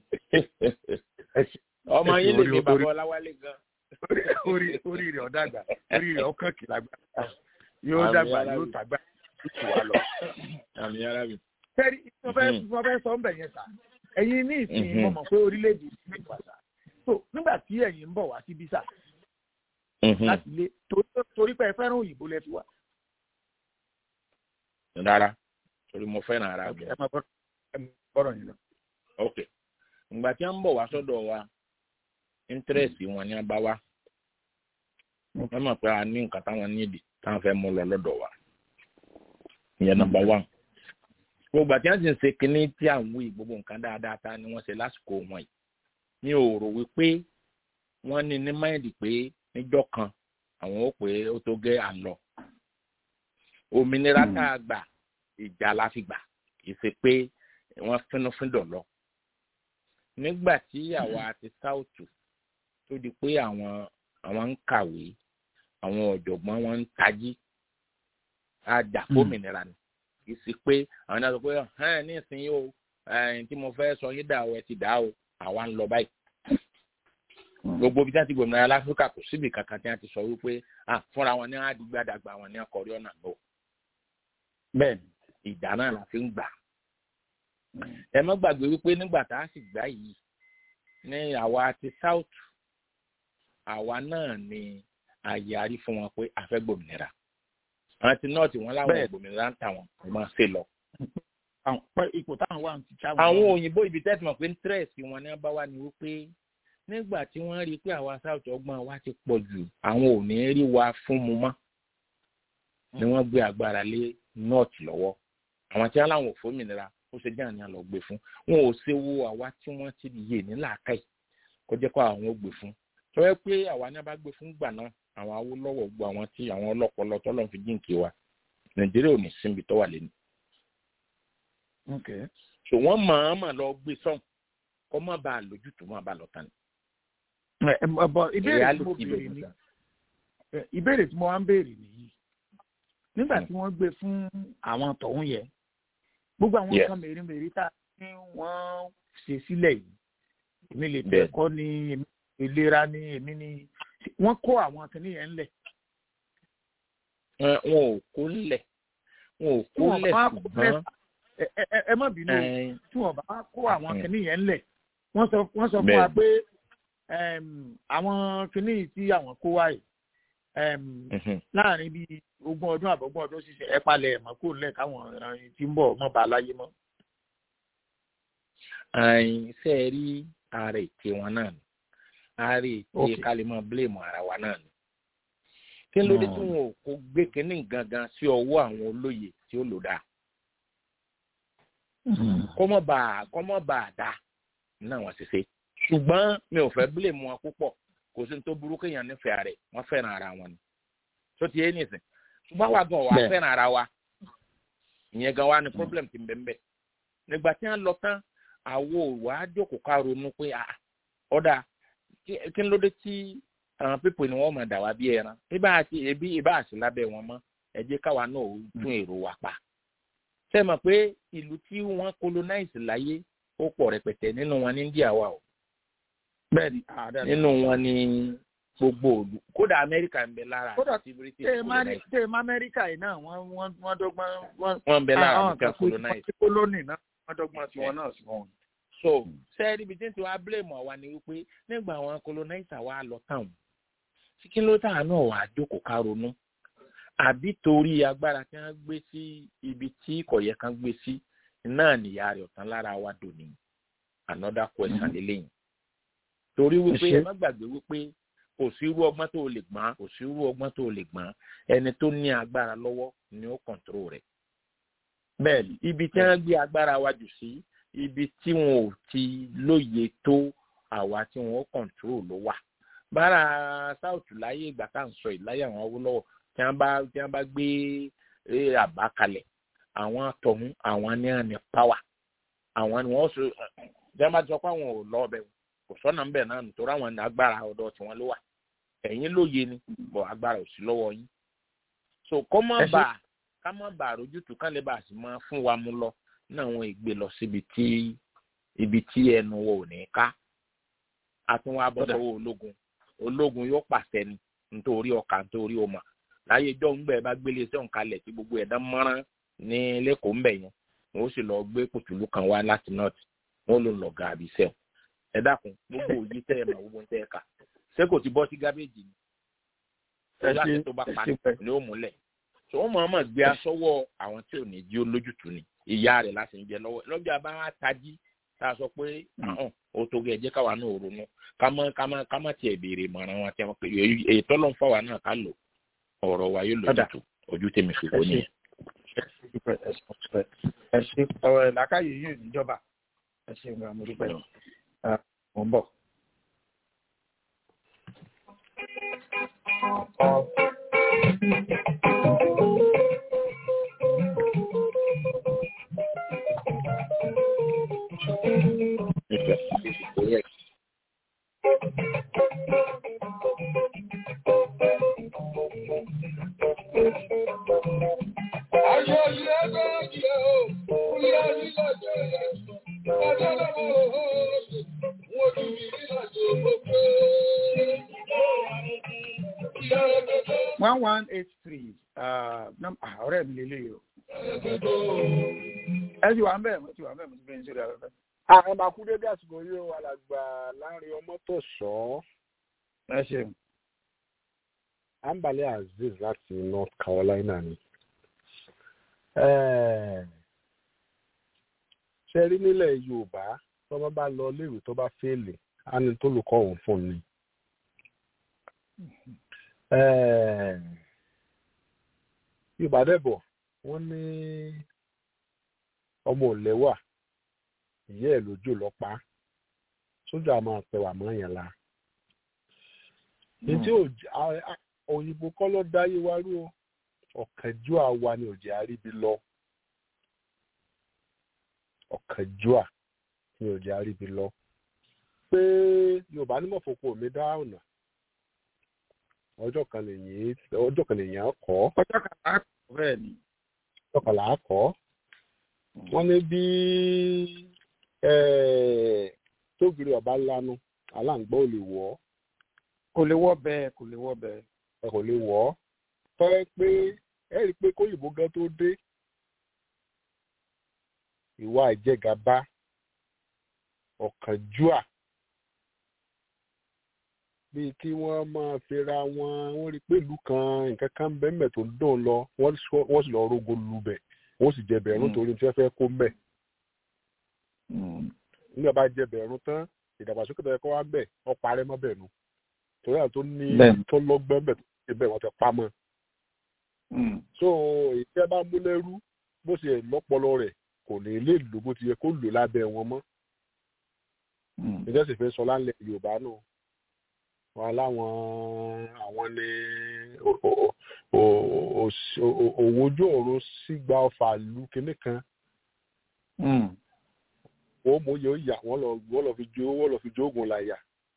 ọmọ yín lè mi bàbá ọláwálé gan. orí orí rẹ ọdàgbà orí rẹ ọkàn kìlágbà yóò Àmì dàgbà aláwọ̀. yóò tàgbà yóò tù wá lọ. àmì ara mi. sẹ́rí mo fẹ́ Mhm. mo fẹ́ sọ ń bẹ̀ yẹn sà ẹ̀yin ní ìsìn Mhm. mo mọ̀ pé orílẹ̀-èdè ìsìn ìpàṣà so nígbà tí ẹ̀yin ń bọ̀ wá síbí sà Mhm. láti lé torí- torí pé ẹ fẹ́ràn òyìnbó lẹ fi wá. rárá torí mo fẹ́ràn ara mi. ẹ máa bọ́- ẹ máa bọ́rọ̀ yín lọ. ok ìgbà tí wọ́n ń bọ̀ wá sọ́dọ̀ wa íńtírẹ̀sì wọn ni wọ́n bá wá wọ́n mọ̀ pé a ní nǹkan táwọn nídìí táwọn fẹ́ mú lọ lọ́dọ̀ wa ìyẹn nọ́mbà one gbogbo àti wọ́n ti ń ṣe kínní tí à ń wí gbogbo nǹkan dáadáa ta ni wọ́n ṣe lásìkò wọn yìí mi ò rò wípé wọ́n ní ní máìlì pé níjọ́ kan àwọn ó pé ó tó gẹ́ àlọ́ òmìnira tá a gbà ìjà la fi gbà kì í ṣe pé wọ́n fínnúfíndọ̀ lọ nígbà tí àwa ti sáùtù tó di pé àwọn àwọn ń kàwé àwọn ọ̀jọ̀gbọ́n wọn ń tají àjà fómìnira ni kì í sí pé àwọn náà sọ pé ẹ ní ìsinyìí o ẹ̀yìn tí mo fẹ́ sọ yín dà o ẹ ti dà o àwa ń lọ báyìí gbogbo ibi tí wọ́n ti gbòmìnira láfíríkà kò síbi kankan tí wọ́n ti sọ wípé ah fúnra wọn ní àdìgbàdàgbà wọn ní akọrí ọ̀nà lọ bẹ́ẹ̀ni ìjà náà la fi ń gbà ẹ má gbàgbé wípé nígbà tá a sì gbà yìí ní àwa ti south àwa náà ni àyàrí fún wọn pé a fẹ́ gbòmìnira àwọn ti north wọn láwọn Bẹ́ẹ̀. gbòmìnira ń tà wọn kò máa ṣe lọ. àwọn pẹ ipò táwọn wà ń ti ṣáwọn. àwọn òyìnbó ibi tẹ́sí mọ̀ pé interest wọn ní bá wà ní wípé nígbà tí wọ́n rí i pé àwa south ọgbọ́n wa ti pọ̀ jù àwọn ò ní rí wa fún mu mọ́ ni wọ́n gbé agbára lé north lọ́wọ́ àwọn tí wọ́n láwọn ò fómìnira ó ṣe jáàní àlọ́ gbé fún wọn ò ṣe wo àwa tí wọ́n ti yè ní làákàyè kó jẹ́ kó àwọn ò gbé fún tọ́wọ́ pé àwa ní a bá gbé fún gbà náà àwọn awólọ́wọ̀ gbọ́ àwọn tí àwọn ọlọ́pọlọ tọ́lọ́ fi jíǹkì wa nàìjíríà ò ní síbi tó wà lẹ́nu Okay. so wọ́n mọ̀ọ́mọ̀ lọ gbé sọ́hùn kó má bàa lójútùú má bàa lọ tán ni. Ẹ, ẹ, bọ ìbéèrè tí mo Reality béèrè ló ní ń sọ. ẹ, ìbéèrè tí mo wá ń béèrè nìyí nígbà tí wọ́n gbé fún àwọn tọ̀hún yẹn gbogbo àwọn Yes. nǹkan mèremère tá a ní wọ́n ṣe sílẹ̀ yìí èmi lè Bẹ́ẹ̀. tẹ̀kọ́ ní èmi ìlera ní èmi ní wọ́n kó àwọn kìnìún yẹn ńlẹ̀. wọn ò kó lẹ̀ wọn ò kó lẹ̀ ṣùgbọ́n ẹ má bínú tí wọ́n bá kó àwọn kìnìún yẹn ńlẹ̀ wọ́n sọ wọ́n sọ fún wa pé àwọn kìnìún tí àwọn kó wáyé láàrin bíi ogún ọdún àbọ̀gbọ́n ọdún ṣiṣẹ́ ẹ palẹ̀ ẹ̀mọ́ kó lẹ̀ káwọn ìran tí ń bọ̀ mọ́ bá láyé mọ́. ṣe é rí ààrẹ ètè wọn náà ni ààrẹ ètè ká lè máa bílèmù ara wa náà ni. kí ló dé tí wọn ò kó gbé kínní gangan sí ọwọ́ àwọn olóye tí ó lò dáa. kọ́mọ́ bá kọ́mọ́ bá a dá náà wọ́n ṣe ṣe ṣùgbọ́n mi ò fẹ́ bílèmù wọn púpọ̀ kò sí ní tó burú kéèyàn nífẹ̀ẹ́ rẹ̀ wọ́n fẹ́ràn ara wọn ni tó ti yé nìsín ṣùgbọ́n wa gan wa fẹ́ràn ara wa ìyẹn gan wa ni problem ti bẹ̀ ń bẹ̀ nígbà tí wọ́n lọ tán àwo wa jókòó ká ronú pé ọ̀dà kí ló dé tí àwọn pípò ni wọ́n mọ̀ dà wá bí ẹran ibà àti ebi ibà àti lábẹ́ wọn mọ́ ẹ jẹ́ káwa náà tún èrò wa pa ṣe mọ̀ pé ìlú tí wọ́n colonize láyé ó pọ̀ rẹpẹtẹ nínú wọn ní India wa o bẹ́ẹ̀ni nínú wọn ni gbogbo òdu kódà amẹ́ríkà ń bẹ lára kódà àti british tẹ colonize. tẹ ma amẹ́ríkà yìí náà wọ́n wọ́n wọ́n dọ́gbọ́n wọ́n. wọ́n ń bẹ lára àwọn amẹ́ríkà kan colonize. kó lónìí náà wọ́n dọ́gbọ́n tiwọn náà sí wọn. so sẹ́ẹ̀rì ibi tí ń ti wá blame àwa ni wípé nígbà àwọn colonizer wa lọ tán sí kí ló tà náà wà á jókòó ká ronú àbí torí agbára tí wọ́n gbé sí ibi tí kò yẹ kán gbé sí náà nìyá rẹ̀ ọ̀tán lára wa dòní another question lélẹ́yìn torí wípé ẹ má gbàgbé wípé kò sí irú ọgbọ́n tó lè gbọ́n kò sí irú ọgbọ́n tó lè gbọ́n ẹni tó ní agbára lọ́wọ́ ni ó kọ̀ǹtró rẹ̀. bẹ́ẹ̀ni ibi tí wọ́n gbé agbára wa jù sí ibi tí wọn ò ti lóye tó àwa tí wọn ó kọ̀ǹtró ló wà. bára south láyé ìgbà tá à ń sọ ìláyà àwọn awólọ́wọ̀ tí wọ́n bá tí wọ́n bá gbé àbá kalẹ̀ àwọn tọ̀hún àwọn ní àní pàwà àwọn ni wọ́n sọ tí wọ́n bá sọ pé àwọn ò lọ ọbẹ̀ kò sọ́nà ńbẹ̀ náà nítorí àwọn agbára ọ̀dọ̀ tí wọ́n ló wà ẹ̀yin lóye ni bọ̀ agbára ò sí lọ́wọ́ yín so kọ́ mọ́ bà ká mọ́ bà àrójútùú kán lè bà sí máa fún wa mú lọ náà wọ́n ìgbé lọ síbi tí ibi tí ẹnu wo ò ní ká a tún wá bọ́ sọ́wọ́ ológun ológun yóò pàṣẹ ni nítorí ọkà nítorí ọmọ láyé ìjọ ńgbẹ bá gbélé iṣẹ́ òǹkalẹ̀ tí gbogbo ẹ̀dá mọ́rán ní lẹ́kọ̀ọ́ ńbẹ̀ yẹn wọ́n sì lọ gbé pòtùlù kan wá láti north wọ́n ló lọ gàbí sẹ́wọ̀n ẹ dákun gbogbo òye tẹ ẹ mọ gbogbo ń tẹ ẹ kà ṣé kò ti bọ́ sí gábéèjì ni láti tó bá pa ni ó múlẹ̀ tó wọ́n máa máa gbé aṣọ́wọ́ àwọn tí ò ní jí ó lójútùú ni ìyá rẹ̀ láti ń jẹ lọ́wọ́ lọ́jọ́ bá tají tá a sọ pé ọ̀hún ó tó gẹ̀ jẹ́ káwa náà ronú ká má ká má ká má tiẹ̀ béèrè ìmọ̀ràn wọn àti àwọn pé èyí tọ́lọ́ ń fáwa náà ká lò ọ̀rọ̀ wa yóò lójútùú ojú tèmi fi wò nìyẹn. ẹ ṣe ọ̀rọ̀ ìlàkàyè yìí níjọba ẹ ṣe ìgbà mo dúpẹ́ mo ń bọ̀. Ayọ̀ ilé méjì o, kúlẹ̀ nílò jẹ́ ẹ̀sùn, ọjọ́ lọ́wọ́ òhòòdù, wọ́n ti rí nílàjò gbogbo. one one eight three ọ̀rẹ́ mi lè léyìí o. ẹ ti wà ń bẹ̀ mo ti wà ń bẹ̀ mo ti bẹ̀rẹ̀ sórí afẹ́fẹ́. àwọn máa kú dédé àsìkò yìí ó alàgbà láàrin ọmọ tó sọ ẹ ṣeun. ambale azeez láti north carolina ni. ṣe rí nílẹ̀ yorùbá tó bá bá lọ léèwé tó bá fẹ́ẹ̀lì á ní tó lùkọ́ òun fún ni. yorùbá dẹ̀bọ̀ wọ́n ní ọmọ òlẹ́wà ìyá ẹ̀ lójú lọ́pá sójú àmọ́ àpẹwà mọ́ yẹn la. ètí òyìnbó kọ́ ló dáyé wá rú o ọ̀kánjúà wa ni òjì àríbi lọ ọ̀kánjúà ni òjì àríbi lọ pé yorùbá ní mọ̀fọ́kọ mi dá ọ̀nà ọjọ́ kan lèyìn ọjọ́ kan lèyìn kọ́ ọjọ́ kan là á kọ́ bẹ́ẹ̀ ni. ọjọ́ kan là á kọ́ wọ́n ní bí tógiri ọba lanu aláǹgbá ò lè wọ̀ ọ́ kò lè wọ́ bẹ́ẹ̀ kò lè wọ́ bẹ́ẹ̀. ẹ kò lè wọ̀ ọ́ tọ́ pé ẹ rí i pé kóyìnbó gan tó dé ìwà ìjẹgàba ọ̀kánjúà bíi kí wọ́n máa fira wọn wọ́n rí i pé ìlú kan nǹkan kan bẹ́ẹ̀ tó ń dùn lọ wọ́n sì lọ rogo lubẹ̀ wọ́n sì jẹ bẹ̀rún torí tí wọ́n fẹ́ kó mbẹ̀. nígbà bá jẹ bẹ̀rún tán ìdàgbàsókè tó yẹ kó wá bẹ̀ wọ́n parẹ́ mọ́ bẹ̀ nu torí àwọn tó ní tó lọ́gbọ́n bẹ̀ tó ṣe bẹ̀ wọ́n ti pa mọ́. so èyí tẹ́ bá mú lẹ́rú bó ṣe lọ́pọlọ rẹ̀ kò ní lè lò bó ti yẹ kó lò lábẹ́ wọn mọ́. ìjọsìn fẹ́ sọ lálẹ́ Yorùbá náà wọn láwọn àwọn ní òwòjú ọ̀run sígbà ọfà lu kinní kan wọ́n mú yóò yà wọ́n lọ wọ́n lọ fi jó wọ́n lọ fi jó oògùn láyà.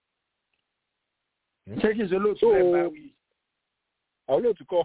ṣé kí n ṣe lóòótọ́ ẹ bá wí. àwọn olóòtú kọ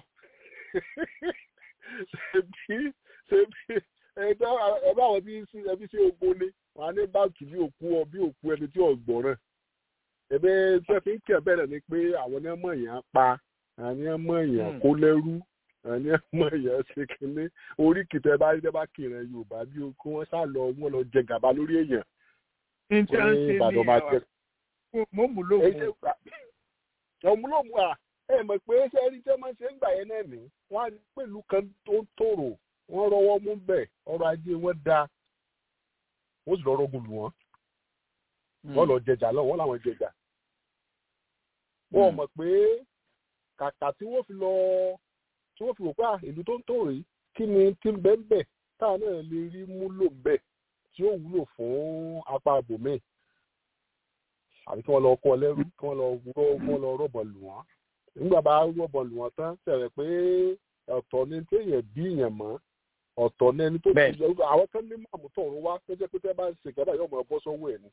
ṣebí ṣebí ẹgbẹ́ ẹgbẹ́ àwọn tí ẹbí sí ogun ni wọn á ní báàkì bí òkú ọ bí òkú ẹni tí ọgbọ̀n rẹ̀ ẹbẹ tí wọn fi ń kẹ bẹ̀rẹ̀ ni pé àwọn ní ọmọ èèyàn pa àwọn ní ọmọ èèyàn kó lẹ́rú àwọn ní ọmọ èèyàn ṣe kínní orí kìtẹ bá rí bá kìrìn yorùbá bí kí wọn sá lọ wọn lọ jẹ gàba lórí èèyàn. ǹjẹ́ ń ṣe ní àwọn mo mú lóògùn. ọmúlòmù à ẹ mọ̀ pé ṣé ẹni tí wọ́n ṣe ń gbà yẹn náà ní wọ́n á pẹ̀lú kan tó ń tòrò wọ́n rọwọ́ mú bẹ̀ ọrọ̀ ajé wọn dáa wọ́n sì lọ rọ́gùn lù wọ́n wọ́n lọ jẹjà lọ wọ́n làwọn jẹjà wọ́n mọ̀ pé kàkà tí wọ́n fi lọ tí wọ́n fi wò pé ìlú tó ń tò rí kí ni tí ń bẹ́ẹ̀ bẹ́ẹ̀ táà náà lè rí múlò bẹ́ẹ̀ tí ó wúlò fún apá abòmíì àbí kí wọ́n lọ kọ́ lẹ́rú kí wọ́n lọ wọ́n lọ rọ̀bọ̀ lù wọ́n nígbà bá rọ̀bọ̀ lù wọ́n tán tẹ̀rẹ̀ pé ọ̀tọ̀ ni téèyàn bí èèyàn mọ́ ọ̀tọ̀ ní ẹni tó ti jẹ́ àwọn kan ní màmú tọ̀run wá tó jẹ́ pé tẹ́ bá ń ṣe gàdá yóò mọ̀ ọ́ bọ́ sọ́wọ́ ẹ̀ ni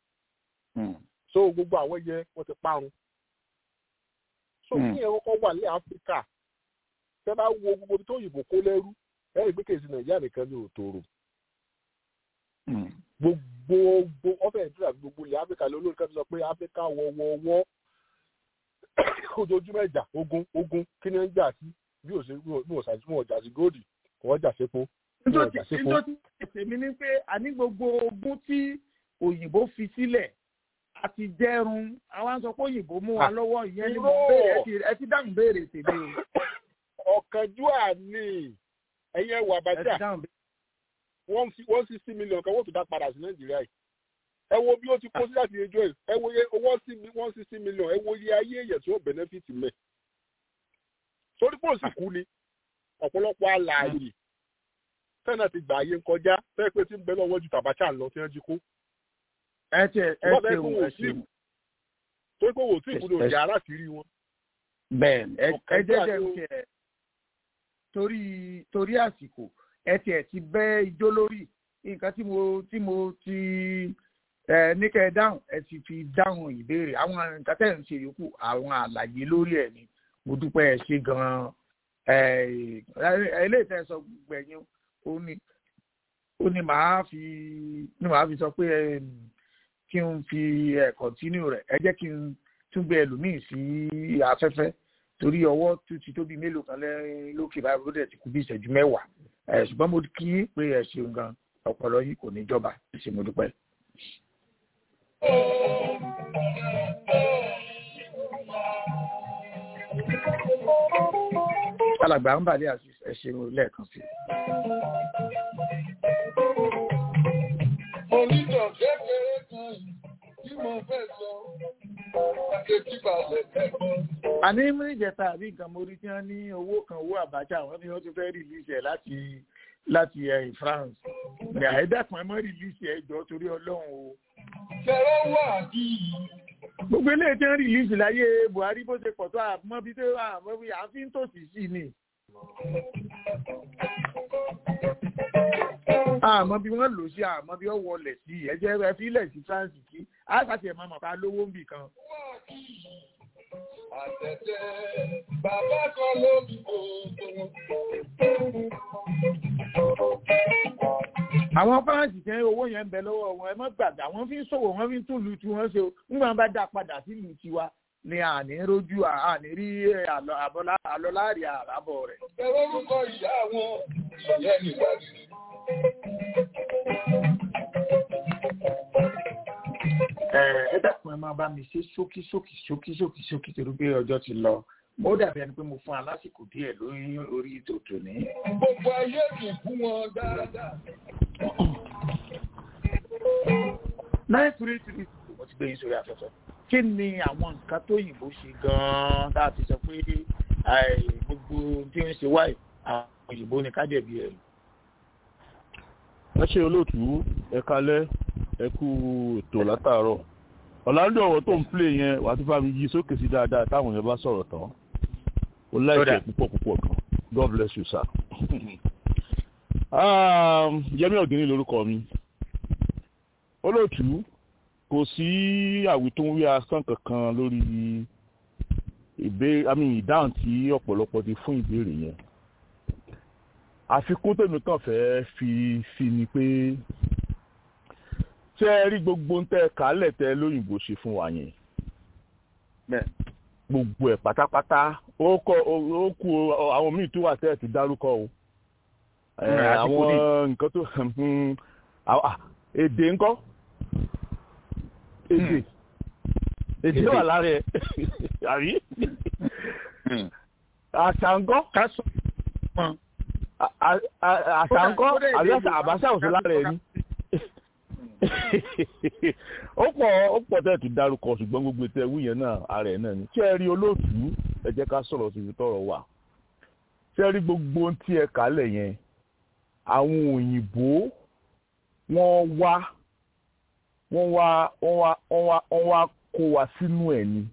so gbogbo àwọn yẹ wọ́n ti parun so kí ẹ kọ́kọ́ wà ní áfíríkà tẹ́ bá wo gbogbo ibi tó yìnbó kó lẹ́rú ẹ rí i pé kèsì nàìjíríà nìkan ní òtòrò gbogbo ọbẹ̀ ìdúrà gbogbo ilẹ̀ áfíríkà ló lórí kan sọ pé áfíríkà wọ́wọ́wọ́ ojoojúmọ́ ìjà ogun ogun kí ni ń jà sí bí ò ṣe bí ò ṣàtúnṣe wọn jà sí góòdì wọn jà sépo wọn jà sépo. nítorí èmi ní pé àní gbogbo ogun tí òyìnbó fi sílẹ̀ àti jẹrun àwọn sọ pé òyìnbó mú wa lọ́wọ́ ìyẹn ni mo béèrè ẹ ti dáhùn béèrè tèmi o. ọ̀kánjúà ni ẹ̀yin ẹ̀wọ̀ àbájá wọ́n sì sí mílíọ̀nù kan wọ́n tún dá padà sí nàìjíríà yìí ẹ wo bí ó ti kó sí láti ẹjọ́ ẹ̀ ẹ wo owó sí wọ́n sì sí mílíọ̀nù ẹ wo iye ayé èèyàn tí ó bẹ̀nẹ́fìtì mẹ́ sórí pò sì kú ni ọ̀pọ̀lọpọ̀ alààyè tẹ́nà ti gbà ayé ń kọjá fẹ́ẹ́ pé tí ń bẹ lọ́wọ́ ju tàbátà lọ tí wọ́n jí kó ẹ tẹ ẹ tẹ o ẹ ṣe o. torí pé wò tí ìkúlò ìjà ara sí rí wọn. bẹ́ẹ̀ni ẹ jẹ jẹ kẹ torí torí àsìkò ẹ tiẹ̀ ti bẹ́ ijó lórí nǹkan tí mo tí mo ti ẹ ní kẹ́ ẹ dáhùn ẹ ti fi dáhùn ìbéèrè àwọn nǹkan tẹ̀ ń ṣe yòókù àwọn àlàyé lórí ẹ̀ ni mo dúpẹ́ ẹ ṣe gan-an ẹ ilé ìtẹ́ sọ gbẹ̀yìn ó ní ó ní màá fi ní màá fi sọ pé ẹ kí n fi ẹ kọ̀ntínú rẹ̀ ẹ jẹ́ kí n tún gbé ẹlòmíì sí afẹ́fẹ́ torí ọwọ́ tó ti tóbi mélòó kan lókè báyìí ló dẹ̀ ti kú bí ìṣẹ́jú mẹ́wàá ẹ ṣùgbọ́n mo kí pé ẹ ṣeun gan ọpọlọ yìí kò ní jọba ṣe mo dúpẹ́. alàgbà ń bàdé àti ẹ ṣeun lẹ́ẹ̀kan sí i. Onítọ̀ kékeré kan tí mo fẹ́ sọ, àkẹ́tì balẹ̀ kẹ́kọ̀ọ́. Àní mílíjẹta àbí nǹkan mo rí tí wọ́n ní owó kan owó àbájá wọ́n ní wọ́n ti fẹ́ rìlíìsì ẹ̀ láti láti ẹ̀ France. Ní àìdàkùn ẹ mọ́ rìlíìsì ẹ̀ jọ torí Ọlọ́run o. Ṣẹ̀rọ wà bí. Gbogbo ilé tí wọ́n rìlíìsì láyé Buhari bó ṣe pọ̀ tó àmọ́ bí tó àmọ́ bí àfi ń tòsí sí ni. àmọ́ bí wọ́n lò sí àmọ́ bí wọ́n wọlé sí ẹ̀jẹ̀ ẹ fílẹ̀ sí France kí àkàtì ẹ̀ máa mọ̀ ká lówó ń bì kan. Àtẹ̀tẹ̀ bàbá kan ló bí gbogbo. Àwọn fáǹsì tẹ́ owó yẹn ń bẹ lọ́wọ́ wọn ẹ má gbàgbé àwọn fi ń ṣòwò wọn fi ń tún lu tí wọ́n ṣe nígbà wọn bá dá padà sí ìlú tiwa ni àní rójú àní rí àlọ́ láàrin àràbọ̀ rẹ̀. ẹ̀rọ orúkọ ìyá wọn ìyá nígbà tí. ẹ dákun ẹ máa bá mi ṣe ṣókí ṣókí ṣókí ṣókí ṣókí torí pé ọjọ́ ti lọ mo dàbí ẹni pé mo fún alásìkò díẹ̀ lórí orí tòtò ní. gbogbo ayé kì í fún wọn dáadáa. nine three three mo ti gbé yín sórí afẹ́fẹ́ kí ni àwọn nǹkan tó yìnbó ṣe gan-an tá a ti sọ pé gbogbo tí ń ṣe wáyé àwọn òyìnbó ni kájẹ̀bi ẹ̀. ẹ ṣe olóòtú ẹ kalẹ ẹ kú ètò látàárọ̀ ọ̀làǹdọ̀ ọ̀rọ̀ tó ń plé yẹn wà á tún bá mi yí sókè sí dáadáa táwọn yẹn bá sọ̀rọ̀ tán ó láìpẹ́ púpọ̀ púpọ̀ kan god bless you sir. yẹmi ọ̀gẹ́ni lórúkọ mi olóòtú kò sí àwítúnwí asán kankan lórí ìbéèrè àmì ìdáhùn tí ọ̀pọ̀lọpọ̀ ti fún ìbéèrè yẹn àfikún tèmi kàn fẹ́ fi sí ni pé ṣé ẹ rí gbogbo ń tẹ kálẹ̀ tẹ lóyìnbó ṣe fún wa yẹn gbogbo ẹ̀ pátápátá ó kọ ó kú àwọn míì tó wà tẹ́ ẹ̀ ti dárúkọ o àwọn nǹkan tó èdè ńkọ́ èdè èdè wà lára ẹ̀ àrí àṣà ńkọ́ àṣà ńkọ́ àbí àbáṣà òsì lára ẹ̀ ni ó pọ̀ ó pọ̀ tẹ́ ti dárúkọ ṣùgbọ́n gbogbo ètò ẹ̀wù yẹn náà ara ẹ̀ náà ni tí ẹ rí olóòtú ẹ jẹ́ ká sọ̀rọ̀ síbi tọ̀rọ̀ wà tí ẹ rí gbogbo ohun tí ẹ kálẹ̀ yẹn àwọn òyìnbó wọ́n wá wọ́n wá wọ́n wá wọ́n wá wọ́n wá kó wa sínú ẹ̀ ni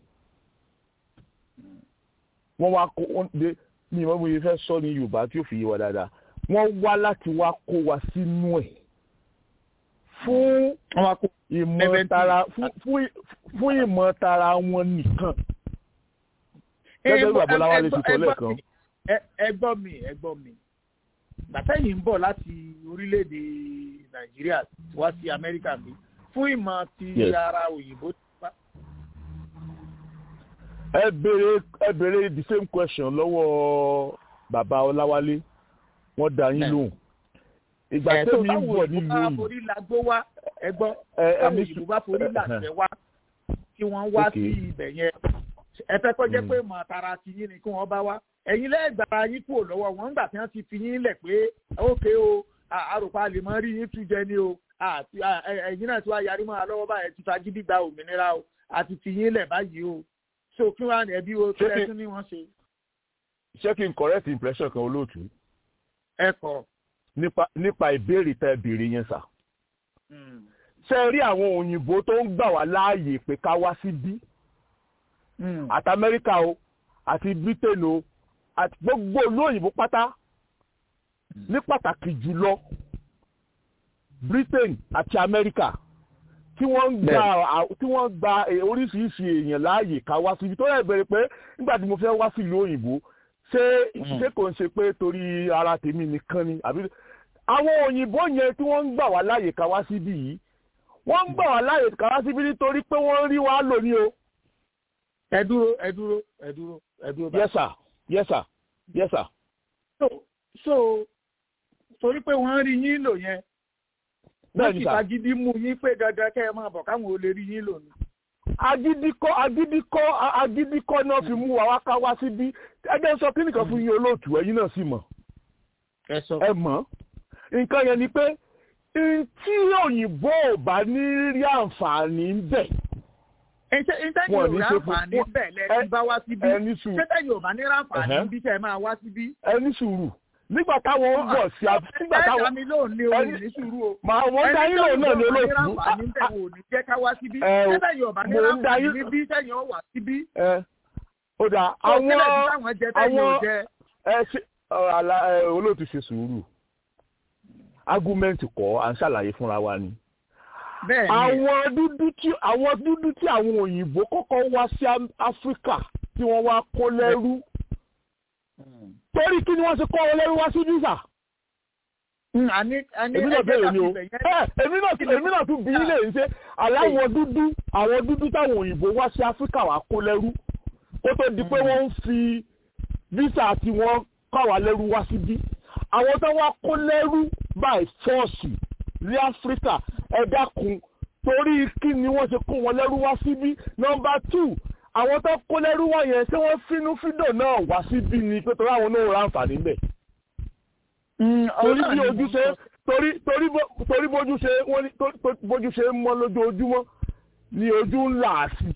wọ́n wá kó wọ́n dé ní ìmọ̀ mo yẹ fẹ́ sọ ní Yorùbá tí ó fi yé wa dáadáa wọ́n wá láti wá kó wa sínú ẹ̀ fún ìmọ̀tara fún ìmọ̀tara wọn nìkan. gẹ́gẹ́ bí babaláwa lè ti sọ lẹ́ẹ̀kan. ẹ gbọ́ mi ẹ gbọ́ mi gbàtẹ́yìn ń bọ̀ láti orílẹ̀-èdè nàìjíríà wá sí amẹ́ríkà bí fún ìmọ̀ ti ara òyìnbó. ẹ béèrè ẹ béèrè the same question lọ́wọ́ bàbá ọláwálé wọ́n dá yín lóhùn ìgbà tẹ́mi ń bọ̀ nílùú yìí. táwọn forí lagbó wá ẹgbọ́n táwọn òyìnbó bá forí làṣẹ wá tí wọ́n wá sí ibẹ̀ yẹn ẹ fẹ́ kọ́ jẹ́ pé mọ̀ tara ti yín ni kí wọ́n bá wá ẹ̀yin lẹ́gbàá yín kúrò lọ́wọ́ wọn nígbà tí wọ́n ti fi yín lẹ̀ pé ókè o àròpá lè mọ rí yín tún jẹ ní o ẹ̀yin náà tí wàá yarí mọ́ àlọ́wọ́ báyẹn ti fagídí gba òmìnira o àti fi yín lẹ̀ báyìí o so kí wọ́n á ẹbí o tó ẹ tún ní wọ́n ṣe. ṣé kí n correct impression kan olóòtú. ẹ kọ nípa nípa ìbéèrè tẹ ìbéèrè yẹn sà. ṣé ẹ rí àwọn òyìnbó tó ń gbà wá láàyè pé ká wá síbí àti amẹ́ríkà o àti britain o àti gbogbo olóyìnbó pátá ní pàtàkì jùlọ britain àti amẹ́ríkà tí wọ́n gba tí wọ́n gba oríṣiríṣi èèyàn láàyè ká wá síbi tó yẹ bẹ̀rẹ̀ pé nígbà tí mo fẹ́ wá sí ìlú òyìnbó ṣé ṣé kò ń ṣe pé torí ara tèmi nìkan ni àbí àwọn òyìnbó yẹn tí wọ́n ń gbà wá láàyè ká wá síbí yìí wọ́n ń gbà wá láàyè ká wá síbí nítorí pé wọ́n rí wa lò ní o. ẹ dúró ẹ dúró ẹ dúró ẹ dúró. yes sir yes sir yes sir. so so torí pé wọ́n rí yín lò yẹn wọ́n sì fagídí mú yín pé dandan kẹ́ ẹ máa bọ̀ káwọn ò lè rí yín lò ní agídíkọ́ agídíkọ́ agídíkọ́ náà fi mú wa wá ká wá síbí ẹgbẹ́ sọ kí nìkan fún yín olóòtú ẹ̀yin náà sì mọ̀ ẹ mọ̀ nǹkan yẹn ni pé tí òyìnbó ò bá ní rí àǹfààní ń bẹ̀. ìtẹ́yìn ò rí àǹfààní bẹ̀ lẹ́ni bá wá síbí ìtẹ́yìn ò bá ní rí àǹfààní bí tẹ́ ẹ máa wá síbí. ẹni sùúrù nígbà táwọn ń bọ̀ sí nígbà táwọn ẹni lóun ní orin ní sùúrù o màá wọ́n dá yín lòun náà ní olóòtú. ẹni tó ń ní jẹ́ ká wá síbí tẹ́tẹ̀yìn ọ̀bá ní ráǹfààní níbí tẹ̀yìn ọ̀wà síbí. ó dà àwọn àwọn ẹ ṣe olóòtú ṣe sùúrù ágúmẹ́ǹtì kọ́ à ń ṣàlàyé fúnra wa ni. àwọn dúdú tí àwọn dúdú tí àwọn òyìnbó kọ́kọ́ wá sí áfíríkà tí wọ́n wá kó lẹ́rú torí kí ni wọ́n ṣe kọ́ ọ lẹ́rú wá sí visa èmi náà béèrè ni o èmi náà èmi náà tún bí ilé yìí ṣe aláwọ̀ dúdú àwọn dúdú táwọn òyìnbó wá sí áfíríkà wá kó lẹ́rú kó tó di pé wọ́n ń fi visa tí wọ́n kọ́ wá lẹ́rú wá síbí àwọn tó wá kó lẹ́rú by force ní áfíríkà ẹ dákun torí kí ni wọ́n ṣe kó wọn lẹ́rú wá síbí nọ́mbà two àwọn tó kó lẹ́rú wá yẹn ṣé wọ́n fínú fídò náà wá síbí ni pé torí àwọn náà ra àǹfààní bẹ̀. torí bí ojú ṣe torí torí torí bójú ṣe wọ́n ní bójú ṣe ń mọ́ lójoojúmọ́ ni ojú ń là á sí.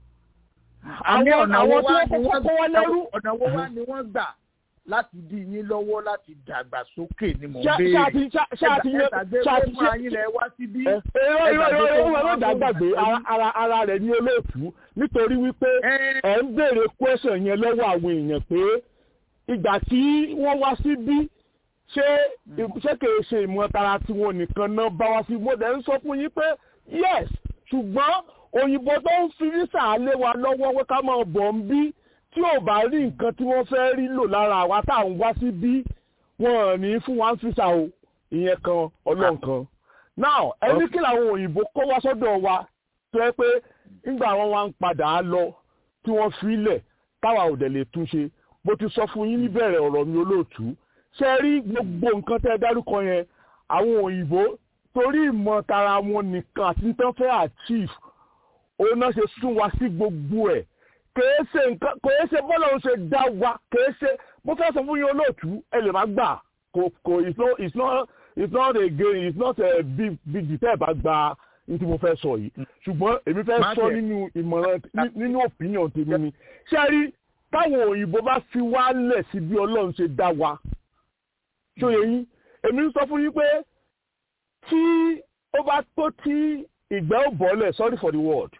àwọn àwọn tí wọ́n kó wọn lẹ́rú. ọ̀nà wo wá ni wọ́n gbà láti dí yín lọ́wọ́ láti dàgbà sókè ni mò ń béèrè. ṣáàtì ṣáàtì ṣáàtì fún ayín lẹ wá síbí. irọ́ irọ́ irọ́ irọ́ irọ́ dàgbàgbé ara ara rẹ̀ ní olóòtú nítorí wípé ẹ̀ ń béèrè question yẹn lọ́wọ́ àwọn èèyàn pé ìgbà tí wọ́n wá síbí ṣé ṣé kìí ṣe ìmọ̀ tara tiwọn nìkan náà bá wá sí mo dẹ̀ ń sọ fún yín pé yes ṣùgbọ́n òyìnbó tó ń fi visa lé wa lọ́wọ́ pé ká máa bọ̀ ń bí tí ò bá rí nǹkan tí wọ́n fẹ́ rí lò lára àwa tá à ń wá sí bí wọ́n ní fún wa ń fisa o ìyẹn kan ọlọ́run kan. now ẹni kí làwọn òyìnbó kó wá sọ́dọ̀ wa tó yẹ pé nígbà wọn wá ń padà lọ tí wọ́n fi lẹ̀ táwa ò dẹ̀ lè túnṣe mo ti sọ fún yín níbẹ̀rẹ̀ ọ̀rọ̀ mi olóòtú ṣe rí gbogbo nǹkan tẹ́ ẹ dárúkọ yẹn àwọn òyìnbó torí ìmọ̀ tara wọn nìkan àti tán fẹ́ achieve òun náà ṣe sún wa sí gbogbo ẹ̀ kèé ṣe nǹkan kèé ṣe bọ́lá ń ṣe dá wa kèé ṣe mo fẹ́ sọ fún yín olóòtú ẹ lè má gbà kò kò it's not it's not it's not a game it's not a big big detail bá gba ní tí mo fẹ́ sọ yìí ṣùgbọ́n èmi fẹ́ sọ nínú ìmọ̀ràn nínú opinion tèmi ni ṣé rí táwọn òyìnbó bá fi wá lẹ̀ sí bí ọlọ́run ṣe dá wa ṣòye yín èmi ń sọ fún yín pé tí ó bá tó tí ìgbẹ́ ò bọ́lẹ̀ sorry for the word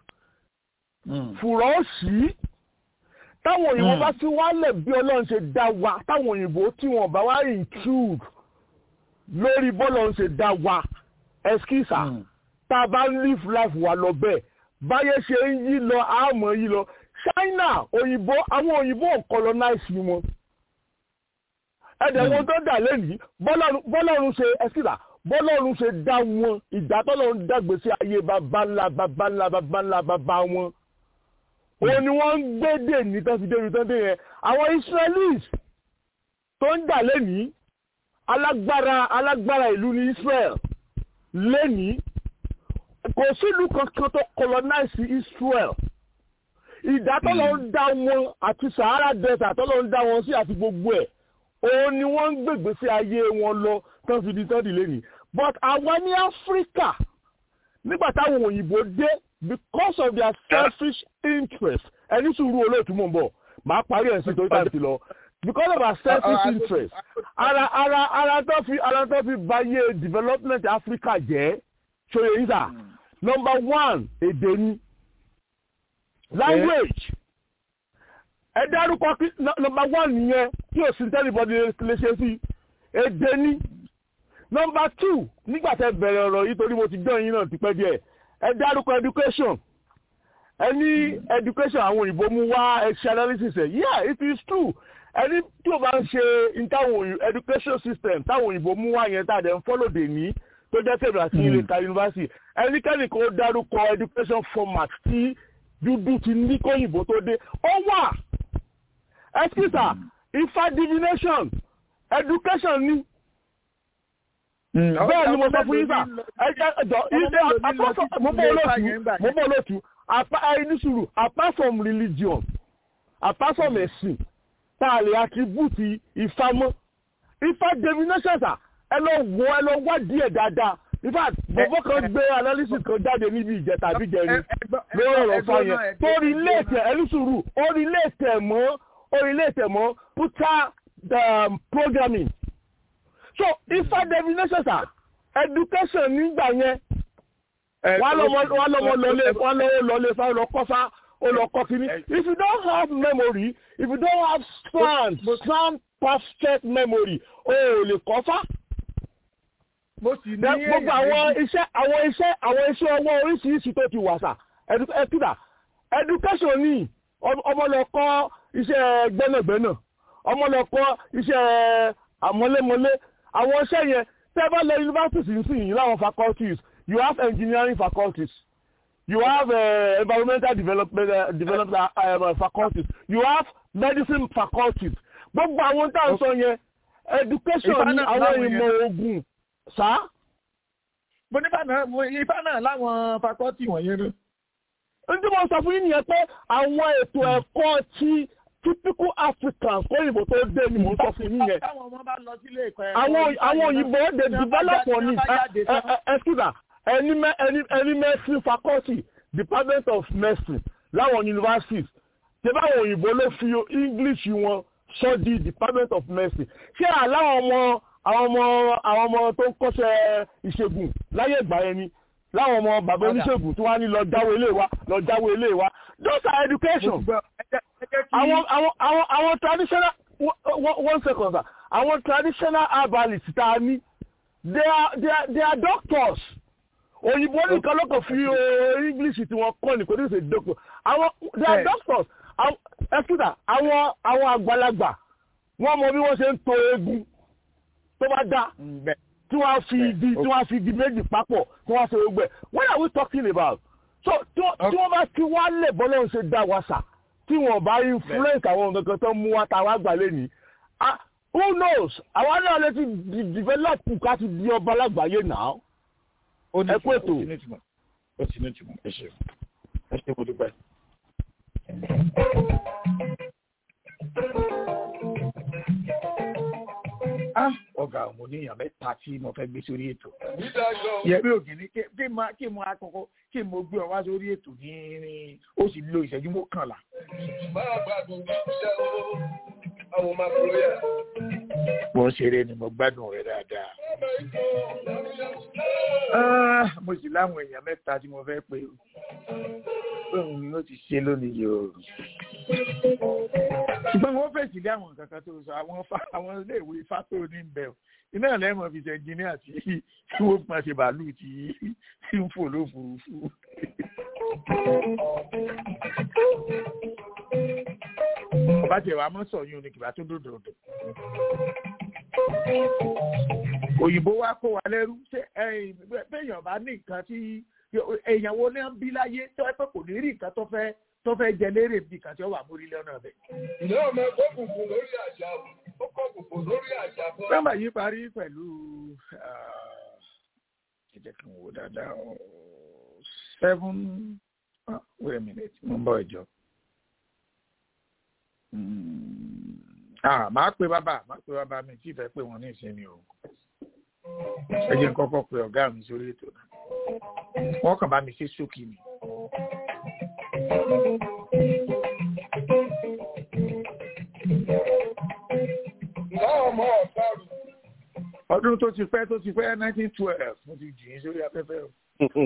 fùrọ̀ ó sí táwọn òyìnbó bá fi wálẹ̀ bí ọlọ́run ṣe dá wa táwọn òyìnbó tí wọ́n bá wá intrude lórí bọ́lọ́run ṣe dá wa ẹskísà tá a bá live life wa lọ bẹ́ẹ̀ báyé ṣe ń yí lọ àmọ́ yí lọ China òyìnbó àwọn òyìnbó ò colonize wọn ẹ̀dẹ̀ wọn tó dà lẹ́nìí bọ́lọ́run ṣe ẹskísà bọ́lọ́run ṣe dá wọn ìdá tọ́lọ́run dàgbèsè ayé baba ńlá baba ńlá baba ńlá baba wọn òun ni wọ́n ń gbédè ní tán fi débi tán dé yẹn àwọn israelis tó ń dà lẹ́nìí alágbára alágbára ìlú ní israel lẹ́nìí kò sílùú kankan tó colonize israel ìdá tọ́lọ́ ń dá wọn àti sahara desert tọ́lọ́ ń dá wọn sí àti gbogbo ẹ̀ òun ni wọ́n ń gbègbè sí ayé wọn lọ tán fi di tán di lẹ́nìí but àwa ní áfíríkà nígbà táwọn òyìnbó dé because of their selfish interest ẹni sùúrù olóòtú mò ń bọ̀ màá parí ẹ̀ sí torí táwọn ti lọ because of our selfish interest ara ara ara tó fi ara tó fi báyé development Africa jẹ́ ṣòye yìí sà number one èdè ni language ẹ dárúkọ number one nìyẹn tí o sì ń tẹ́lifọ̀dì lè ṣe sí èdè ni number two nígbà tẹ́ bẹ̀rẹ̀ ọ̀rọ̀ yìí torí mo ti gbọ́ yín náà ti pẹ́ díẹ̀ ẹ dárúkọ education ẹ ní education àwọn òyìnbó mú wá ẹ̀ṣẹ̀ analysis ẹ̀ yeah it is true ẹni tí o bá ń ṣe ìtàwọn education system táwọn òyìnbó mú wá yẹn tàdé ń follow dè ní tó jẹ́ tèmi àti ilé ka university ẹnikẹ́ni kò dárúkọ education format tí dúdú ti ní kóyìnbó tó dé ó wà ẹsikísà ifá divination education ni bẹ́ẹ̀ ni mo sọ fún yín sà ẹjọ́ ilé mo bọ́ olóòtú mo bọ́ olóòtú ẹni sùúrù apart from religion apart from ẹ̀sìn tá a lè attribute ifá mọ́ ifá divination sà ẹ lọ wọ ẹ lọ wá díẹ̀ dáadáa in fact bọ̀bọ̀ kan gbé analysis kan jáde níbi ìjẹta àbí jẹrin lórí ọ̀rọ̀ fa yẹn tó rí léètẹ̀ ẹni sùúrù ó rí léètẹ̀ mọ́ ó rí léètẹ̀ mọ́ puta programming so ifá divination sir education nígbà yẹn wọ́n lọ́mọ lọlé wọ́n lọ́wọ́ lọlé fáwọn lọ́kọ́fá olùkọ́ kìíní if you don't have memory if you don't have sound sound perfect memory o ò lè kọ́fá. gbogbo àwọn iṣẹ́ àwọn iṣẹ́ àwọn iṣẹ́ ọwọ́ oríṣiríṣi tó ti wà sà ẹ̀dúkà education ní ọmọ lọ kọ́ iṣẹ́ gbẹ́nàgbẹ́nà ọmọ lọ kọ́ iṣẹ́ àmọ́lémọ́lé àwọn iṣẹ́ yẹn tẹ́bá lọ universities ń sìn yìí láwọn faculties you have engineering faculties you have uh, environmental development uh, development uh, uh, faculties you have medicine faculties gbogbo àwọn tá à ń sọ yẹn education ní àwọn ìmọ̀ ogun sá. mo ní ifá náà láwọn fakọ́tì wọ̀nyẹn náà. n tí mo sọ fún yín nìyẹn pé àwọn ètò ẹ̀kọ́ tí typical africans kó òyìnbó tó dé ni mo sọ fún yín yẹn. táwọn ọmọ bá lọ sílé ẹ̀kọ́ ẹ̀. àwọn àwọn òyìnbó dey develop on it excuse me ẹni ẹni ẹni medicine faculty department of medicine láwọn universities ṣé báwọn òyìnbó ló fi english wọn sọ di department of medicine ṣé àláwọn ọmọ àwọn ọmọ àwọn ọmọ tó ń kọ́ṣẹ́ ìṣègùn láyé ìgbà yẹn ni láwọn ọmọ bàbá oníṣègùn tí wọ́n á ní lọ jáwé ilé wa lọ jáwé ilé wa those are education àwọn àwọn àwọn àwọn traditional one second sir àwọn traditional herbalists tá a ní they are they are they are doctors òyìnbó nìkan ló kàn fi english tí wọ́n kọ́ ní kò ní ṣe doctor àwọn they are doctors ẹ̀sùdà àwọn àwọn àgbàlagbà wọ́n mọ bí wọ́n ṣe ń to eegun tó bá dá tí wọ́n fi igi tí wọ́n fi igi méjì papọ̀ tí wọ́n ṣe gbogbo ẹ̀ what are we talking about so tí wọ́n bá ti wá lè bọ́ lóun ṣe dá wa sà tí wọ́n bá influence àwọn nǹkan tó mú wa ta wá gbà lẹ́nìí who knows àwa náà lè ti develop ká ti di ọba lágbàáyé náà ẹ kú ètò. ó ti ní ìtumọ̀ ẹ ṣe ẹ ṣe mo dúpẹ́. ọ̀gá mo ní èèyàn mẹ́ta tí mo fẹ́ gbé sórí ètò. yẹ̀mí ògìní kí n máa kí n máa kọ́kọ́ kí n mo gbé ọ wá sórí ètò ní ní ó sì lo ìṣẹ́jú mọ́kànlá. máa gbádùn ní iṣẹ́ o àwọn máa kúrò yà. mo ń ṣeré ni mo gbádùn rẹ dáadáa. mo sì láwọn èèyàn mẹ́ta tí mo fẹ́ pé òun ni ó ti ṣe lónìí yìí o ṣùgbọ́n wọ́n fèsì lé àwọn nǹkan kan tó sọ àwọn àwọn iléèwé fátó ní bẹ̀ ọ́ iná lẹ́mọ̀ fi ṣe ẹnjìníà tí tí wọ́n pọn ṣe bàálù tí tí ń fò lófurufú. ọba tẹ̀ wá mọ́ sọ yún ni kìbá tó dòdòdò. òyìnbó wa kó wa lẹ́rú ṣé bẹ́ẹ̀yàn bá ní nǹkan tí èèyàn wo ní bí láyé tó ẹ pé kò ní rí nǹkan tó fẹ́ tó fẹ́ jẹ lérè bí kan tí ó wà mórí lọ́nà bẹ̀. ìlú ọmọ ẹgbẹ́ òkùnkùn lórí àjà ó kọ́ òkùnkùn lórí àjà bọ́. nọ́mbà yìí parí pẹ̀lú ẹ jẹ́ kí n wò dáadáa seven oh, wait a minute mo ń bọ̀ ẹ̀jọ̀. máa pe bàbá máa pe bàbá mi tí ìfẹ́ pé wọ́n ní ìsinmi o ẹ jẹ́ n kọ́kọ́ pe ọ̀gá mi sórí ètò náà wọ́n kàn bá mi ṣe ṣókí ni. ọdún tó ti pẹ́ tó ti pẹ́ nineteen twelve mo ti jì í sórí afẹ́fẹ́ o.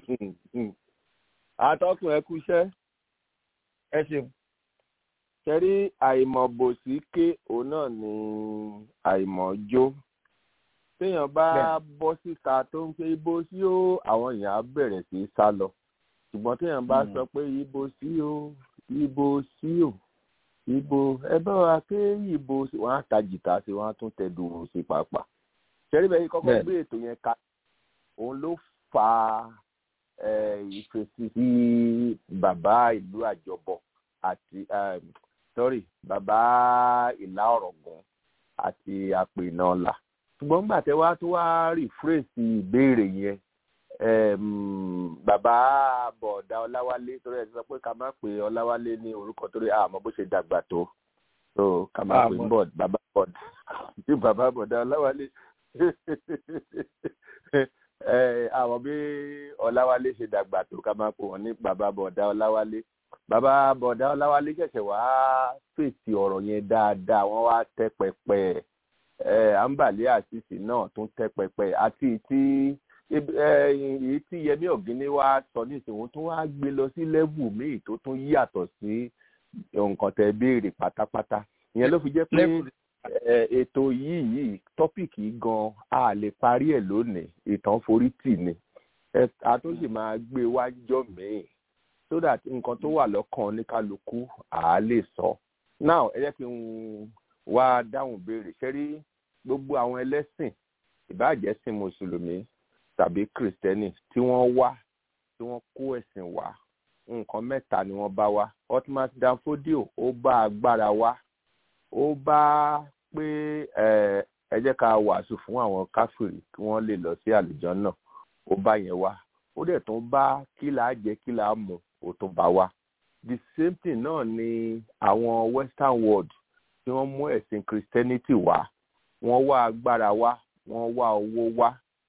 atọ́kùn ẹ kú iṣẹ́. ẹ ṣeun. ṣẹ́rí àìmọ̀ bòsí ké òun náà ni àìmọ̀ jó téèyàn bá bọ́ síta tó ń pé ibo sí ó àwọn èèyàn á bẹ̀rẹ̀ sí í sá lọ ṣùgbọ́n téèyàn bá sọ pé ibo sí ó ibo sí ó ibo ẹ bá wa pé ibo sí wọn á ta jìtá sí wọn á tún tẹ dùrù sí pàápàá ṣẹ́rí bẹ́ẹ̀ kọ́kọ́ gbé ètò yẹn ká òun ló fa ìfèsì sí bàbá ìlú àjọbọ àti sorry bàbá ìlà ọ̀rọ̀gùn àti àpènà ọ̀la ṣùgbọ́n gbà tẹ́ wá tó wá rìfírèsì ìbéèrè yẹn bàbá bọ̀ọ̀dá ọláwálé torí ẹ̀ ti sọ pé ká má pe ọláwálé ní orúkọ torí àmọ́ bó ṣe dàgbà tó so ká má pe bọ̀d bàbá bọ̀d tí bàbá bọ̀ọ̀dá ọláwálé àmọ́ bí ọláwálé ṣe dàgbà tó ká má pe wọn ní bàbá bọ̀ọ̀dá ọláwálé bàbá bọ̀ọ̀dá ọláwálé ṣẹ̀ṣẹ̀ wá fèsì ọ̀rọ̀ yẹn dáadáa wọ́n wá tẹ́ pẹpẹ ẹ̀ àǹbàlẹ́ àṣìṣe náà tún tẹ́ pẹpẹ àti tí èyí tí yẹmí ọ̀gíní wá sọ nísìnyí tó wá gbé lọ sí lẹ́vù míì tó tún yàtọ̀ sí nǹkan tẹ́ béèrè pátápátá ìyẹn ló fi jẹ́ pé ètò yìí yìí tọ́pìkì gan a lè parí ẹ̀ lónìí ìtàn forí tì ní a tó sì máa gbé wájọ́ míì so that nǹkan tó wà lọ́kàn ní kálukú à á lè sọ now ẹ jẹ́ kí n wá dáhùn béèrè ṣẹ́rí gbogbo àwọn ẹlẹ́sìn ìbáàjẹ́ sin mùsùlùmí tàbí kìrìsìtẹ́nì tí wọ́n wá tí wọ́n kó ẹ̀sìn wá nǹkan mẹ́ta ni wọ́n bá wá Ottoman Danfodio ó bá agbára wá ó bá pé ẹ jẹ́ ká wàásù fún àwọn káfíìrì kí wọ́n lè lọ sí àlùjọ náà ó bá yẹn wá ó dẹ̀ tún bá kí là á jẹ kí là á mu ó tún bá wá the same thing náà ni àwọn western world tí wọ́n mú ẹ̀sìn christianity wá wọ́n wá agbára wá wọ́n wá owó wá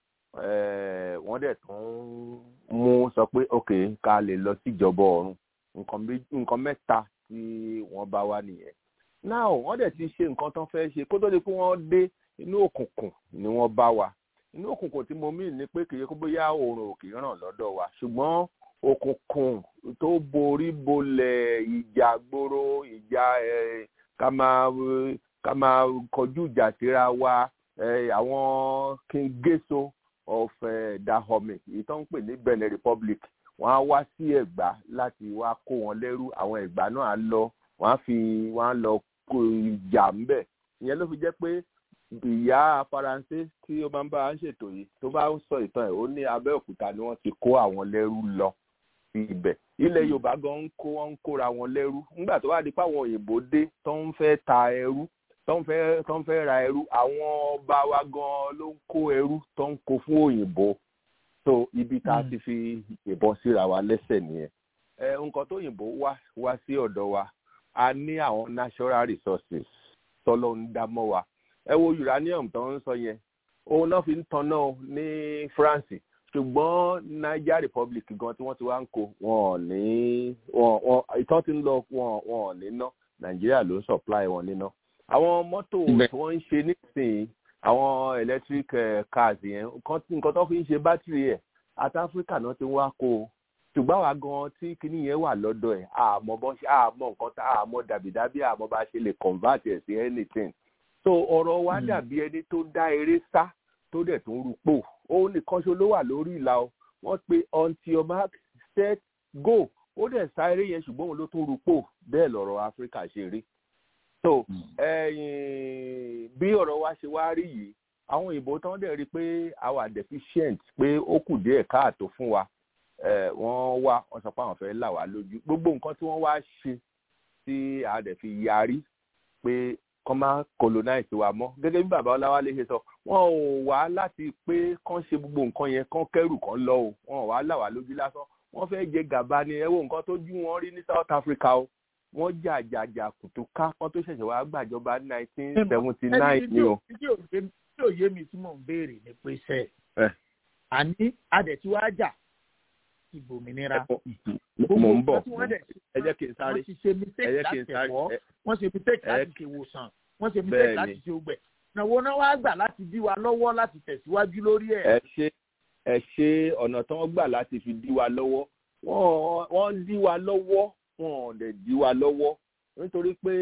wọ́n dẹ̀ tún mú sọ pé ok ká lè lọ síjọba ọ̀run nǹkan mẹ́ta tí wọ́n bá wá nìyẹn now wọ́n dẹ̀ ti ṣe nǹkan tán fẹ́ ṣe kó tó di pé wọ́n dé inú òkùnkùn ni wọ́n bá wa inú òkùnkùn tí mo mí ni pé kì í kó bóyá oòrùn òkè ràn lọ́dọ̀ wa ṣùgbọ́n òkùnkùn tó borí bolẹ̀ ìjà gbòòrò ìjà ká máa ká máa kọjú ìjà síra wa àwọn king geso of dahomey èyí tó ń pè ní benin republic wọ́n á wá sí ẹ̀gbá láti wá kó wọn lẹ́rú àwọn ẹ̀gbá náà á lọ wọ́n á fi wọ́n á lọ kó ìjà ńbẹ̀ ìyẹn ló fi jẹ́ pé ìyá faransé tí ó máa ń bá a ń ṣètò yìí tó bá ń sọ ìtàn ẹ̀ ó ní abẹ́òkúta ni wọ́n ti kó àwọn lẹ́rú lọ sí ibẹ̀ ilẹ̀ yorùbá gan ń kó wọn ń kóra wọn lẹ́rú nígbà tó wá di pé àwọn òyìnbó dé tó ń fẹ́ ta ẹrú tó ń fẹ́ tó ń fẹ́ ra ẹrú àwọn ọba wa gan ló ń kó ẹrú tó ń kó fún òyìnbó so ibi tá a ti fi ìbọn síra wa lẹ́sẹ̀ nìyẹn ẹ nǹkan tó òyìnbó wá wá sí ọ̀dọ̀ wa a ní àwọn natural resources tọ́lọ́ ń dá mọ́ wa ẹ wo uranium tó ń sọ yẹn òun náà fi ń tanná ní France ṣùgbọ́n Niger Republic gan tí wọ́n ti wá ń kó wọn ò ní wọn wọn ìtàn ti ń lọ wọn wọn ò ní ná Nàìjíríà ló ń supply wọn níná àwọn mọ́tò tí wọ́n ń ṣe nísìnyí àwọn electric cars yẹn nǹkan tó fi ń ṣe bátìrì ẹ̀ àti Áfíríkà náà ti ń wá kó o ṣùgbọ́n àwa gan tí kinní yẹn wà lọ́dọ̀ ẹ̀ àmọ́ bọ́n ṣe àmọ́ nǹkan tá àmọ́ dàbídàbí àmọ́ bá ṣe lè convert ẹ̀ sí anything so ọ̀rọ̀ wa dàbí ẹni tó dá eré sá tó dẹ̀ tó ń rúpò òun nìkan ṣo ló wà lórí ìlà o wọ́n pe until your mark set go ó dẹ̀ sá eré yẹn ṣùgbọ́n òun ló tún rúpò bẹ́ẹ̀ lọ̀rọ̀ áfíríkà ṣe rí so bí ọ̀rọ̀ wa ṣe wá rí yìí àwọn òyìnbó tán dẹ̀ rí i pé our deficient pé ó kù díẹ̀ káàtó fún wa wọ́n wá wọ́n sọ pé àwọn fẹ́ là wá lójú gbogbo nǹkan tí wọ́n wá ṣe tí a dẹ̀ fi yarí pé kọ́ máa colonize wa mọ́ gẹ́gẹ́ bí bàbá ọláwálé ṣe sọ wọn ò wá láti pé kán ṣe gbogbo nǹkan yẹn kán kẹ́rù kán lọ o wọn ò wá là wá lójú lásán wọ́n fẹ́ jẹ gàba ni ẹ wo nǹkan tó jú wọn rí ní South Africa o wọ́n jà jà jà kùtù ká kán tó ṣẹ̀ṣẹ̀ wá gbàjọba nineteen seventy nine ni o. tí ò yé mi tí mò ń béèrè ni pé sẹ́ àní adẹ̀tí wá jà ìbòmìnira. mo ń bọ̀ ẹ jẹ́ kí n sáré wọ́n ti ṣe mistake láti ẹ̀kọ́ wọ́n ṣe mistake láti ṣe ìwòsàn wọ́n ṣe mistake láti ṣe ogbẹ̀. ìnáwó náà wá gbà láti dí wa lọ́wọ́ láti tẹ̀síwájú lórí ẹ̀. ẹ ṣe ẹ ṣe ọ̀nà tí wọ́n gbà láti fi dí wa lọ́wọ́ wọ́n dí wa lọ́wọ́ wọn ò dẹ̀ dí wa lọ́wọ́ nítorí pé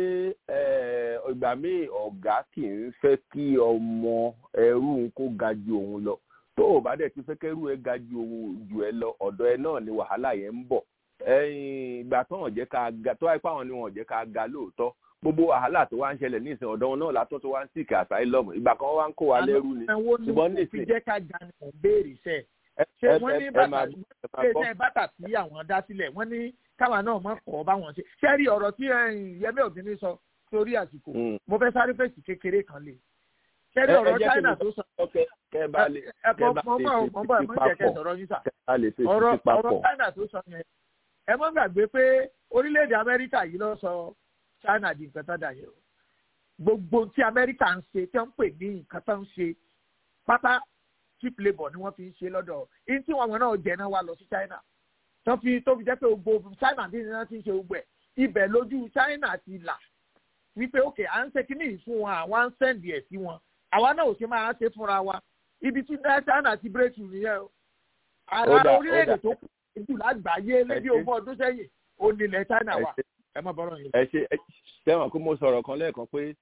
ìgbà míì ọ̀gá kì í fẹ́ kí ọmọ ẹrú kó ga ju òun lọ tó o bá dẹ̀ ti fẹ́ kẹ́rù ẹ ga ju jù ẹ lọ ọ̀dọ̀ ẹ náà ni wàhálà yẹn ń bọ̀ ìgbà tó hàn jẹ́ ká ga tó wáyé pàwọn ni wọn jẹ́ ká ga lóòótọ́ gbogbo wàhálà tó wá ń ṣẹlẹ̀ ní ìsìn ọ̀dọ̀ wọn náà látọ́ tó wá ń sìkì asylum ìgbà kan wá ń kó wa lẹ́rú ni ṣùgbọ́n ní ìsìn. fi jẹ́ ká ga ni mò ń béèrè sẹ́ ṣé wọ́n ní bàtà bàtà tí àwọn dá sílẹ̀ wọ́n ní káwa náà mọ̀ kọ́ báwọn ṣe ṣé rí ọ̀rọ̀ tí Yẹmí Ògúnní sọ sórí àsìkò mo fẹ́ sáré fèsì kékeré kan lè kẹ́rì ọ̀rọ̀ China tó sọ. ẹ̀kọ́ mọ́mọ́ mọ́mọ́ ẹ̀ mọ́ jẹ́ kẹ́ sọ̀rọ̀ yín sà. ọ̀rọ̀ ọ̀rọ̀ China tó sọ yẹn ẹ mọ́ gbàgbé pé orílẹ̀-èdè Amẹ́ríkà yìí ló sọ China di nǹkan tó dà yẹn o. gbogbo tí Amẹ́ríkà ń ṣe tí wọ́n ń pè ní nǹkan tó ń ṣe pátá cheap labour ni wọ́n fi ń ṣe lọ́dọ̀ yìí tí wọ́n náà jẹ náà wá lọ sí China tó fi tó fi jẹ́ pé gbogbo China bí wọ́n ti ń ṣe gbogbo ẹ̀ ibẹ̀ lójú China ti là wípé òkè à ń ṣe kíní fún wọn àwọn à ń sẹ́ǹdì ẹ̀ sí wọn àwa náà ò ṣe máa ṣe fúnra wa ibi tí China ti breakthrough nìyẹn o ara orílẹ̀-èdè tó kù jù lágbàáyé lébi ogún ọdún sẹ́yìn ó nílẹ̀ China wà ẹ má bọ́rọ̀ yẹn. ẹ ṣe ẹ sẹ́wọ̀n kó mo sọ̀rọ̀ kan lẹ́ẹ̀kan pé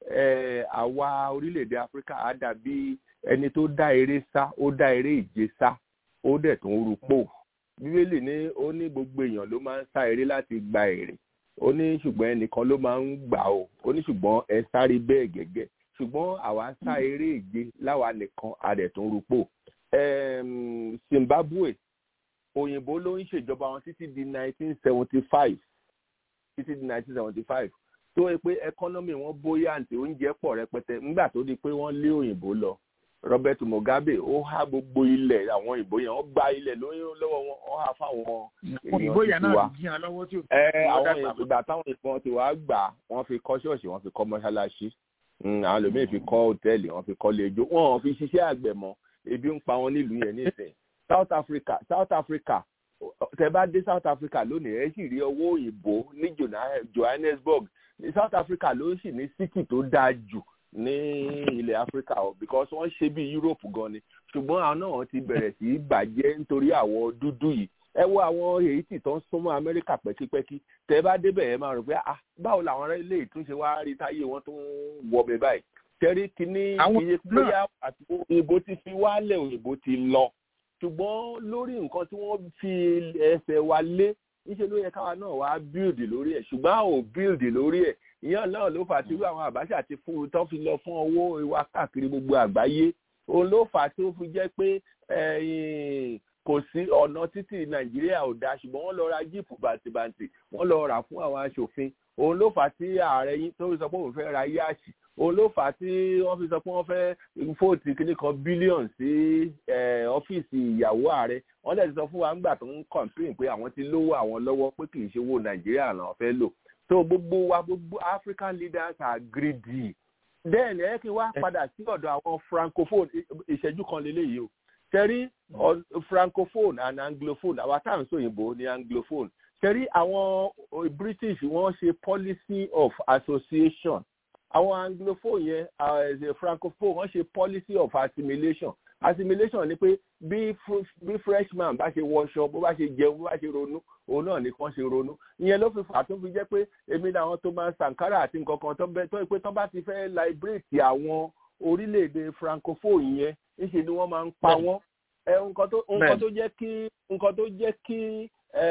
àwa orílẹ̀-èdè Áfíríkà á dàbí ẹni tó dá eré sá ó dá eré ìje sá ó dẹ̀ tó ń rúpò bíbélì ní ó ní gbogbo èèyàn ló máa ń sá eré láti gba èrè ó ní ṣùgbọ́n ẹnìkan ló máa ń gbà ó ó ní ṣùgbọ́n ẹ sáré bẹ́ẹ̀ gẹ́gẹ́ ṣùgbọ́n àwa sá eré ìje láwa nìkan adẹ̀tún rúpò Em, Zimbabwe òyìnbó ló ń ṣèjọba wọn títí di 1975 títí di 1975 tó yẹ pé ẹkọ́nọ́mì wọn bóyá àǹtí oúnjẹ pọ̀ rẹpẹtẹ nígbà tó di pé wọ́n lé òyìnbó lọ Robert Mugabe ó há gbogbo ilẹ̀ àwọn òyìnbó yẹn wọ́n gba ilẹ̀ lóyún lọ́wọ́ wọn ó há fáwọn òyìnbó yẹn náà tiwa ti jíyan lọ́wọ́ tí ò ẹ wọ́n àwọn dàgbà mọ́. ìgbà táwọn ìbọn ti wá gbà wọ́n fi kọ́ ṣọ́ọ̀ṣì wọ́n fi kọ́ mọ́ṣáláṣí Mm, àwọn lòmíì fi kọ́ hòtẹ́ẹ̀lì wọ́n fi kọ́ lẹ́jọ́ wọ́n ò fi ṣiṣẹ́ àgbẹ̀ mọ́ ebi ń pa wọn nílùú yẹn nísìnyí South Africa South Africa tẹ bá dé South Africa lónìí ẹ sì rí owó òyìnbó ní Jona- Johannesburg ní South Africa ló sì ní city tó dáa jù ní ilẹ̀ Africa o because wọ́n ṣe bí Europe gan ni ṣùgbọ́n àwọn náà ti bẹ̀rẹ̀ sí í bàjẹ́ nítorí àwọ̀ dúdú yìí ẹ wo àwọn Haiti tó ń súnmọ́ Amẹ́ríkà pẹ́kípẹ́kí tẹ bá débẹ̀ ẹ máa rò pé ah báwo làwọn ará ilé ìtúnṣe wá rí táyé wọn tó ń wọ mi báyìí tẹ́rí kínní Àwọn iye náà- bóyá àti òyìnbó ti fi wálẹ̀ òyìnbó ti lọ ṣùgbọ́n lórí nǹkan tí wọ́n fi ẹsẹ̀ wa lé níṣẹ́ ló yẹ káwa náà wá build lórí ẹ̀ ṣùgbọ́n a ò build lórí ẹ̀ ìyẹn náà ló fà á tí irú àwọn àbáṣà ti fún un tó fi lọ fún owó ìwà káàkiri gbogbo àgbáyé òun ló fà á tí ó fi jẹ́ pé ẹ̀yìn kò sí ọ̀nà títì nàìjíríà ò dáa ṣùgbọ́n wọ́n lọ ra jíìpù bàǹtìbàǹtì wọ́n lọ rà fún àwọn aṣòfin òun ló fà á tí ààrẹ yín tó fi sọ pé òun fẹ́ ra yáàṣì òun ló fà á tí wọ́n fi sọ pé wọ́n fẹ́ fóòtì kìíní kan bílíọ̀nù sí eh, ọ́fíìsì ìyàwó ààrẹ wọ́n dẹ̀ ti sọ fún wa ńgbà tó ń kọ̀ǹpín pé àwọn ti lówó àwọn lọ́wọ́ pé kì í ṣe owó nàìjíríà làwọn fẹ́ lò so gbogbo wa gbogbo African leaders are greedy then ẹ kí n wá padà sí ọ̀dọ̀ àwọn francophone ì- ìṣẹ́jú kan lélẹ́yìí o tẹ́rí ọ- francophone and anglophone àwa tá à ń sọ òyìnbó ní anglophone tẹ́rí àwọn o- british wọ́n ṣe policy of association àwọn anglophone yẹn uh, francophone wọ́n ṣe policy of assimilation assimilation ni pé bí fr- bí freshman bá ṣe wọṣọ bó bá ṣe jẹun bó bá ṣe ronú òun náà ni kàn ṣe ronú ìyẹn ló fi fà tó fi jẹ́ pé èmi làwọn Thomas Sankara àti nǹkan kan tó bẹ tó yẹ pé tó bá ti fẹ́ liberate àwọn orílẹ̀-èdè francophone yẹn níṣẹ́ ni wọ́n máa ń pa wọ́n ẹ nǹkan tó nǹkan tó jẹ́ kí nǹkan tó jẹ́ kí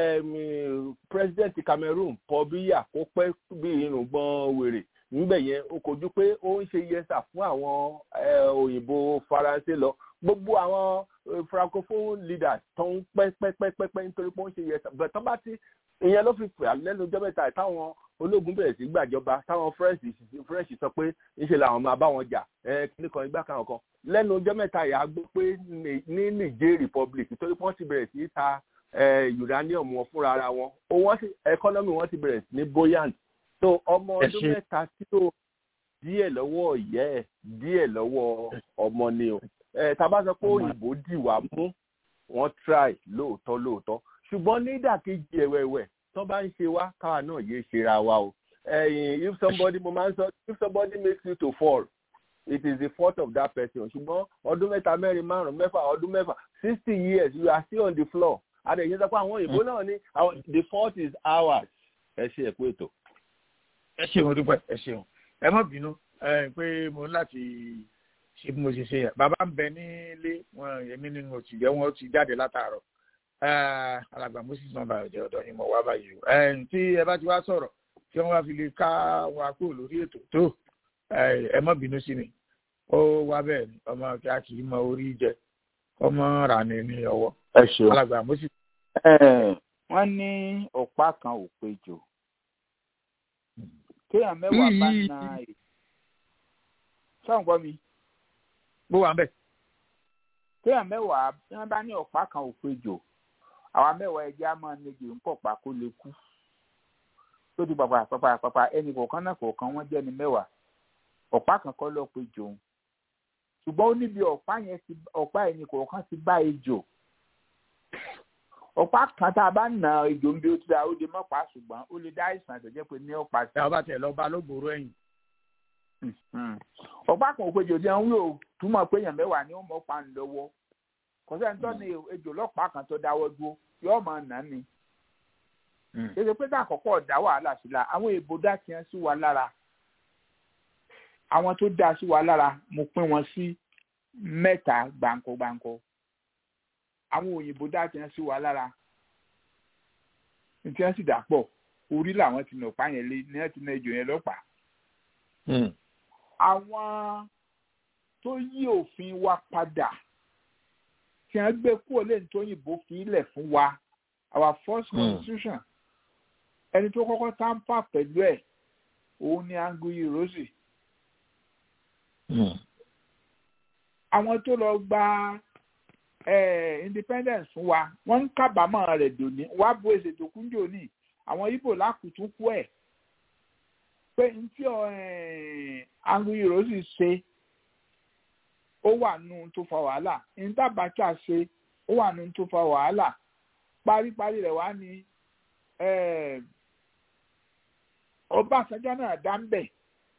em, president Cameroon Paul Biya kó pẹ́ bí irùngbọ̀n wèrè níbẹ̀ yẹn ó kojú pé ó ń ṣe yẹsà fún àwọn eh, òyìnbó faransé lọ gbogbo àwọn eh, francophone leaders tó ń pẹ́ pẹ́ pẹ́ pẹ́ pẹ́ nítorí pé ó ń ṣe yẹsà bẹ́ẹ̀ tó bá ti ìyẹn ló fi fà lẹ́nu ọjọ́ mẹ́ta táwọn ológun bẹ̀rẹ̀ sí gbàjọba táwọn french french sọ pé ńṣe làwọn máa bá wọn jà ẹ kíní kan igbá kan kan lẹ́nu ọjọ́ mẹ́ta yà á gbọ́ pé ní ní niger republic torí pé wọ́n ti bẹ̀rẹ̀ sí ta eh, uranium wọn fúnra ara wọn owó wọn ti economy wọn ti bẹ̀rẹ̀ sí ní buoyant so ọmọ Ẹ ọdún ṣé. mẹ́ta tí ó díẹ̀ lọ́wọ́ ìyá ẹ̀ díẹ̀ lọ́wọ́ ọmọ ni o ẹ tá a bá sọ pé òyìnbó dì wá mú wọ́n try lóòótọ́ lóòótọ́ ṣùgbọ́n nídàkejì ẹ̀wẹ̀wẹ̀ tó bá ń ṣe wá káwa náà yéé ṣera wa o ẹ̀yìn if somebody mo máa ń sọ if somebody makes you to fall it is the fault of that person ṣùgbọ́n ọdún mẹ́ta mẹ́rin márùn-ún mẹ́fà ọdún mẹ́fà sixty years you are still on the floor adẹ̀yìn sọ pé àwọn òyìnbó náà ní àwọn the fault is ours ẹ ṣe ẹ̀kú ètò. ẹ ṣeun dúpẹ́ ẹ ṣeun ẹ má bínú ẹ pé mo ní láti ṣe bí mo ṣe ṣe yẹn bàbá ń bẹ nílé wọn èmi nínú òtù jẹ wọn ti jáde látàárọ̀ Eh, alàgbà moses náà bá jẹ ọ̀dọ̀ ni mo wá báyìí o Eh, tí ẹ bá ti wá sọ̀rọ̀ tí wọn wá fi lè ká wa kúrò lórí ètò tó eh, ẹ má bínú sí mi ó wá bẹ́ẹ̀ ni ọmọ kí a kì í mọ orí jẹ ọmọ rà ní ní ọwọ́ ẹ ṣeun. alàgbà moses. wọ́n ní ọ̀pá kan ò péjọ kéèyàn mẹ́wàá bá Yìí. na èyí sọ̀rọ̀ gbọ́ mi bó wà ń bẹ̀. kéèyàn mẹ́wàá bí wọ́n bá ní ọ̀pá kan ò péjọ àwa mẹ́wàá ẹ̀jẹ̀ á máa nege ń pọ̀ pa kó lè kú tó di pàpà pàpà pàpà ẹnì kọ̀ọ̀kan náà kọ̀ọ̀kan wọ́n jẹ́ ni mẹ́wàá ọ̀pá kan kọ́ lọ́ọ́ péjọ òun ṣùgbọ́n ó níbi ọ̀pá yẹn ti ọ̀pá ẹnì kọ̀ọ̀kan ti bá ejò ọ̀pá kan tá a bá nà ejò ń bí ó ti dá ó lè mọ́ pa ṣùgbọ́n ó lè dá àìsàn tó jẹ́ pé ní ọ̀pá sí. ẹ ọba tẹ lọ bá lógbòrò ẹ̀yìn. ọ̀pá kan òpejò tí wọ́n ń wí ò túmọ̀ pé èèyàn mẹ́wàá ni ó mọ̀ pa ń lọ́wọ́ kò sẹ́ni tó ní ejò lọ́pàá kan tó dáwọ́ dúró yóò máa nà ni. ṣèṣe pé tá àkọ́kọ́ dá wàhálà sí la àwọn èèbò dá tiẹ̀ sí wa lára àwọn tó dá sí wa lára mo pín wọn sí mẹ́ta gbáǹkó gbáǹkó àwọn òyìnbó dá tiẹ̀ sí wa lára ní tí wọ́n sì dà pọ̀ orí làwọn ti nà ọ̀pá yẹn lé ní wọ́n ti nà ejò yẹn lọ́pàá àwọn tó yí òfin wa padà tí wọ́n gbé kúrò lẹ́yìn tó yìnbó fi ilẹ̀ fún wa our first constitution ẹni tó kọ́kọ́ tampa pẹ̀lú ẹ̀ òun ni Anguyi Ironsi àwọn tó lọ gba independence fún wa wọ́n ń kábàámọ̀ rẹ̀ dòní wàá bo èsè tó kúnjò ní àwọn Ìgbò lákùtún kú ẹ̀ pé n tí Anguyi Ironsi ṣe ó wà nù tó fa wàhálà n tábàtà ṣe ó wà nù tó fa wàhálà paríparí rẹ̀ wá ní Ọbásanjọ́ náà dá ń bẹ̀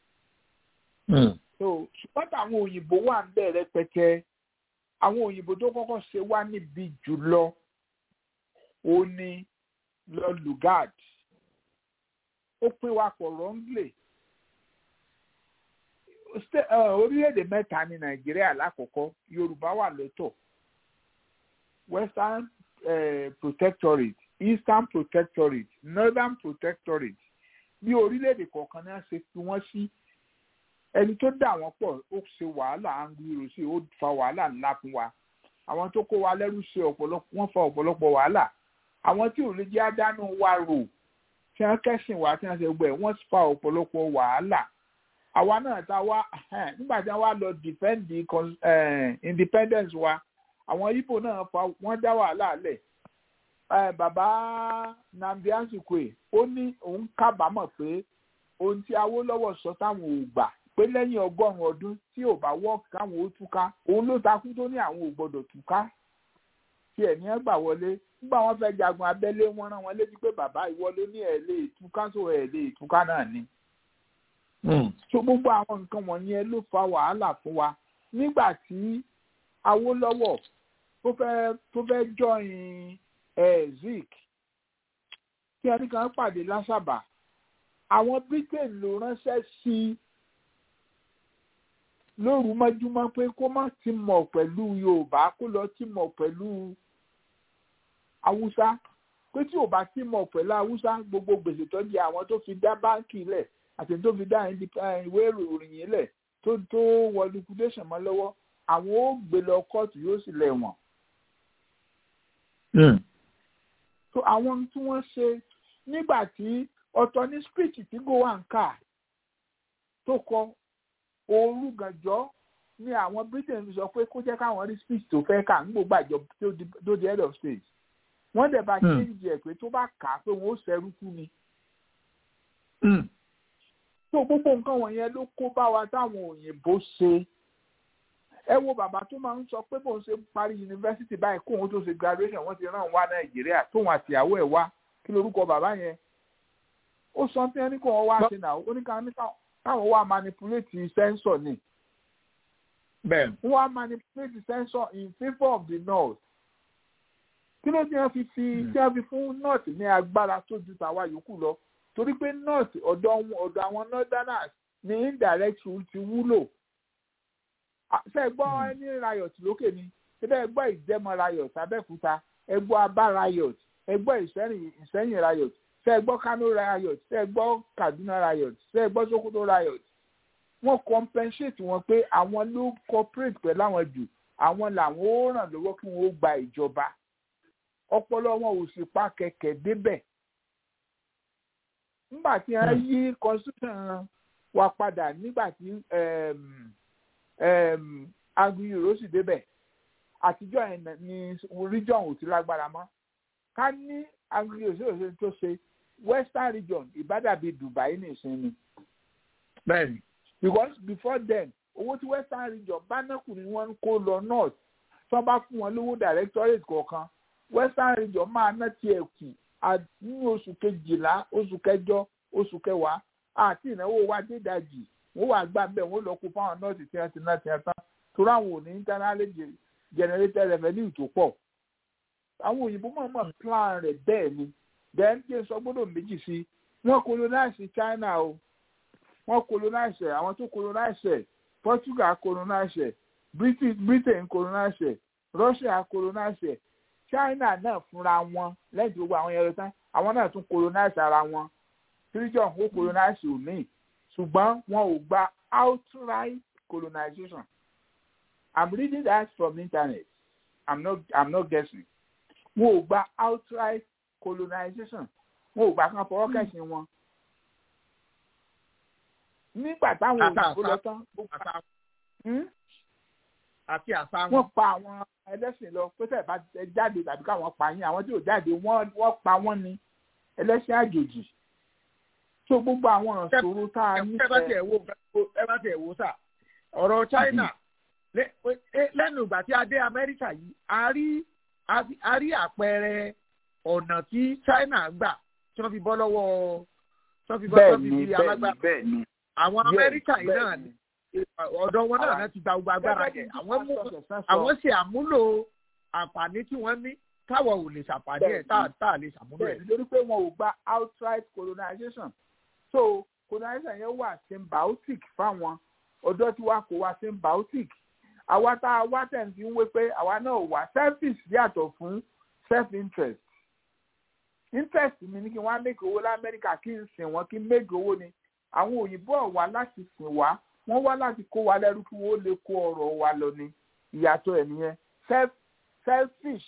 so ṣùgbọ́n àwọn òyìnbó wà ń bẹ̀ rẹpẹtẹ àwọn òyìnbó tó kọ́kọ́ ṣe wá níbi jùlọ ó ní lọ Lugard ó pín wa pọ̀ wrongly orílẹ̀-èdè mẹ́ta ní Nàìjíríà lákòókò Yorùbá wà lọ́tọ̀ Western uh, Protectorate Eastern Protectorate Northern Protectorate bí orílẹ̀-èdè kọ̀ọ̀kan náà ṣe fi wọ́n sí ẹni tó dà wọ́n pọ̀ ó ṣe wàhálà Anguyi Ironsi ó fa wàhálà ńlá fún wa àwọn tó kó wa lẹ́rú ṣe ọ̀pọ̀lọpọ̀ wọ́n fa ọ̀pọ̀lọpọ̀ wàhálà àwọn tí ò lè jẹ́ àdánù wa rò tí wọ́n kẹ́sìn wá tí wọ́n ṣe gbẹ̀ wọ́n fa ọ̀pọ̀lọpọ̀ wàhálà àwa náà ta wá nígbà tí wọ́n wá lọ defend the independence wa àwọn Ìgbò náà fa wọ́n dá wàhálà lẹ̀ bàbá Nnamdi Azikiwe ó ní òun kábàámọ̀ pé ohun tí Awólọ́wọ̀ sọ táwọn ò gbà pé lẹ́yìn ọgọ́rùn-ún ọdún tí ò bá wọ́ọ̀kì káwọn ó túká òun ló takú tó ní àwọn ò gbọ́dọ̀ túká tí ẹ̀ ní ẹ gbà wọlé nígbà wọn fẹ́ jagun abẹ́lé wọn rán wọn létí pé bàbá ìwọ ló ní ẹ̀ lè túká tó ẹ̀ lè túká náà ni. so gbogbo àwọn nǹkan wọ̀nyẹn ló fa wàhálà fún wa nígbà tí Awólọ́wọ̀ tó fẹ́ tó fẹ́ join ẹ̀ Zik tí ẹnì kan pàdé lásàbà àwọn Britain ló ránṣẹ́ sí i lóru mọ́júmọ́ pé kó má ti mọ̀ pẹ̀lú Yorùbá kó lọ ti mọ̀ pẹ̀lú Haúsá pé tí ò bá ti mọ̀ pẹ̀lú Haúsá gbogbo gbèsè tó di àwọn tó fi dá báńkì lẹ̀ àti tó fi dá ìwé ìròyìn lẹ̀ tó tó wọ liquidation mọ́ lọ́wọ́ àwọn ó gbé lọ kóòtù yóò sì lẹ̀ wọ̀n. so àwọn tí wọ́n ṣe nígbà tí ọ̀tọ̀ ní speech tí Gowon kà tó kọ òru gànjọ́ ni àwọn Britain fi sọ pé kó jẹ́ káwọn rí speech tó fẹ́ kà ń gbogbo àjọ tó di head of state wọ́n dẹ̀ bá change ẹ̀ pé tó bá kà á pé wọ́n ó ṣẹ́rú kú ni. tó gbogbo nǹkan wọ̀nyẹn ló kó bá wa táwọn òyìnbó ṣe ẹ wo bàbá tó máa ń sọ pé bóun ṣe parí yunifásitì báyìí kóun tó ṣe graduation wọ́n ti rán wá Nàìjíríà tóun àtìyàwó ẹ̀ wá kí lorúkọ bàbá yẹn ó sọ pé ẹni kò wọ́n wá sí náà ó ní káwọn wá manipulate sensor ni bẹ́ẹ̀ wọ́n wá manipulate sensor in favour of the north kí ló dé wọ́n fi fi tí wọ́n fi fún north ní agbára tó ju tàwa yòókù lọ torí pé north ọ̀dọ̀ ọ̀dọ̀ àwọn northerners ní indirect rule ti wúlò ṣe gbọ́ ẹni riot lókè ni ṣe bẹ́ẹ̀ gbọ́ ìjẹ́mọ riot abẹ́òkúta ẹ gbọ́ abá riot ẹ gbọ́ ìsẹ́yìn riot ṣe gbọ́ Kano riot ṣe gbọ́ Kaduna riot ṣe gbọ́ Sokoto riot wọ́n compensate wọn pé àwọn ló cooperate pẹ̀lú àwọn jù àwọn làwọn ó ràn lọ́wọ́ kí wọ́n ó gba ìjọba ọpọlọ wọn ò sì pa kẹ̀kẹ́ débẹ̀ nígbà tí wọ́n yí constitution wa padà nígbà tí Anguyi Ironsi débẹ̀ àtijọ́ yẹn ni region ò ti lágbára mọ́ ká ní Anguyi Ironsi tó ṣe western region ìbádàbí Dubai nìsín ni. bẹ́ẹ̀ni. because before then owó tí western region bá nákù ni wọ́n ń kó lọ north tí wọ́n bá fún wọn lówó directorate kọ̀ọ̀kan western region máa ná tiẹ̀ kù ní oṣù kejìlá oṣù kẹjọ oṣù kẹwàá àti ìnáwó wa dé ìdajì wọ́n wà gbà bẹ́ẹ̀ wọ́n lọ kó fáwọn nọ́ọ̀sì tí wọ́n ti ná tiẹ̀ tán torí àwọn ò ní internally generated revenue tó pọ̀ àwọn òyìnbó mọ̀ọ́mọ̀ plan rẹ̀ bẹ́ẹ̀ ni then kí n sọ gbọ́dọ̀ méjì sí wọ́n colonize China o wọ́n colonize àwọn tó colonize Portugal colonize Britain Britain colonize Russia colonize China náà fúnra wọn lẹ́yìn tí gbogbo àwọn yẹn lọ tán àwọn náà tún colonize ara wọn region ó colonize omi ṣùgbọ́n wọn ò gba outright colonization i'm reading that from internet i'm not i'm not guessing wọn ò gba outright colonization wọn ò gbà kan fọwọ́ kẹ̀sìn wọn nígbà táwọn òyìnbó lọ tán àti àṣà wọn. wọ́n pa àwọn ẹlẹ́sìn lọ pé tẹ̀ bá jáde tàbí káwọn pa yín àwọn tí ò jáde wọ́n pa wọ́n ní ẹlẹ́sìn àjòjì tó gbogbo àwọn ìṣòro tá a ní. ẹ bá tiẹ̀ wo ẹ bá tiẹ̀ wo sà ọ̀rọ̀ China lẹ́nu ìgbà tí a dé Amẹ́ríkà yìí a rí a rí àpẹẹrẹ ọ̀nà tí China gbà tí wọ́n fi bọ́ lọ́wọ́ tí wọ́n fi bọ́ lọ́wọ́ fi alágbára àwọn Amẹ́ríkà yìí náà ni ọ̀dọ̀ wọn náà ti gba gbogbo agbára yẹn àwọn ṣe àmúlò àǹfààní tí wọ́n ní táwọn ò lè ṣàǹfààní ẹ̀ tá a lè ṣàmúlò ẹ̀. nítorí pé wọn ò gba outright colonization so colonization yẹn wà symbiotic fáwọn ọ̀dọ́ tí wàá kó wa symbiotic àwa tá a wá tẹ̀ ń fi ń wé pé àwa náà wà selfish yàtọ̀ fún self interest interest mi ni kí wọ́n á make owó lamẹ́ríkà kí n sìn wọ́n kí n make owó ni àwọn òyìnbó ọ̀wá láti sìn wá wọ́n wá láti kó wa lẹ́rú kí wọ́n lè kó ọ̀rọ̀ wa lọ ni ìyàtọ̀ ẹ̀ nìyẹn selfish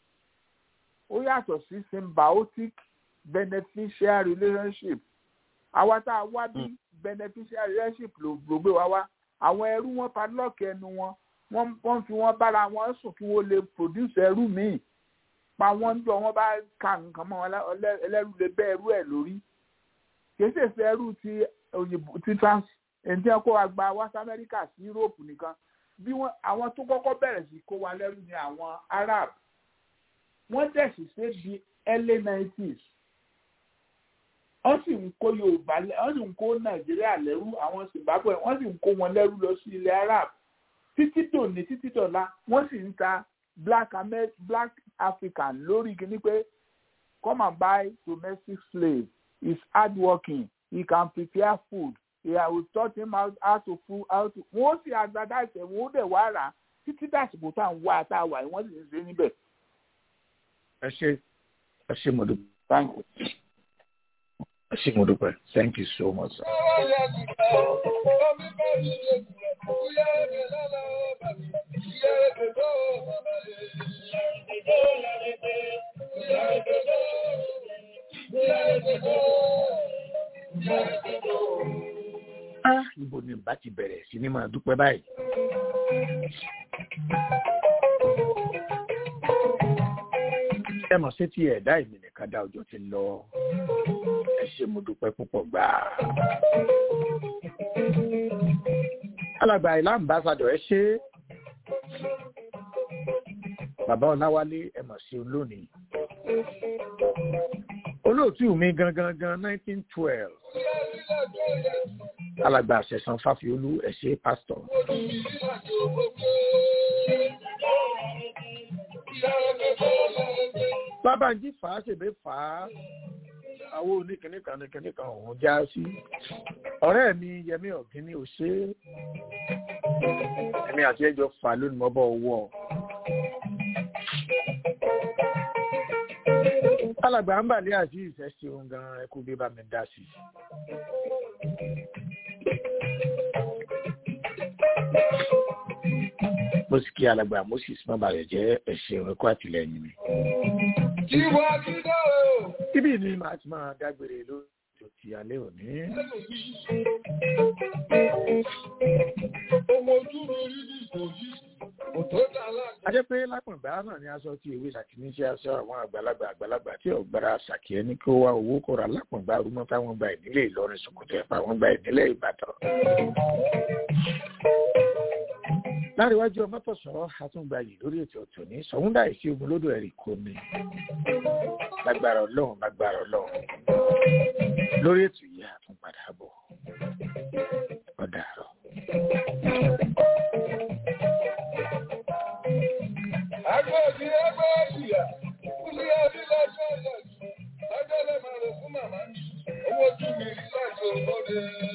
ó yàtọ̀ sí symbiotic beneficial relationship àwa tá a wá bí beneficial relationship ló gbé wa wá àwọn ẹrú wọn padlock ẹnu wọn wọ́n fi wọ́n bára wọn sùn kí wọ́n lè produce ẹrú míì pa wọ́n ń jọ wọ́n bá ka nǹkan mọ́ ẹlẹ́rú lè bẹ́ ẹrú ẹ̀ lórí kì í ṣèṣe ẹrú ti òyìnbó ti trans èyí tí wọ́n kó wa gba west america sí europe nìkan bí wọ́n àwọn tó kọ́kọ́ bẹ̀rẹ̀ sí kó wa lẹ́rú ni àwọn arab wọ́n dẹ̀ sì ṣe di early nineties wọ́n sì ń kó yorùbá wọ́n sì ń kó nàìjíríà lẹ́rú àwọn zimbabwe wọ́n sì ń kó wọn lẹ́rú lọ sí ilẹ̀ arab títí dòní títí dọ̀la wọ́n sì ń ta black Amer black african lórí kíní pé come and buy domestic slave is hard working he can prepare food yeah, we taught him how, how to food how to wọ́n sì advertise ẹ̀ wọ́n dẹ̀ wá rà títí dàsìkò tá à ń wá tá a wà wọ́n sì ń ṣe níbẹ̀. ẹ ṣe ẹ ṣe mo dúpẹ́ thank you ẹ ṣe mo dúpẹ́ thank you so much. Ah, ibo ni bá ti bẹ̀rẹ̀ sí ní máa dúpẹ́ báyìí. ẹ mọ̀ sí ti ẹ̀dá èmi nìkan dá ọjọ́ ti lọ ẹ ṣe mo dúpẹ́ púpọ̀ gbà. alàgbà ìlà ambassadọ̀ ẹ ṣe bàbá ọláwálé ẹ mọ̀ sí olónìí olóòtú mi gangan gan nineteen twelve alàgbà àṣẹsàn fáfiolú ẹ ṣe pásítọ̀. bábàǹjì fà á ṣèbé fà á àwọn oníkìní kan ní kìní kan òun já sí ọ̀rẹ́ mi yẹmí ọ̀gíní ò ṣe é èmi àti ẹjọ́ fà lónìí mọ́ bọ́ owó ọ. alàgbà ń bà ní àti ìfẹ́ sí ohun gan ẹkú bí bá mi dá sí. mo sì kí alàgbà moses má balẹ̀ jẹ́ ẹ̀ṣẹ̀ ẹ̀kọ́ àtìlẹ́yìn mi. Ibi ni màá ti máa dágbére lóṣù ti alẹ́ òní. A jẹ́ pé lápọ̀ngbà náà ni aṣọ tí ewé ṣàkíní sí aṣọ àwọn àgbàlagbà àgbàlagbà tí ọ̀gbára ṣàkí ẹni kí ó wá owó kọ̀ra lápọ̀ngbà rúmọ́ táwọn gba ìdílé Ìlọrin Sòkòtò ẹ̀fà wọn gba ìdílé Ìbàdàn. láríwájú ọmọ tọ̀sọ̀ àtúngbàyè lórí ètò ọ̀tọ̀ ní sọ̀húndà ìsí ogun lódò ẹ̀rì kò ní lágbára ọlọ́run lágbára ọlọ́run lórí ètò yìí àtúnpadà bọ̀ ọ̀dà àrọ̀. Agbẹ́bí ẹgbẹ́ ìyá, kúlí ẹbí lọ́jọ́ ìyá, ọjọ́ lè máa rò fún màmá, owó tún mi láti ògbóde.